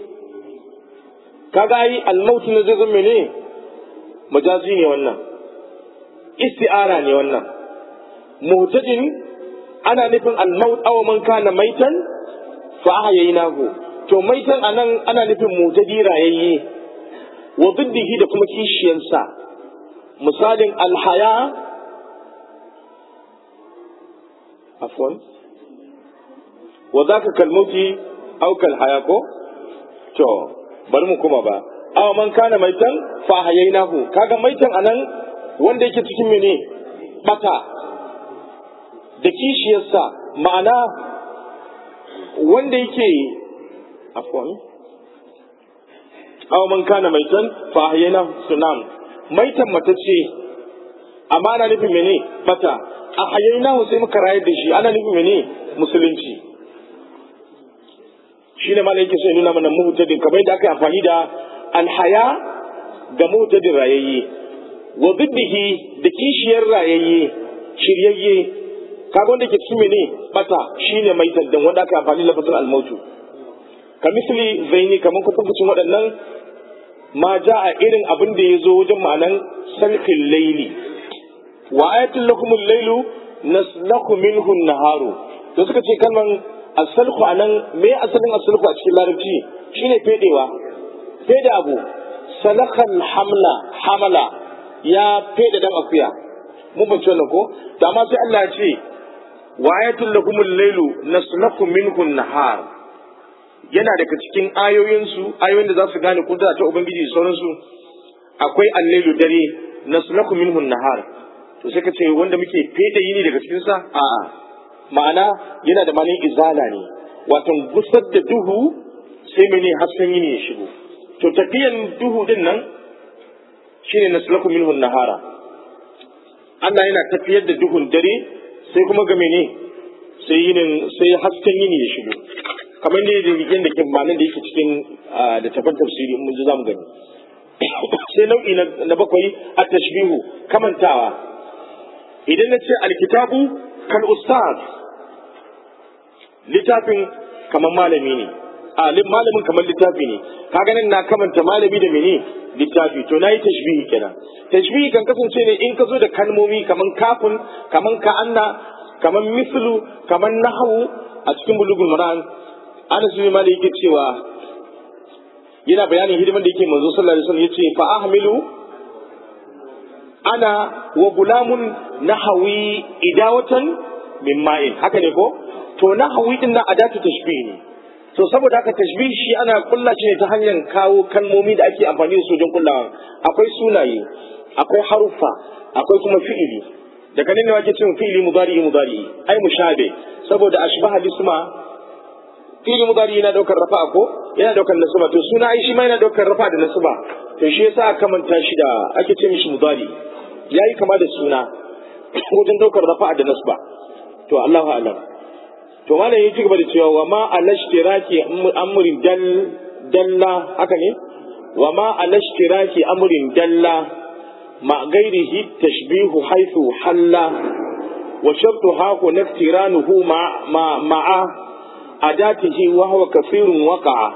S1: kaga yi al-maut ne zai zama ne majazi ne wannan isti'ara ne wannan mu'tadin ana nufin al-maut aw man kana maitan fa ahyaynahu to maitan anan ana nufin mu'tadi rayayye wa diddihi da kuma kishiyansa misalin al-haya afwan wa zaka kalmuti aw kal haya ko to bari mu kuma ba aw man kana maitan fa ahyaynahu kaga maitan anan wanda yake cikin mene bata da kishiyarsa ma'ana wanda yake afwan aw man kana maitan fa ahyayna sunam maitan mata ce amma ana nufin mene bata a hayyayna sai muka rayar da shi ana nufin mene musulunci shi ne malai yake so nuna mana muhtadin kamar yadda aka yi amfani da alhaya ga muhtadin rayayye wa biddihi da kishiyar rayayye shiryayye kaga wanda ke cikin mene bata shine mai taddan wanda aka amfani da lafazin almautu ka misli zaini kamar kutubucin waɗannan ma ja a irin abin da ya zo wajen ma'anan salkin laili wa ayatul lakumul lailu naslaku minhu naharu to suka ce kalman asalku anan me asalin asalku a cikin larabci shine fedewa feda abu salakal hamla hamala ya feda dan akuya mun ban wannan ko to amma sai Allah ya ce wa ayatul lakumul laylu naslaku minhu nahar yana daga cikin ayoyin su ayoyin da za su gane kudura ta ubangiji da sauransu akwai allailu dare naslaku minhu nahar to sai ka ce wanda muke feda yini daga cikin sa a'a ma'ana yana da malin izala ne wato gusar da duhu sai mene hasken yini ya shigo to tafiyan duhu din nan shine naslaku minhu nahara Allah yana tafiyar da duhun dare sai kuma ga mene sai yinin sai hasken yini ya shigo kamar ne da rigen da ke malin da yake cikin da tafar tafsiri mun ji zamu gani sai nau'i na bakwai a tashbihu kamantawa idan na ce alkitabu kan ustaz littafin kamar malami ne a malamin kamar littafi ne ka ganin na kamanta malami da mene littafi to na yi tashbihi kenan tashbihi kan kasance ne in ka zo da kalmomi kamar kafin kamar ka'anna kamar mislu kamar nahawu a cikin bulugul maran anas bin malik yake cewa yana bayanin hidiman da yake manzo sallallahu alaihi wasallam yace fa ahmilu ana wa gulamun nahawi idawatan min ma'in haka ne ko to nahawi din nan adatu tashbih ne to saboda haka tashbih shi ana kulla shi ne ta hanyar kawo kalmomi da ake amfani da su don kullawa akwai sunaye akwai haruffa akwai kuma fi'ili daga nan ne ake cewa fi'ili mudari mudari ai mushabe saboda ashbaha bisma fi'ili mudari yana daukar rafa ko yana daukar nasaba to suna ai shi ma yana daukar rafa da nasaba to shi yasa aka manta shi da ake ce mishi mudari yayi kama da suna wajen daukar rafa da nasaba to Allahu a'lam to malam ya ci gaba da cewa wa ma alashtiraki amrin dal dalla haka ne wa ma alashtiraki amrin dalla ma gairihi tashbihu haythu halla wa shartu haku naftiranuhu ma ma ma'a adatihi wa huwa kafirun waqa'a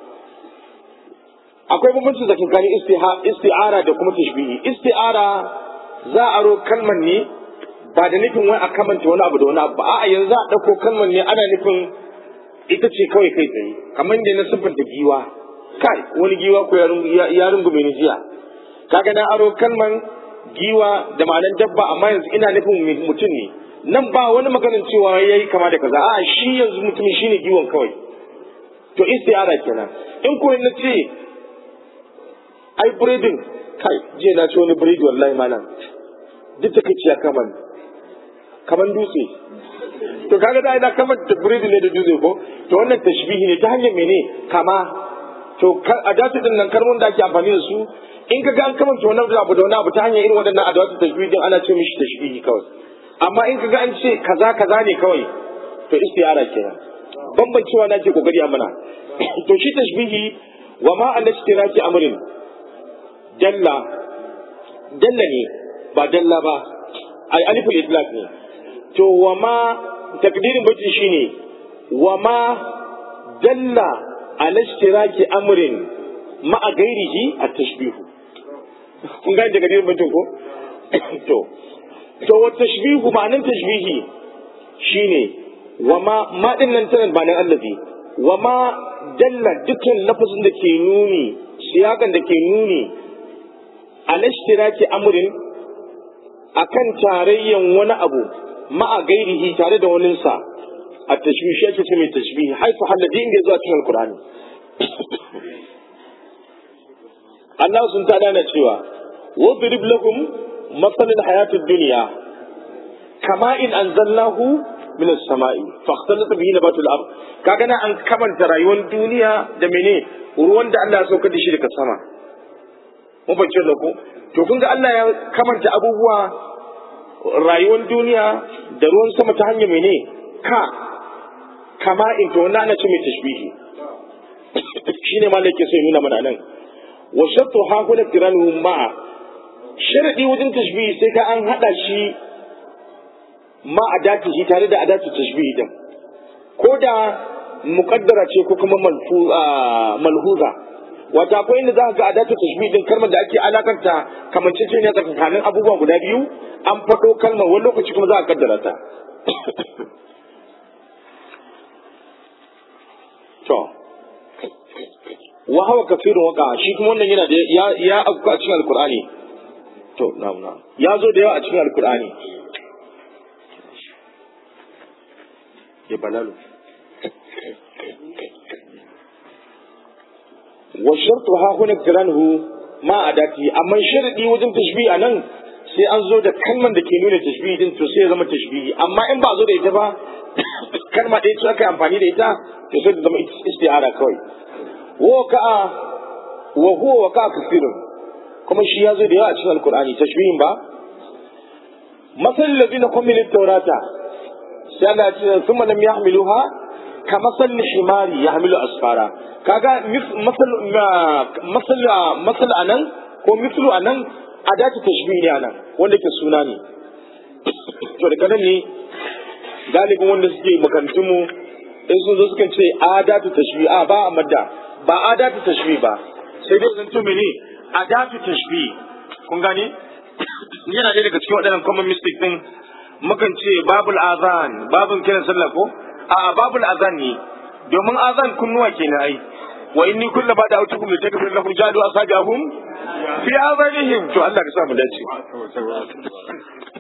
S1: akwai bambanci tsakanin isti'ara da kuma tashbihi isti'ara za a ro kalmar ne ba da nufin wai a kamanta wani abu da wani abu ba a'a yanzu a ɗauko kalmar ne ana nufin ita ce kawai kai tsaye kamar da na siffanta giwa kai wani giwa ko ya rungume ni jiya kaga na aro kalmar giwa da ma'anar dabba amma yanzu ina nufin mutum ne nan ba wani maganin cewa yayi kama da kaza a'a shi yanzu mutumin shine giwon kawai to istiara kenan in ko na ce ai breeding kai jiya na ci wani breed wallahi malam duk ta kai kaman kaman dutse to kaga da ina kaman da breed ne da dutse ko to wannan tashbihi ne ta hanyar mene kama to adatu din nan kalmomin da ake amfani da su in kaga an kamanta wani abu da wani abu ta hanyar irin waɗannan adatu tashbihi din ana ce mishi tashbihi kawai amma in kaga an ce kaza kaza ne kawai to istiyara kenan bambancewa na ke kokari a mana to shi tashbihi wa ma an ishtiraki amrin dalla dalla ne ba dalla ba ai aliful idlaq ne to wa ma takdirin bacin shine wa ma dalla ala ishtiraki amrin ma a gairihi a tashbihu kun gane daga dirin bacin ko to to wa tashbihu ma'anan tashbihi shine wa ma ma din nan tana ba nan allazi wa ma dalla dukkan lafazin da ke nuni siyakan da ke nuni alashtiraki amrin akan tarayyan wani abu ma'a gairihi tare da waninsa a tashbihi shi ake ce mai tashbihi haifu halladi inda zuwa cikin alkur'ani Allah sun ta dana cewa wadrib lakum masalin hayatid dunya kama in anzalnahu min as-sama'i fakhtalata bihi nabatul ard kaga na an kamanta rayuwar duniya da mene ruwan da Allah ya saukar da shi daga sama mun bace da ku to kun ga Allah ya kamanta abubuwa rayuwar duniya da ruwan sama ta hanyar mene ka kama in to wannan ana ce mai tashbihi shine ma yake sai nuna mana nan wa shattu ha kula tiranu ma sharadi wajen tashbihi sai ka an hada shi ma adati shi tare da adatu tashbihi din ko da muqaddara ce ko kuma malhuza wata akwai inda za ka ga adatu tashbih din kalmar da ake alakanta kamancece ne tsakanin abubuwa guda biyu an faɗo kalmar wani lokaci kuma za a kaddara ta to wa hawa kafirun waka shi kuma wannan yana da ya ya afka a cikin alqur'ani to na na ya zo da yawa a cikin alqur'ani ya balalu wa shartu ha huna kiranhu ma adati amma sharadi wajen tashbih anan sai an zo da kalman da ke nuna tashbih din to sai ya zama tashbihi amma in ba zo da ita ba kalma ɗaya ce aka yi amfani da ita to sai ta zama isti'ara kawai wa ka'a wa huwa wa ka'a kafirun kuma shi ya zo da yawa a cikin alkur'ani tashbihin ba masal ladina kumilu tawrata sai Allah ya ce thumma lam yahmiluha ka masal himari yahmilu asfara kaga masal masal masal anan ko mislu anan adatu tashbih ne anan wanda ke suna ne to daga nan ne galibin wanda suke makarantun mu in sun zo suka ce adatu tashbih a ba a madda ba adatu tashbih ba sai dai zan tumi ne adatu tashbih kun gane yana ɗaya daga cikin waɗannan common mistake din mukan ce babul azan babun kiran sallah ko a babul azan ne domin azan kunnuwa kenan ai wa inni kullu ba da autukum li takfir lahum jadu asabihum fi azanihim to Allah ka sa mu dace